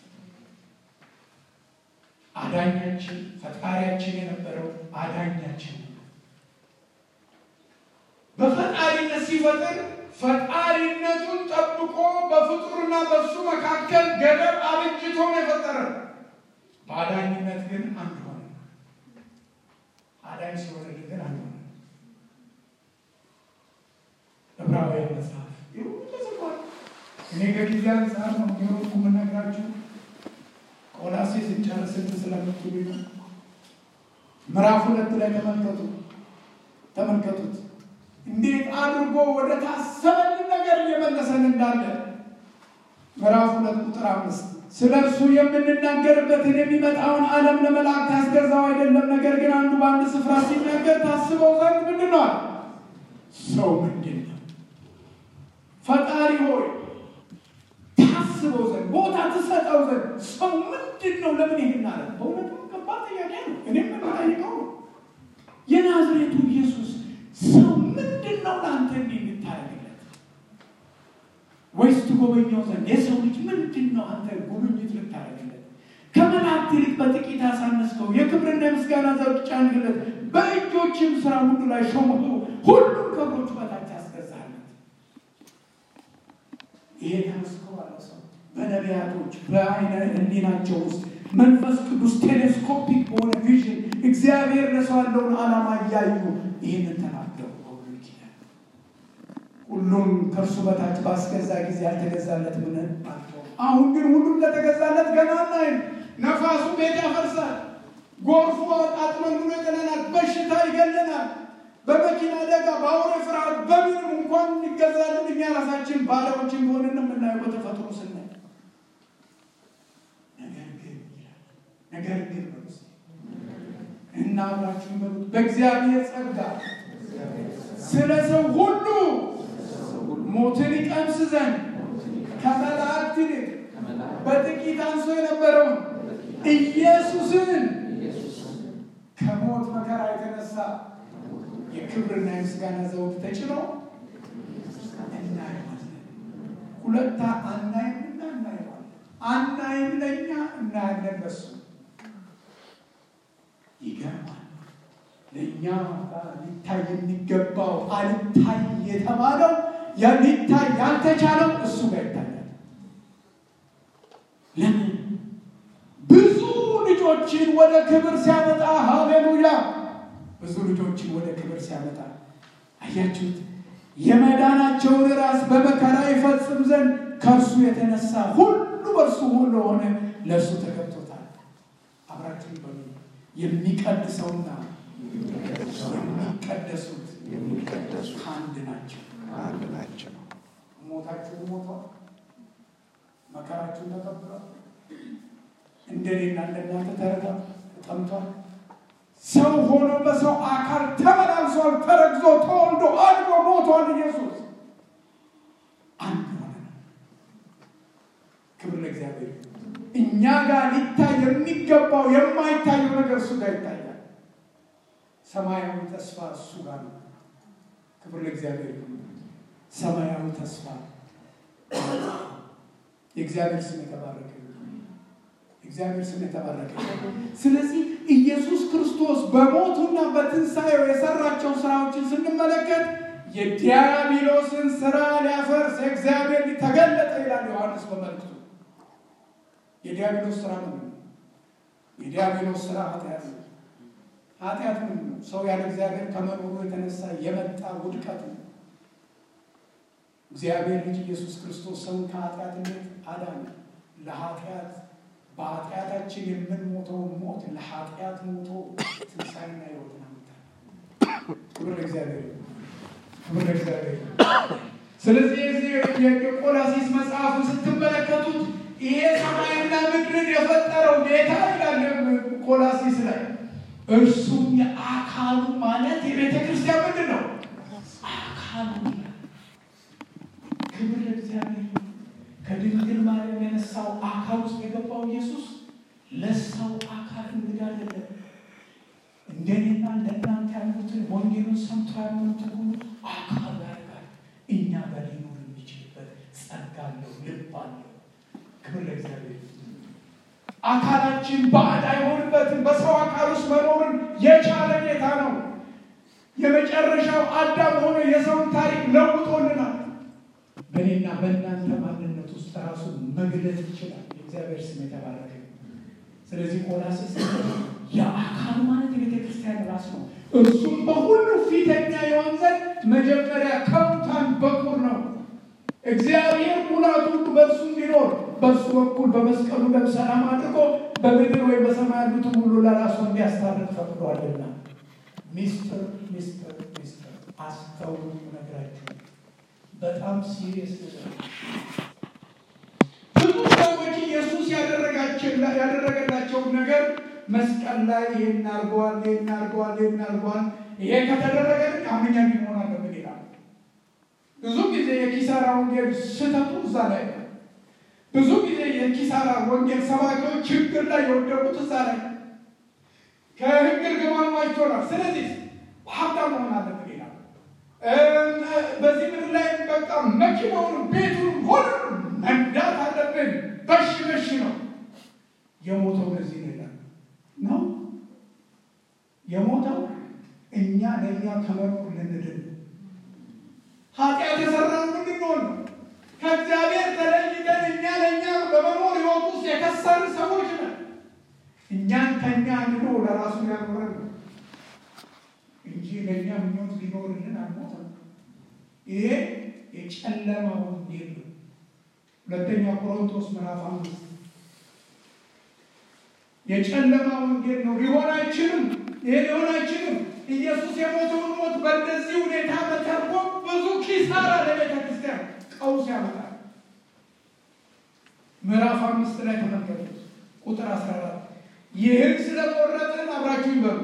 አዳኛችን ፈጣሪያችን የነበረው አዳኛችን ነው። በፈጣሪነት ሲፈጥር ፈጣሪነቱን ጠብቆ በፍጡርና በእሱ መካከል ገደብ አብጅቶ ነው የፈጠረ። በአዳኝነት ግን አንድ ሆነ። አዳኝ ሲሆንልን ግን አንድ ሆነ። ዕብራውያን መጽሐፍ ይህ ሁሉ ተጽፏል። እኔ ከጊዜ አንጻር ነው የሚወርቁ የምነግራችሁ ቆላሴስ እንጨርስን ስለምትሉ ነው። ምዕራፍ ሁለት ላይ ተመልከቱ ተመልከቱት እንዴት አድርጎ ወደ ታሰበልን ነገር እየመለሰን እንዳለ ምዕራፍ ሁለት ቁጥር አምስት ስለ እርሱ የምንናገርበትን የሚመጣውን ዓለም ለመላእክት ያስገዛው አይደለም። ነገር ግን አንዱ በአንድ ስፍራ ሲናገር ታስበው ዘንድ ምንድን ነው አለ? ሰው ምንድን ነው? ፈጣሪ ሆይ ታስበው ዘንድ ቦታ ትሰጠው ዘንድ ሰው ምንድን ነው ለምን ይህን አለ? በእውነቱ ከባድ ጥያቄ ነው። እኔም የምጠይቀው ነው። የናዝሬቱ ኢየሱስ ሰው ምንድን ነው ለአንተ እንዲህ የምታደርግለት? ወይስ ትጎበኘው ዘንድ የሰው ልጅ ምንድን ነው አንተ ጉብኝት ልታደርግለት? ከመላእክት ይልቅ በጥቂት አሳነስከው፣ የክብርና የምስጋና ዘውድ ጫንክለት፣ በእጆችም ስራ ሁሉ ላይ ሾመኸው፣ ሁሉም ከእግሮቹ በታች አስገዛለት። ይሄ ተመስክሮ አለ ሰው በነቢያቶች በአይነ ህሊናቸው ውስጥ መንፈስ ቅዱስ ቴሌስኮፒክ በሆነ ቪዥን እግዚአብሔር ለሰው ያለውን ዓላማ እያዩ ይህንን ተናገሩ። በብሉይ ኪዳን ሁሉም ከእርሱ በታች ባስገዛ ጊዜ ያልተገዛለት ምን አልተው። አሁን ግን ሁሉም ለተገዛለት ገና እናይም። ነፋሱ ቤት ያፈርሳል፣ ጎርፉ አጥመን ብሎ ይጥለናል፣ በሽታ ይገለናል። በመኪና አደጋ፣ በአውሬ ፍርሃት፣ በምንም እንኳን እንገዛለን እኛ ራሳችን ባሪያዎችን ሆንን የምናየው በተፈጥሮ ስናይ ነገር ግን ይላል ነገር ግን በሉት እና አብራችሁን በሉት በእግዚአብሔር ጸጋ ስለ ሰው ሁሉ ሞትን ይቀምስ ዘንድ ከመላእክት ይልቅ በጥቂት አንሶ የነበረውን ኢየሱስን ከሞት መከራ የተነሳ የክብርና የምስጋና ዘውድ ተጭኖ እናየዋለን። ሁለታ አናይምና እናየዋለን። አናይም ለእኛ እናያለን ለሱ። ይገርማል። ለእኛ ሊታይ የሚገባው አልታይ የተባለው ሊታይ ያልተቻለው እሱ ጋር ይታያል። ለምን? ብዙ ልጆችን ወደ ክብር ሲያመጣ ሃሌሉያ! ብዙ ልጆችን ወደ ክብር ሲያመጣ አያችሁት? የመዳናቸውን ራስ በመከራ ይፈጽም ዘንድ ከእርሱ የተነሳ ሁሉ በእርሱ ሁሉ ሆነ ለእርሱ ተገብቶታል። አብራችሁ በሉ የሚቀድሰውና የሚቀደሱት የሚቀደሱት አንድ ናቸው። አንድ ናቸው። ሞታችሁ ሞቷል። መከራችሁን ተቀብሏል። እንደኔና እንደናንተ ተረዳ ተጠምቷል። ሰው ሆኖ በሰው አካል ተመላልሷል። ተረግዞ ተወልዶ አድጎ ሞቷል። ኢየሱስ አንድ ሆነ። ክብር ለእግዚአብሔር። እኛ ጋር ሊታይ የሚገባው የማይታየው ነገር እሱ ጋር ይታያል። ሰማያዊ ተስፋ እሱ ጋር ነው። ክብር ለእግዚአብሔር ይሁን። ሰማያዊ ተስፋ የእግዚአብሔር ስም የተባረከ ይሁን። እግዚአብሔር ስም የተባረከ ይሁን። ስለዚህ ኢየሱስ ክርስቶስ በሞቱና በትንሣኤው የሰራቸው ስራዎችን ስንመለከት የዲያብሎስን ስራ ሊያፈርስ እግዚአብሔር ተገለጠ ይላል ዮሐንስ በመልእክቱ። የዲያብሎስ ስራ ምንድን ነው? የዲያብሎስ ስራ ኃጢአት ነው። ኃጢአት ምንድን ነው? ሰው ያለ እግዚአብሔር ከመኖሩ የተነሳ የመጣ ውድቀት ነው። እግዚአብሔር ልጅ ኢየሱስ ክርስቶስ ሰውን ከኃጢአትነት አዳነ። ለኃጢአት በኃጢአታችን የምንሞተውን ሞት ለኃጢአት ሞቶ ትንሣኤና ሕይወትን አመጣ። ክብር ለእግዚአብሔር ይሁን። ክብር ለእግዚአብሔር ይሁን። ስለዚህ የዚህ የቆላሲስ መጽሐፍን ስትመለከቱት ይሄ ሰማይና ምድርን የፈጠረው ጌታ ይላል ቆላሲስ ላይ እርሱም የአካሉ ማለት የቤተ ክርስቲያን ምንድን ነው? አካሉ ይላል። ክብር ለእግዚአብሔር ይሁን። ከድንግል ማርያም የነሳው አካል ውስጥ የገባው ኢየሱስ ለሰው አካል እንግዳ አይደለም። እንደኔና እንደናንተ ያሉትን ወንጌሉን ሰምቶ ያሉትን ሁሉ አካል ያደርጋል። እኛ ጋር ሊኖር የሚችልበት ጸጋ አለው፣ ልብ አለው። ክብር ለእግዚአብሔር ይሁን። አካላችን ባዕድ አይሆንበትም። በሰው አካል ውስጥ መኖርን የቻለ ጌታ ነው። የመጨረሻው አዳም ሆኖ የሰውን ታሪክ ለውጦልናል። በእኔና በእናንተ ማንነት ውስጥ ራሱን መግለጽ ይችላል። የእግዚአብሔር ስም የተባረከ ይሁን። ስለዚህ ቆላስይስ የአካል ማለት የቤተ ክርስቲያን ራስ ነው። እርሱም በሁሉ ፊተኛ የሆን ዘንድ መጀመሪያ ከሙታን በኩር ነው። እግዚአብሔር ሙላቱ ሁሉ በእርሱ እንዲኖር በእርሱ በኩል በመስቀሉ ደም ሰላም አድርጎ በምድር ወይም በሰማይ ያሉትን ሁሉ ለራሱ እንዲያስታርቅ ፈቅዷልና። ሚስጥር ሚስጥር ሚስጥር አስተውሉ ነግራችሁ በጣም ሲሪየስ ነገር ብዙ ሰዎች ኢየሱስ ያደረገላቸውን ነገር መስቀል ላይ ይሄን አድርገዋል፣ ይሄን አድርገዋል፣ ይሄን አድርገዋል፣ ይሄ ከተደረገ አሁን እኛ እንዲሆን አለብን ይላል። ብዙ ጊዜ የኪሳራ ወንጌል ስህተቱ እዛ ላይ ነው። ብዙ ጊዜ የኪሳራ ወንጌል ሰባኪዎች ችግር ላይ የወደቁት እዛ ላይ ነው። ከህግ እርግማን ዋጅቶናል። ስለዚህ ሀብታም መሆን አለብን ይላል። በዚህ ምድር ላይ በቃ መኪናውን፣ ቤቱን፣ ሁሉም መንዳት አለብን። በሽ በሽ ነው የሞተው ለዚህ ነው ይላል ነው የሞተው እኛ ለእኛ ከመኖር ልንድን ኃጢአት የሰራን ምንድንሆን ነው ከእግዚአብሔር ተለይተን እኛ ለእኛ በመኖር ህይወት ውስጥ የከሰርን ሰዎች ነን። እኛን ከእኛ አንድኖ ለራሱ ያኖረን ነው እንጂ ለእኛ ምኞት ሊኖርልን አልሞተም። ይሄ የጨለማ ወንጌል ነው። ሁለተኛ ቆሮንቶስ ምዕራፍ አምስት የጨለማ ወንጌል ነው። ሊሆን አይችልም። ይሄ ሊሆን አይችልም። ኢየሱስ የሞተውን ሞት በእንደዚህ ሁኔታ መተርጎም ብዙ ኪሳራ ለቤተ ክርስቲያን ቀውስ ያመጣል። ምዕራፍ አምስት ላይ ተመልከቱት ቁጥር አስራ አራት ይህን ስለቆረጥን አብራችሁ ይበሉ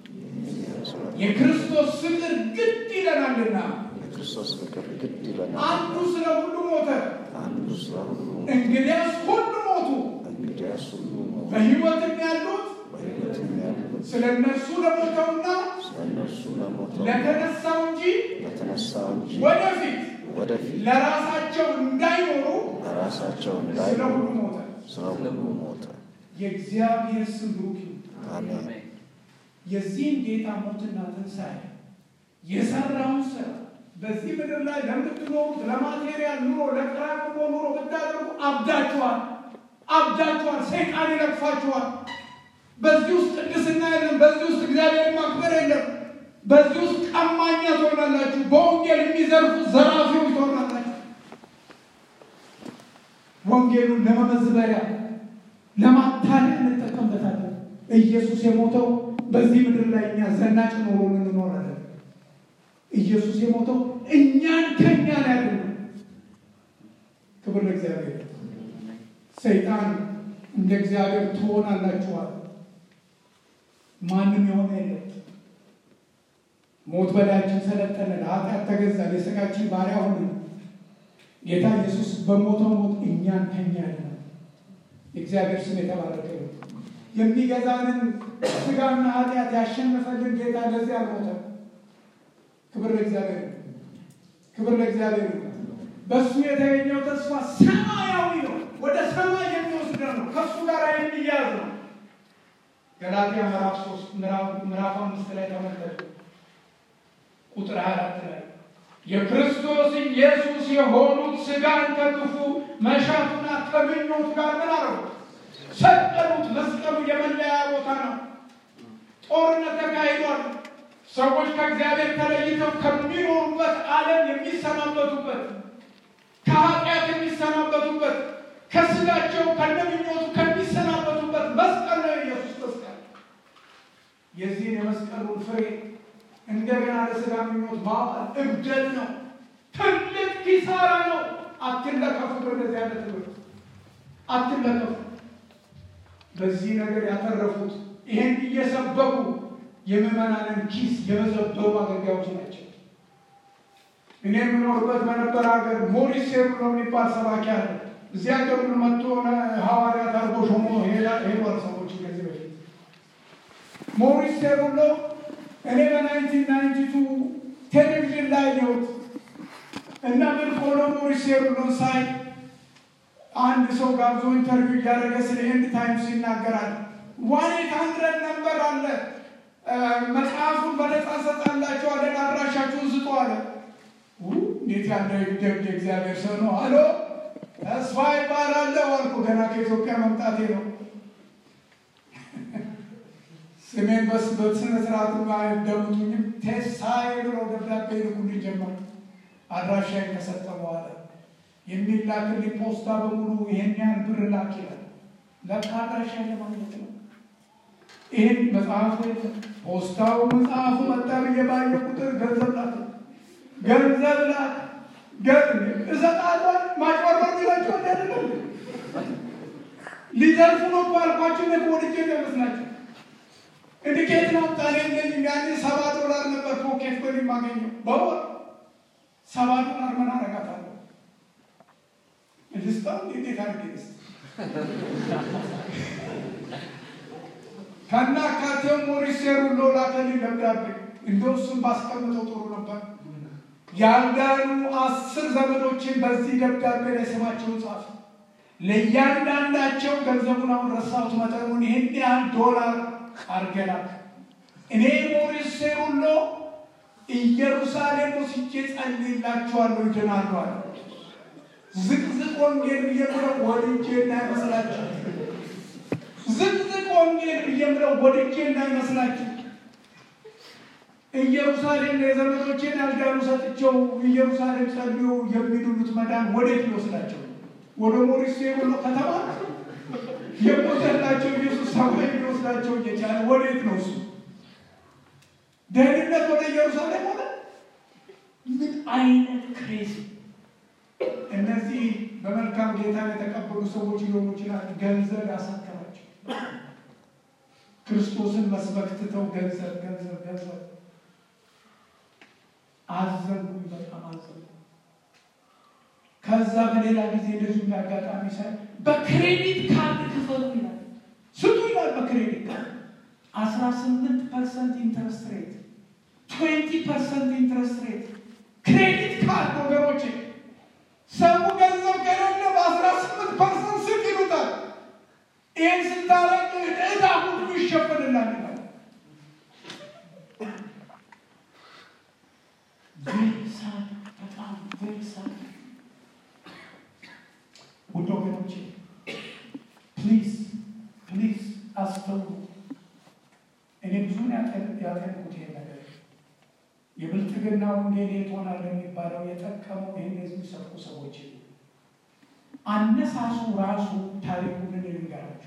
የክርስቶስ ፍቅር ግድ ይለናልና የክርስቶስ ፍቅር ግድ ይለናል። አንዱ ስለ ሁሉ ሞተ፣ አንዱ ስለ ሁሉ እንግዲያስ ሁሉ ሞቱ። እንግዲያስ ሁሉ ሞቱ። በሕይወትም ያሉት በሕይወትም ያሉት ስለ እነርሱ ለሞተውና ስለ እነርሱ ለሞተው ለተነሳው እንጂ ለተነሳው እንጂ ወደፊት ወደፊት ለራሳቸው እንዳይኖሩ ለራሳቸው ስለ እንዳይኖሩ ሁሉ ሞተ። ስለ ሁሉ ሞተ። የእግዚአብሔር ስም ብሩክ ይሁን። አሜን። የዚህን ጌታ ሞትና ትንሣኤ የሰራውን ስራ በዚህ ምድር ላይ ለምትኖሩት ለማቴሪያል ኑሮ ለቅራቅሞ ኑሮ ብታደርጉ አብዳችኋል፣ አብዳችኋል። ሰይጣን ይለቅፋችኋል። በዚህ ውስጥ ቅድስና የለም። በዚህ ውስጥ እግዚአብሔር ማክበር የለም። በዚህ ውስጥ ቀማኛ ትሆናላችሁ። በወንጌል የሚዘርፉ ዘራፊዎች ትሆናላችሁ። ወንጌሉን ለመመዝበሪያ ለማታለያ እንጠቀምበታለን። ኢየሱስ የሞተው በዚህ ምድር ላይ እኛ ዘናጭ ኖሮ እንኖራለን። ኢየሱስ የሞተው እኛን ከኛ ላይ ያድነው። ክብር ለእግዚአብሔር። ሰይጣን እንደ እግዚአብሔር ትሆናላችኋል። ማንም የሆነ የለም። ሞት በላያችን ሰለጠነ፣ ለኃጢአት ተገዛን፣ የሥጋችን ባሪያ ሆነ። ጌታ ኢየሱስ በሞተው ሞት እኛን ከኛ ያድነው። የእግዚአብሔር ስም የተባረከ ነው። የሚገዛንን ስጋና ኃጢአት ያሸነፈልን ጌታ ለዚህ አልሞተም። ክብር ለእግዚአብሔር ነው። ክብር ለእግዚአብሔር ነው። በእሱ የተገኘው ተስፋ ሰማያዊ ነው። ወደ ሰማይ የሚወስደን ነው። ከእሱ ጋር የሚያዝ ነው። ገላትያ ምዕራፍ ሶስት ምዕራፍ አምስት ላይ ተመልከቱ ቁጥር ሀያ አራት ላይ የክርስቶስ ኢየሱስ የሆኑት ስጋን ከክፉ መሻቱና ከምኞቱ ጋር ምን አረጉት? ሰቀሉት። መስቀሉ የመለያ ቦታ ነው። ጦርነት ተካሂዷል። ሰዎች ከእግዚአብሔር ተለይተው ከሚኖሩበት ዓለም የሚሰናበቱበት፣ ከኃጢአት የሚሰናበቱበት፣ ከስጋቸው ከነምኞቱ ከሚሰናበቱበት መስቀል ነው የኢየሱስ መስቀል። የዚህን የመስቀሉን ፍሬ እንደገና ለስጋ ምኞት ማዋል እብደት ነው። ትልቅ ኪሳራ ነው። አትለከፉ። በእንደዚህ አይነት ትምህርት አትለከፉ። በዚህ ነገር ያተረፉት ይሄን እየሰበኩ የምዕመናንን ኪስ የመዘበሩ አገልጋዮች ናቸው። እኔ የምኖርበት በነበረ ሀገር ሞሪስ ሴሩ ነው የሚባል ሰባኪ አለ። እዚህ ሀገር ሁሉ መጥቶ ሐዋርያት አድርጎ ሾሞ ሄዷል። ሰዎች ከዚህ በፊት ሞሪስ ሴሩ ነው እኔ በናይንቲን ናይንቲ ቱ ቴሌቪዥን ላይ ነውት እና ምን ሆኖ ሞሪስ ሴሩሎን ሳይ አንድ ሰው ጋብዞ ኢንተርቪው እያደረገ ስለ ኤንድ ታይምስ ይናገራል። ዋን ኤት ሀንድረድ ነበር አለ መጽሐፉን በነጻ ሰጣላቸው አለ አድራሻችሁን ስጡ አለ። እንዴት ያለ ደብደ እግዚአብሔር ሰው ነው አሎ ተስፋ ይባላለሁ አልኩ። ገና ከኢትዮጵያ መምጣቴ ነው። ስሜን በስ በስነ ስርዓቱ አይደምጡኝም። ቴሳይ ብለው ደብዳቤ ይልኩልኝ ጀመር። አድራሻዬን ከሰጠ በኋላ የሚላክልኝ ፖስታ በሙሉ ይሄን ያህል ብር ላክ ይላል። ለካ አድራሻዬን ለማግኘት ነው። ይህን መጽሐፉ የለም። ፖስታው መጽሐፉ መጣ ብዬ ባየ ቁጥር ገንዘብ ላክ ገንዘብ ላክ እሰጣለሁ። ማጭበርበር ሚላቸው አይደለም። ሊዘርፉ ነው እኮ አልኳቸው። ነገ ወድጄ እንደመስላቸው እንዲኬት ነው ጣሌ የለኝም። ያኔ ሰባ ዶላር ነበር ፖኬት ብር የማገኘው በወር ሰባ ዶላር ምን አረጋታለሁ? ልስጣው እንዴት አድርጌ ልስጥ? ከናካቴው ሞሪሴሩ ሎላከልኝ ደብዳቤ እንደው እሱን ባስቀምጠው ጥሩ ነበር። ያልዳኑ አስር ዘመዶችን በዚህ ደብዳቤ ላይ ስማቸውን ጻፍ። ለእያንዳንዳቸው ገንዘቡን አሁን ረሳሁት መጠኑን ይህን ያህል ዶላር አርገናል። እኔ ሞሪስ ሴሩሎ ኢየሩሳሌም ወስጄ ጸልይላችኋለሁ ይድናሉ አለ። ዝቅዝቅ ወንጌል ብዬ ብለው ወድጄ እንዳይመስላችሁ፣ ዝቅዝቅ ወንጌል ብዬ ብለው ወድጄ እንዳይመስላችሁ ኢየሩሳሌም የዘመዶቼን ያልዳኑ ሰጥቼው ኢየሩሳሌም ጸልዮ የሚድኑት መዳን ወዴት ሊወስዳቸው? ወደ ሞሪስ ሴሩሎ ከተማ የሞተላቸው ኢየሱስ ሰማይ ሊወስዳቸው እየቻለ ወዴት ነው እሱ? ደህንነት ወደ ኢየሩሳሌም ሆነ። ምን አይነት ክሬዚ! እነዚህ በመልካም ጌታን የተቀበሉ ሰዎች ሊሆኑ ይችላል። ገንዘብ ያሳከራቸው ክርስቶስን መስበክ ትተው ገንዘብ ገንዘብ ገንዘብ አዘንኩ፣ በጣም አዘንኩ። ከዛ በሌላ ጊዜ እንደዚሁ እንዳጋጣሚ ሳይ በክሬዲት ካርድ ክፈሉ ይላል፣ ስጡ ይላል። በክሬዲት ካርድ አስራ ስምንት ፐርሰንት ኢንትረስት ሬት፣ ትዌንቲ ፐርሰንት ኢንትረስት ሬት ክሬዲት ካርድ ወገኖቼ፣ ሰው ገንዘብ ከሌለ በአስራ ስምንት ፐርሰንት ስጥ ይሉታል። ይህን ስታረግ ዕዳ ሁሉ ይሸፍንላል ይላል። ቬሪሳድ በጣም ቬሪሳድ ውድ ወገኖቼ ፕሊዝ ፕሊዝ አስተውሉ። እኔ ብዙ ያጠንኩት ይሄ ነገር የብልጥግና ወንጌል የት ሆናል የሚባለው የጠቀመው ይህን የሚሰብኩ ሰዎች አነሳሱ ራሱ ታሪኩን ልንገራችሁ።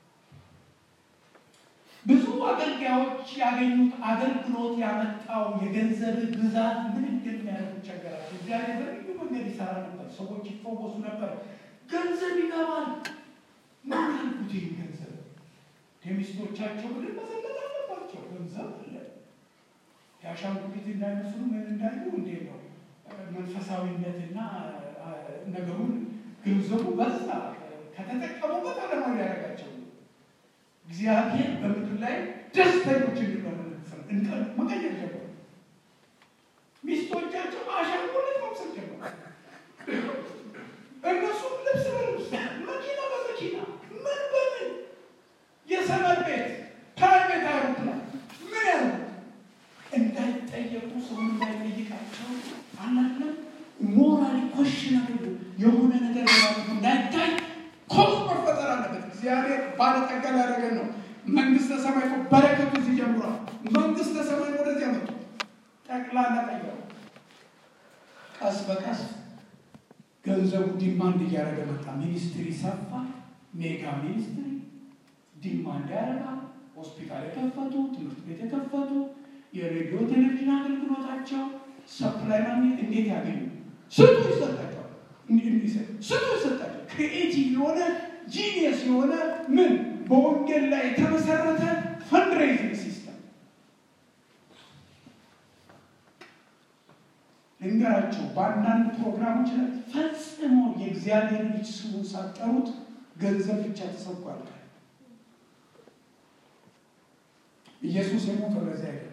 ብዙ አገልጋዮች ያገኙት አገልግሎት ያመጣው የገንዘብ ብዛት ምን እንደሚያደርጉ ቸገራቸው። እግዚአብሔር በልዩ መንገድ ይሰራ ነበር። ሰዎች ይፈወሱ ነበር። ገንዘብ ይገባል። ምን ያልኩት ይህ ገንዘብ የሚስቶቻቸው ምድር መዘለጥ አለባቸው። ገንዘብ አለ። የአሻንጉሊት እንዳይመስሉ ምን እንዳዩ እንዴ ነው መንፈሳዊነትና ነገሩን ገንዘቡ በዛ ከተጠቀሙበት አለማዊ ያደረጋቸው እግዚአብሔር በምድር ላይ ደስተኞች እንዲሆኑ መቀየር ጀመሩ። ሚስቶቻቸው አሻንጉሊት መምሰል ጀመሩ። እነሱም ልብስ በልብስ መኪና በመኪና ምን በምን የሰመር ቤት ፕራይቬት አይሮፕላን ምን ያሉ እንዳይጠየቁ ሰው እንዳይጠይቃቸው አላለም። ሞራሊ ኮሽናሉ የሆነ ነገር ያደረጉ እንዳይታይ ኮዝ መፈጠር አለበት። እግዚአብሔር ባለጠጋ ያደረገን ነው። መንግስተ ሰማይ እኮ በረከቱ እዚህ ጀምሯል። መንግስተ ሰማይ ወደዚህ ያመጡ ጠቅላላ ቀየሩ። ቀስ በቀስ ገንዘቡ ዲማንድ እያደረገ መጣ። ሚኒስትሪ ሰፋ። ሜጋ ሚኒስትሪ ዲማንድ ያደርጋል። ሆስፒታል የከፈቱ፣ ትምህርት ቤት የከፈቱ፣ የሬዲዮ ቴሌቪዥን አገልግሎታቸው ሰፕላይ ማግኘት እንዴት ያገኙ? ስጡ ይሰጣቸዋል። ስጡ ይሰጣቸዋል። ክሪኤቲቭ የሆነ ጂኒየስ የሆነ ምን በወንጌል ላይ የተመሰረተ ፈንድሬዚንግ ሲስተም ልንገራቸው። በአንዳንድ ፕሮግራሞች ላይ ፈጽሞ የእግዚአብሔር ልጅ ስሙን ሳጠሩት ገንዘብ ብቻ ተሰብኳል። ኢየሱስ የሞተው ለዚህ አይደለም።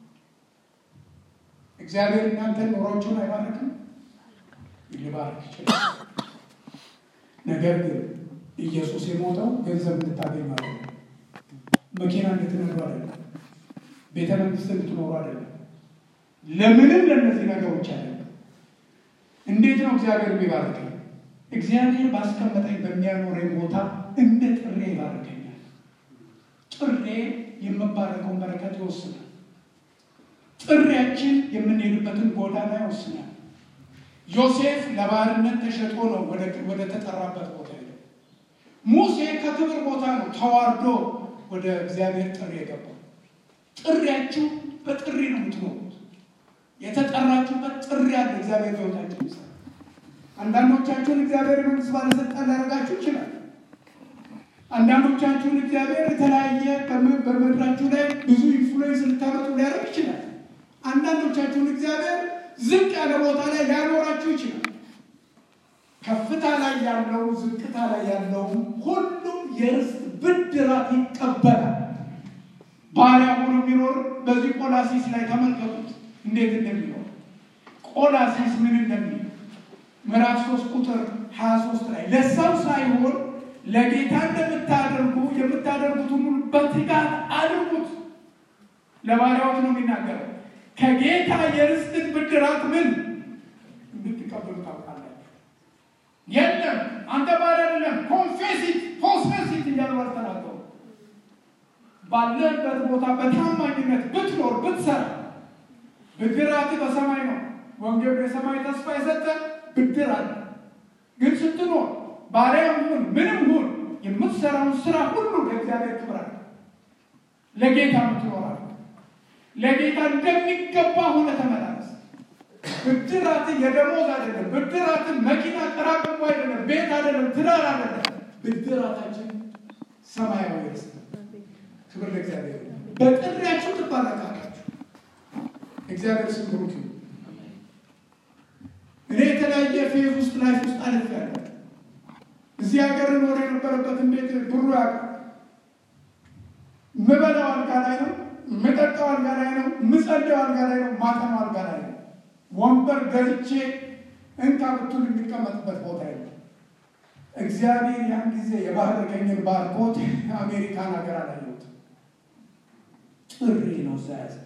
እግዚአብሔር እናንተን ኖሯቸውን አይባርክም? ሊባርክ ይችላል። ነገር ግን ኢየሱስ የሞተው ገንዘብ እንድታገኝ ማለት ነው። መኪና እንድትነዱ አይደለም። ቤተ መንግስት እንድትኖሩ አይደለም። ለምንም ለእነዚህ ነገሮች አለ። እንዴት ነው እግዚአብሔር የሚባርከኝ? እግዚአብሔር ባስቀመጠኝ በሚያኖረኝ ቦታ እንደ ጥሬ ይባርከኛል። ጥሬ የምባረከውን በረከት ይወስናል። ጥሪያችን የምንሄድበትን ጎዳና ይወስናል። ዮሴፍ ለባርነት ተሸጦ ነው ወደ ተጠራበት ቦታ ሄደው። ሙሴ ከክብር ቦታ ነው ተዋርዶ ወደ እግዚአብሔር ጥሪ የገባው። ጥሪያችሁ በጥሪ ነው የምትኖሩት። የተጠራችሁበት ጥሪ አለ። እግዚአብሔር በሕይወታችሁ ይሰራል። አንዳንዶቻችሁን እግዚአብሔር የመንግስት ባለስልጣን ሊያደርጋችሁ ይችላል። አንዳንዶቻችሁን እግዚአብሔር የተለያየ በምድራችሁ ላይ ብዙ ኢንፍሉዌንስ ልታመጡ ሊያደርግ ይችላል። አንዳንዶቻችሁን እግዚአብሔር ዝቅ ያለ ቦታ ላይ ሊያኖራችሁ ይችላል። ከፍታ ላይ ያለው ዝቅታ ላይ ያለው ሁሉም የርስት ብድራት ይቀበላል። ባሪያ ሆኖ የሚኖር በዚህ ቆላሲስ ላይ ተመልከቱት እንዴት እንደሚኖር ቆላሲስ ምን እንደሚል ምዕራፍ ሶስት ቁጥር ሀያ ሶስት ላይ ለሰው ሳይሆን ለጌታ እንደምታደርጉ የምታደርጉትን ሁሉ በትጋት አድርጉት። ለባሪያዎች ነው የሚናገረው። ከጌታ የርስትን ብድራት ምን እንድትቀበሉ ታውቃላችሁ። የለም አንተ ባሪያ አይደለም፣ ኮንፌሲት ፖስፌሲት እያሉ አልተናገሩ። ባለበት ቦታ በታማኝነት ብትኖር ብትሰራ ብድራት በሰማይ ነው። ወንጌል የሰማይ ተስፋ የሰጠ ብድር አለ። ግን ስትኖር ባሪያም ሁን ምንም ሁን የምትሰራውን ስራ ሁሉ ለእግዚአብሔር ክብር አለ። ለጌታ ምትኖራል። ለጌታ እንደሚገባ ሆነ ተመላለስ። ብድራት የደሞዝ አይደለም። ብድራት መኪና ጠራቅሞ አይደለም። ቤት አይደለም። ትዳር አይደለም። ብድራታችን ሰማያዊ ርስት ነው። ክብር ለእግዚአብሔር። በጥሪያችሁ ትባረካላችሁ። እግዚአብሔር ስም ብሩክ ይሁን። እኔ የተለያየ ፌዝ ውስጥ ላይፍ ውስጥ አልፍ ያለ እዚህ ሀገር ኖር የነበረበትን ቤት ብሩ ያውቃል። ምበላው አልጋ ላይ ነው፣ ምጠጣው አልጋ ላይ ነው፣ ምጸልየው አልጋ ላይ ነው፣ ማጠናው አልጋ ላይ ነው። ወንበር ገዝቼ እንካ ብቱን የሚቀመጥበት ቦታ የለም። እግዚአብሔር ያን ጊዜ የባረከኝን ባርኮት አሜሪካን ሀገር አላየሁት። ጥሪ ነው እዛ ያዘ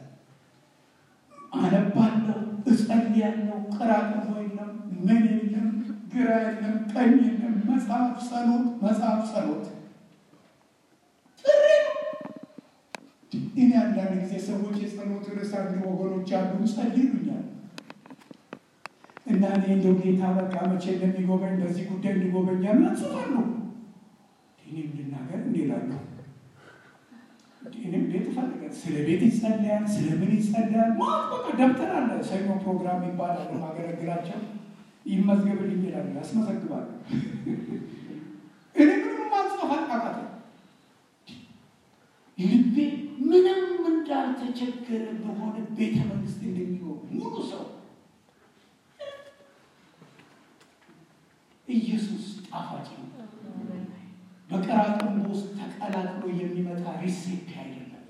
አነባለሁ፣ እጸልያለሁ። ቅራቅሞ የለም፣ ምን የለም፣ ግራ የለም፣ ቀኝ የለም። መጽሐፍ ጸሎት፣ መጽሐፍ ጸሎት ጥሪ ነው። እኔ አንዳንድ ጊዜ ሰዎች የጸሎት ርዕስ አንድ ወገኖች አሉ ጸልዩኛል እና እኔ እንደው ጌታ በቃ መቼ እንደሚጎበኝ በዚህ ጉዳይ እንዲጎበኛ ምናጽፋሉ እኔ እንድናገር እንዲላለሁ እኔም ቤት ይፈልጋል። ስለ ቤት ይጸለያል፣ ስለ ምን ይጸለያል። ማለት በቃ ደብተር አለ። ሰኞ ፕሮግራም ይባላል። ማገለግላቸው ይመዝገብልኝ ይላሉ፣ ያስመዘግባሉ። እኔ ምንም ማጽፋት አቃተ። ልቤ ምንም እንዳልተቸገረ በሆነ ቤተ መንግስት እንደሚኖር ሙሉ ሰው ኢየሱስ ጣፋጭ ነው። በቀራቅንቦ ውስጥ ተቀላቅሎ የሚመጣ ሪሴፕት አይደለም።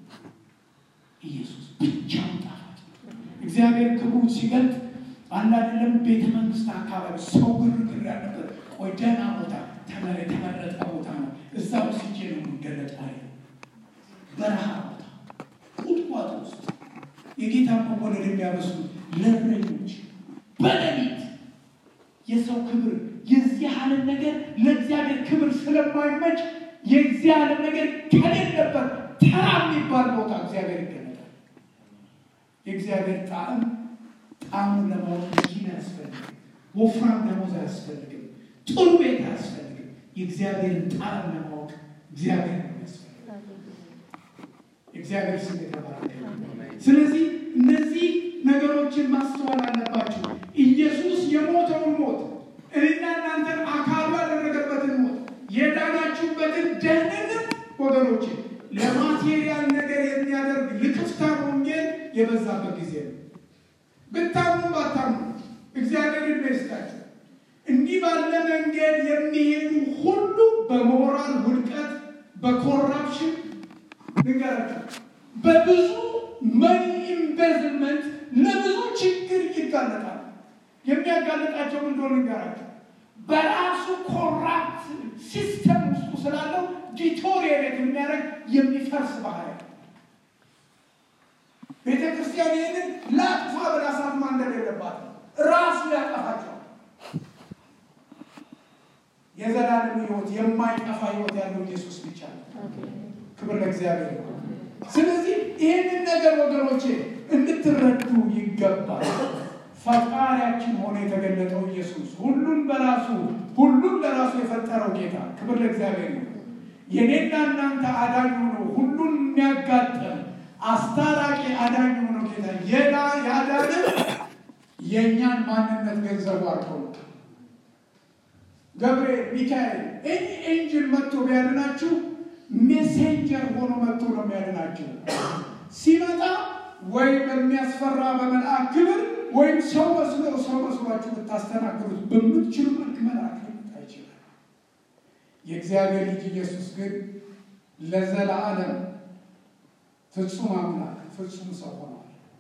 ኢየሱስ ብቻውን ጣፋጭ ነው። እግዚአብሔር ክብሩን ሲገልጥ አንድ አይደለም። ቤተ መንግስት አካባቢ ሰው ግርግር ያለበት ቆይ ደህና ቦታ የተመረጠ ቦታ ነው። እዛ ወስጄ ነው የሚገለጥ አለ። በረሃ ቦታ ቁጥቋጦ ውስጥ የጌታ መወለድ የሚያበስሉት ለእረኞች በሌሊት የሰው ክብር የዚህ ዓለም ነገር ለእግዚአብሔር ክብር ስለማይመች የዚህ ዓለም ነገር ከሌለበት ተራ የሚባል ቦታ እግዚአብሔር ይገለጣል። የእግዚአብሔር ጣዕም ጣዕሙን ለማወቅ መኪና አያስፈልግም። ወፍራም ደሞዝ አያስፈልግም። ጥሩ ቤት አያስፈልግም። የእግዚአብሔርን ጣዕም ለማወቅ እግዚአብሔር ነው ያስፈልግ። የእግዚአብሔር ስም የተባረከ ስለዚህ እነዚህ ነገሮችን ማስተዋል አለባቸው። ኢየሱስ የሞተውን ሞት እኔና እናንተን አካሉ ያደረገበትን ሞት የዳናችሁበትን ደህንነት ወገኖች ለማቴሪያል ነገር የሚያደርግ ልክፍታ ወንጌል የበዛበት ጊዜ ነው። ብታምኑ ባታምኑ እግዚአብሔር ዕድሜ ይስጣችሁ። እንዲህ ባለ መንገድ የሚሄዱ ሁሉ በሞራል ውድቀት፣ በኮራፕሽን ንገራቸው፣ በብዙ መኒ ኢንቨስትመንት ለብዙ ችግር ይጋለጣል። የሚያጋልጣቸው እንደሆነ ንገራቸው። በራሱ ኮራፕት ሲስተም ውስጡ ስላለው ዲቶሪየት የሚያደርግ የሚፈርስ ባህል ቤተ ክርስቲያን ይህንን ላጥፋ ብላ እሳት ማንደድ የለባትም። ራሱ ያጠፋቸዋል። የዘላለም ሕይወት የማይጠፋ ሕይወት ያለው ኢየሱስ ብቻ ነው። ክብር ለእግዚአብሔር ነው። ስለዚህ ይህንን ነገር ወገኖቼ እንድትረዱ ይገባል። ፈጣሪያችን ሆኖ የተገለጠው ኢየሱስ ሁሉን በራሱ ሁሉን ለራሱ የፈጠረው ጌታ ክብር ለእግዚአብሔር ነው። የኔና እናንተ አዳኝ ሆኖ ሁሉን የሚያጋጠም አስታራቂ አዳኝ ሆኖ ጌታ የዳ ያዳነ የእኛን ማንነት ገንዘቡ አድርገው ገብርኤል፣ ሚካኤል እኒ ኤንጅል መጥቶ ቢያድናችሁ ሜሴንጀር ሆኖ መጥቶ ነው የሚያድናችሁ። ሲመጣ ወይ በሚያስፈራ በመልአክ ክብር ወይም ሰው መስሎ ሰው መስሏችሁ ብታስተናግዱት በምትችሉ መልክ መልአክ ሊመጣ ይችላል። የእግዚአብሔር ልጅ ኢየሱስ ግን ለዘላለም ፍጹም አምላክ ፍጹም ሰው ሆኗል።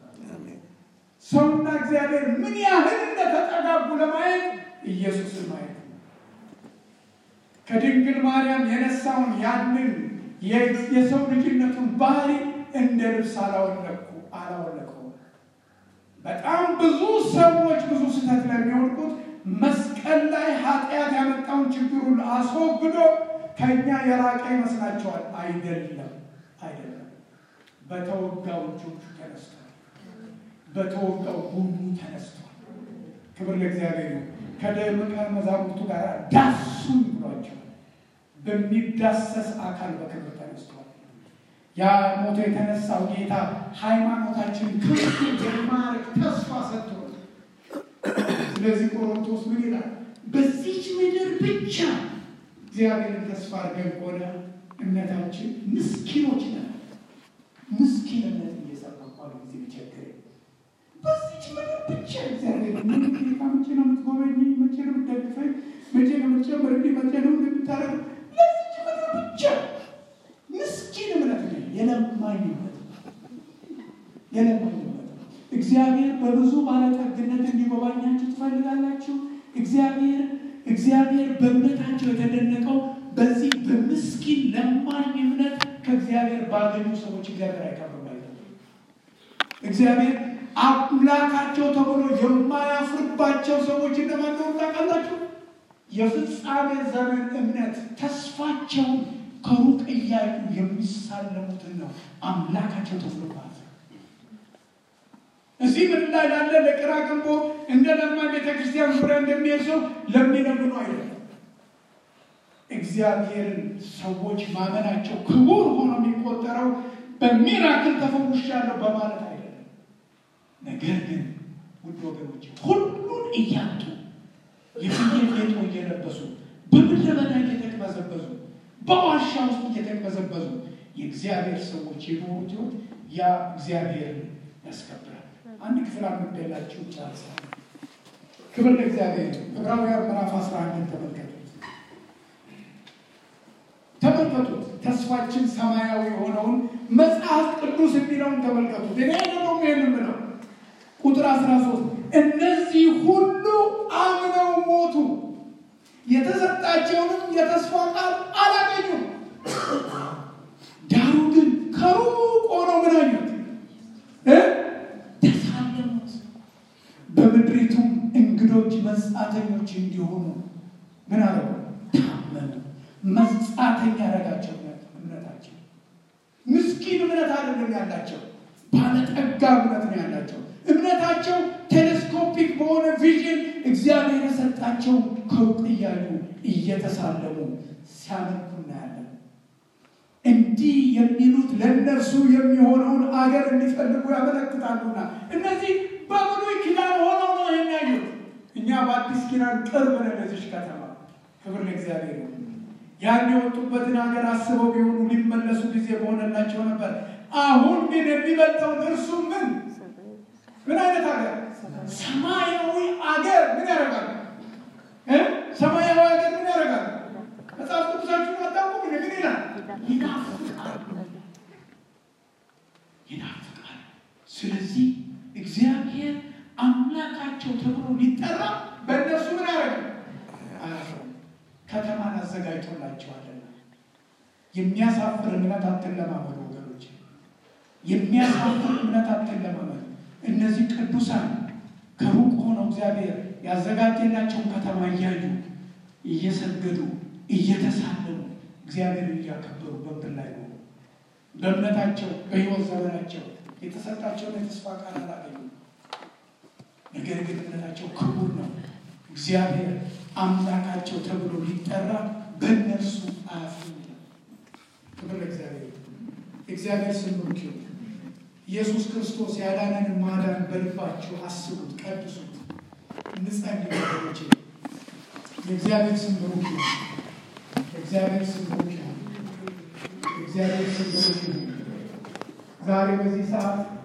ሰውና እግዚአብሔር ምን ያህል እንደተጠጋጉ ለማየት ኢየሱስን ማየት ነው። ከድንግል ማርያም የነሳውን ያንን የሰው ልጅነቱን ባህሪ እንደ ልብስ አላወለኩ አላወለቀውም። በጣም ብዙ ሰዎች ብዙ ስህተት ላይ የሚወድቁት መስቀል ላይ ኃጢአት ያመጣውን ችግሩን አስወግዶ ከእኛ የራቀ ይመስላቸዋል። አይደለም፣ አይደለም። በተወጋው እጆቹ ተነስቷል። በተወጋው ጎኑ ተነስቷል። ክብር ለእግዚአብሔር ነው። ከደቀ መዛሙርቱ ጋር ዳሱኝ ብሏቸዋል። በሚዳሰስ አካል በክብር ተነስቷል። ያ ሞቶ የተነሳው ጌታ ሃይማኖታችን ክብር የማረግ ተስፋ ሰጥቶ ስለዚህ ቆሮንቶስ ምን ይላል? በዚች ምድር ብቻ እግዚአብሔርን ተስፋ አድርገን ከሆነ እምነታችን ምስኪኖች ነን። ምስኪንነት እየሰበኳል ጊዜ ቢቸግር በዚች ምድር ብቻ እግዚአብሔር ምን ጌታ መቼ ነው የምትጎበኝ? መቼ ነው የምትደግፈኝ? መቼ ነው የምትጨምርልኝ? መቼ ነው እንደምታደርግ? ለዚች ምድር ብቻ ምስኪን እምነት ነው። የለማኝ እምነት የለማኝ እምነት እግዚአብሔር በብዙ ባለጠግነት እንዲጎባኛችሁ ትፈልጋላችሁ። እግዚአብሔር እግዚአብሔር በእምነታቸው የተደነቀው በዚህ በምስኪን ለማኝ እምነት ከእግዚአብሔር ባገኙ ሰዎች እግዚአብሔር አይቀርም። እግዚአብሔር አምላካቸው ተብሎ የማያፍርባቸው ሰዎች እነማን ነው ታውቃላችሁ? የፍጻሜ ዘመን እምነት ተስፋቸውን ከሩቅ እያዩ የሚሳለሙትን ነው አምላካቸው ተብሎ ማለት እዚህ ምድር ላይ ላለ ለቅራ ግንቦ እንደ ለማ ቤተክርስቲያን ዙሪያ እንደሚሄድ ሰው ለሚለምኑ አይደለም። እግዚአብሔርን ሰዎች ማመናቸው ክቡር ሆኖ የሚቆጠረው በሚራክል ተፈውሻለሁ በማለት አይደለም። ነገር ግን ውድ ወገኖች ሁሉን እያጡ የፍየል ጌጦ እየለበሱ በምድረ በዳ እየተቅበዘበዙ በዋሻ ውስጥ እየተቅበዘበዙ የእግዚአብሔር ሰዎች የኖሩት ሕይወት ያ እግዚአብሔርን ያስከብራል። አንድ ክፍል አንብቤላችሁ ጨርሳለሁ። ክብር ለእግዚአብሔር። ዕብራውያን ምዕራፍ 11 ተመልከቱት ተመልከቱት። ተስፋችን ሰማያዊ የሆነውን መጽሐፍ ቅዱስ የሚለውን ተመልከቱት። እኔ ደግሞ ይህን የምለው ቁጥር 13 እነዚህ ሁሉ አምነው ሞቱ፣ የተሰጣቸውንም የተስፋ ቃል አላገኙም። ዳሩ ግን ከሩቅ ሆነው ምን አዩት? ተሳለሙት። በምድሪቱም እንግዶች መጻተኞች እንዲሆኑ ምን አለው? ታመኑ። መጻተኛ ያደረጋቸው እምነታቸው ምስኪን እምነት አይደለም ያላቸው፣ ባለጠጋ እምነት ነው ያላቸው። እምነታቸው ቴሌስኮፒክ በሆነ ቪዥን እግዚአብሔር የሰጣቸው ከሩቅ እያዩ እየተሳለሙ ሲያመልኩ እናያለን። እንዲህ የሚሉት ለእነርሱ የሚሆነውን አገር እንዲፈልጉ ያመለክታሉና እነዚህ በብሉይ ኪዳን ሆነው ነው የሚያዩት። እኛ በአዲስ ኪዳን ቅርብ ነን ለዚች ከተማ። ክብር ለእግዚአብሔር ነው። ያን የወጡበትን ሀገር አስበው ቢሆኑ ሊመለሱ ጊዜ በሆነላቸው ነበር። አሁን ግን የሚበልጠውን እርሱ ምን ምን አይነት ሀገር? ሰማያዊ አገር ምን ያደርጋል? ሰማያዊ ሀገር ምን ያደርጋል? መጽሐፍ ቅዱሳችሁን አታውቁም? ምን ይላል? ይናፍቃል፣ ይናፍቃል። ስለዚህ እግዚአብሔር አምላካቸው ተብሎ ሊጠራ በእነሱ ምን ያደርጋል? ከተማን አዘጋጅቶላቸዋልና የሚያሳፍር እምነት አትለማመዱ ወገኖች፣ የሚያሳፍር እምነት አትለማመዱ። እነዚህ ቅዱሳን ከሩቅ ሆነው እግዚአብሔር ያዘጋጀላቸውን ከተማ እያዩ እየሰገዱ እየተሳለሙ እግዚአብሔርን እያከበሩ በምድር ላይ ነው። በእምነታቸው በሕይወት ዘመናቸው የተሰጣቸውን የተስፋ ቃል አላገኙም። ነገር ግን እምነታቸው ክቡር ነው። እግዚአብሔር አምላካቸው ተብሎ ሊጠራ በእነርሱ አያፍርም። ክብር ለእግዚአብሔር። እግዚአብሔር ስም ብሩክ ይሁን። ኢየሱስ ክርስቶስ ያዳነንን ማዳን በልባችሁ አስቡት፣ ቀድሱት። እንጸልይ ወገኖቼ። የእግዚአብሔር ስም ብሩክ ይሁን። የእግዚአብሔር ስም ብሩክ ይሁን። የእግዚአብሔር ስም ብሩክ ይሁን። ዛሬ በዚህ ሰዓት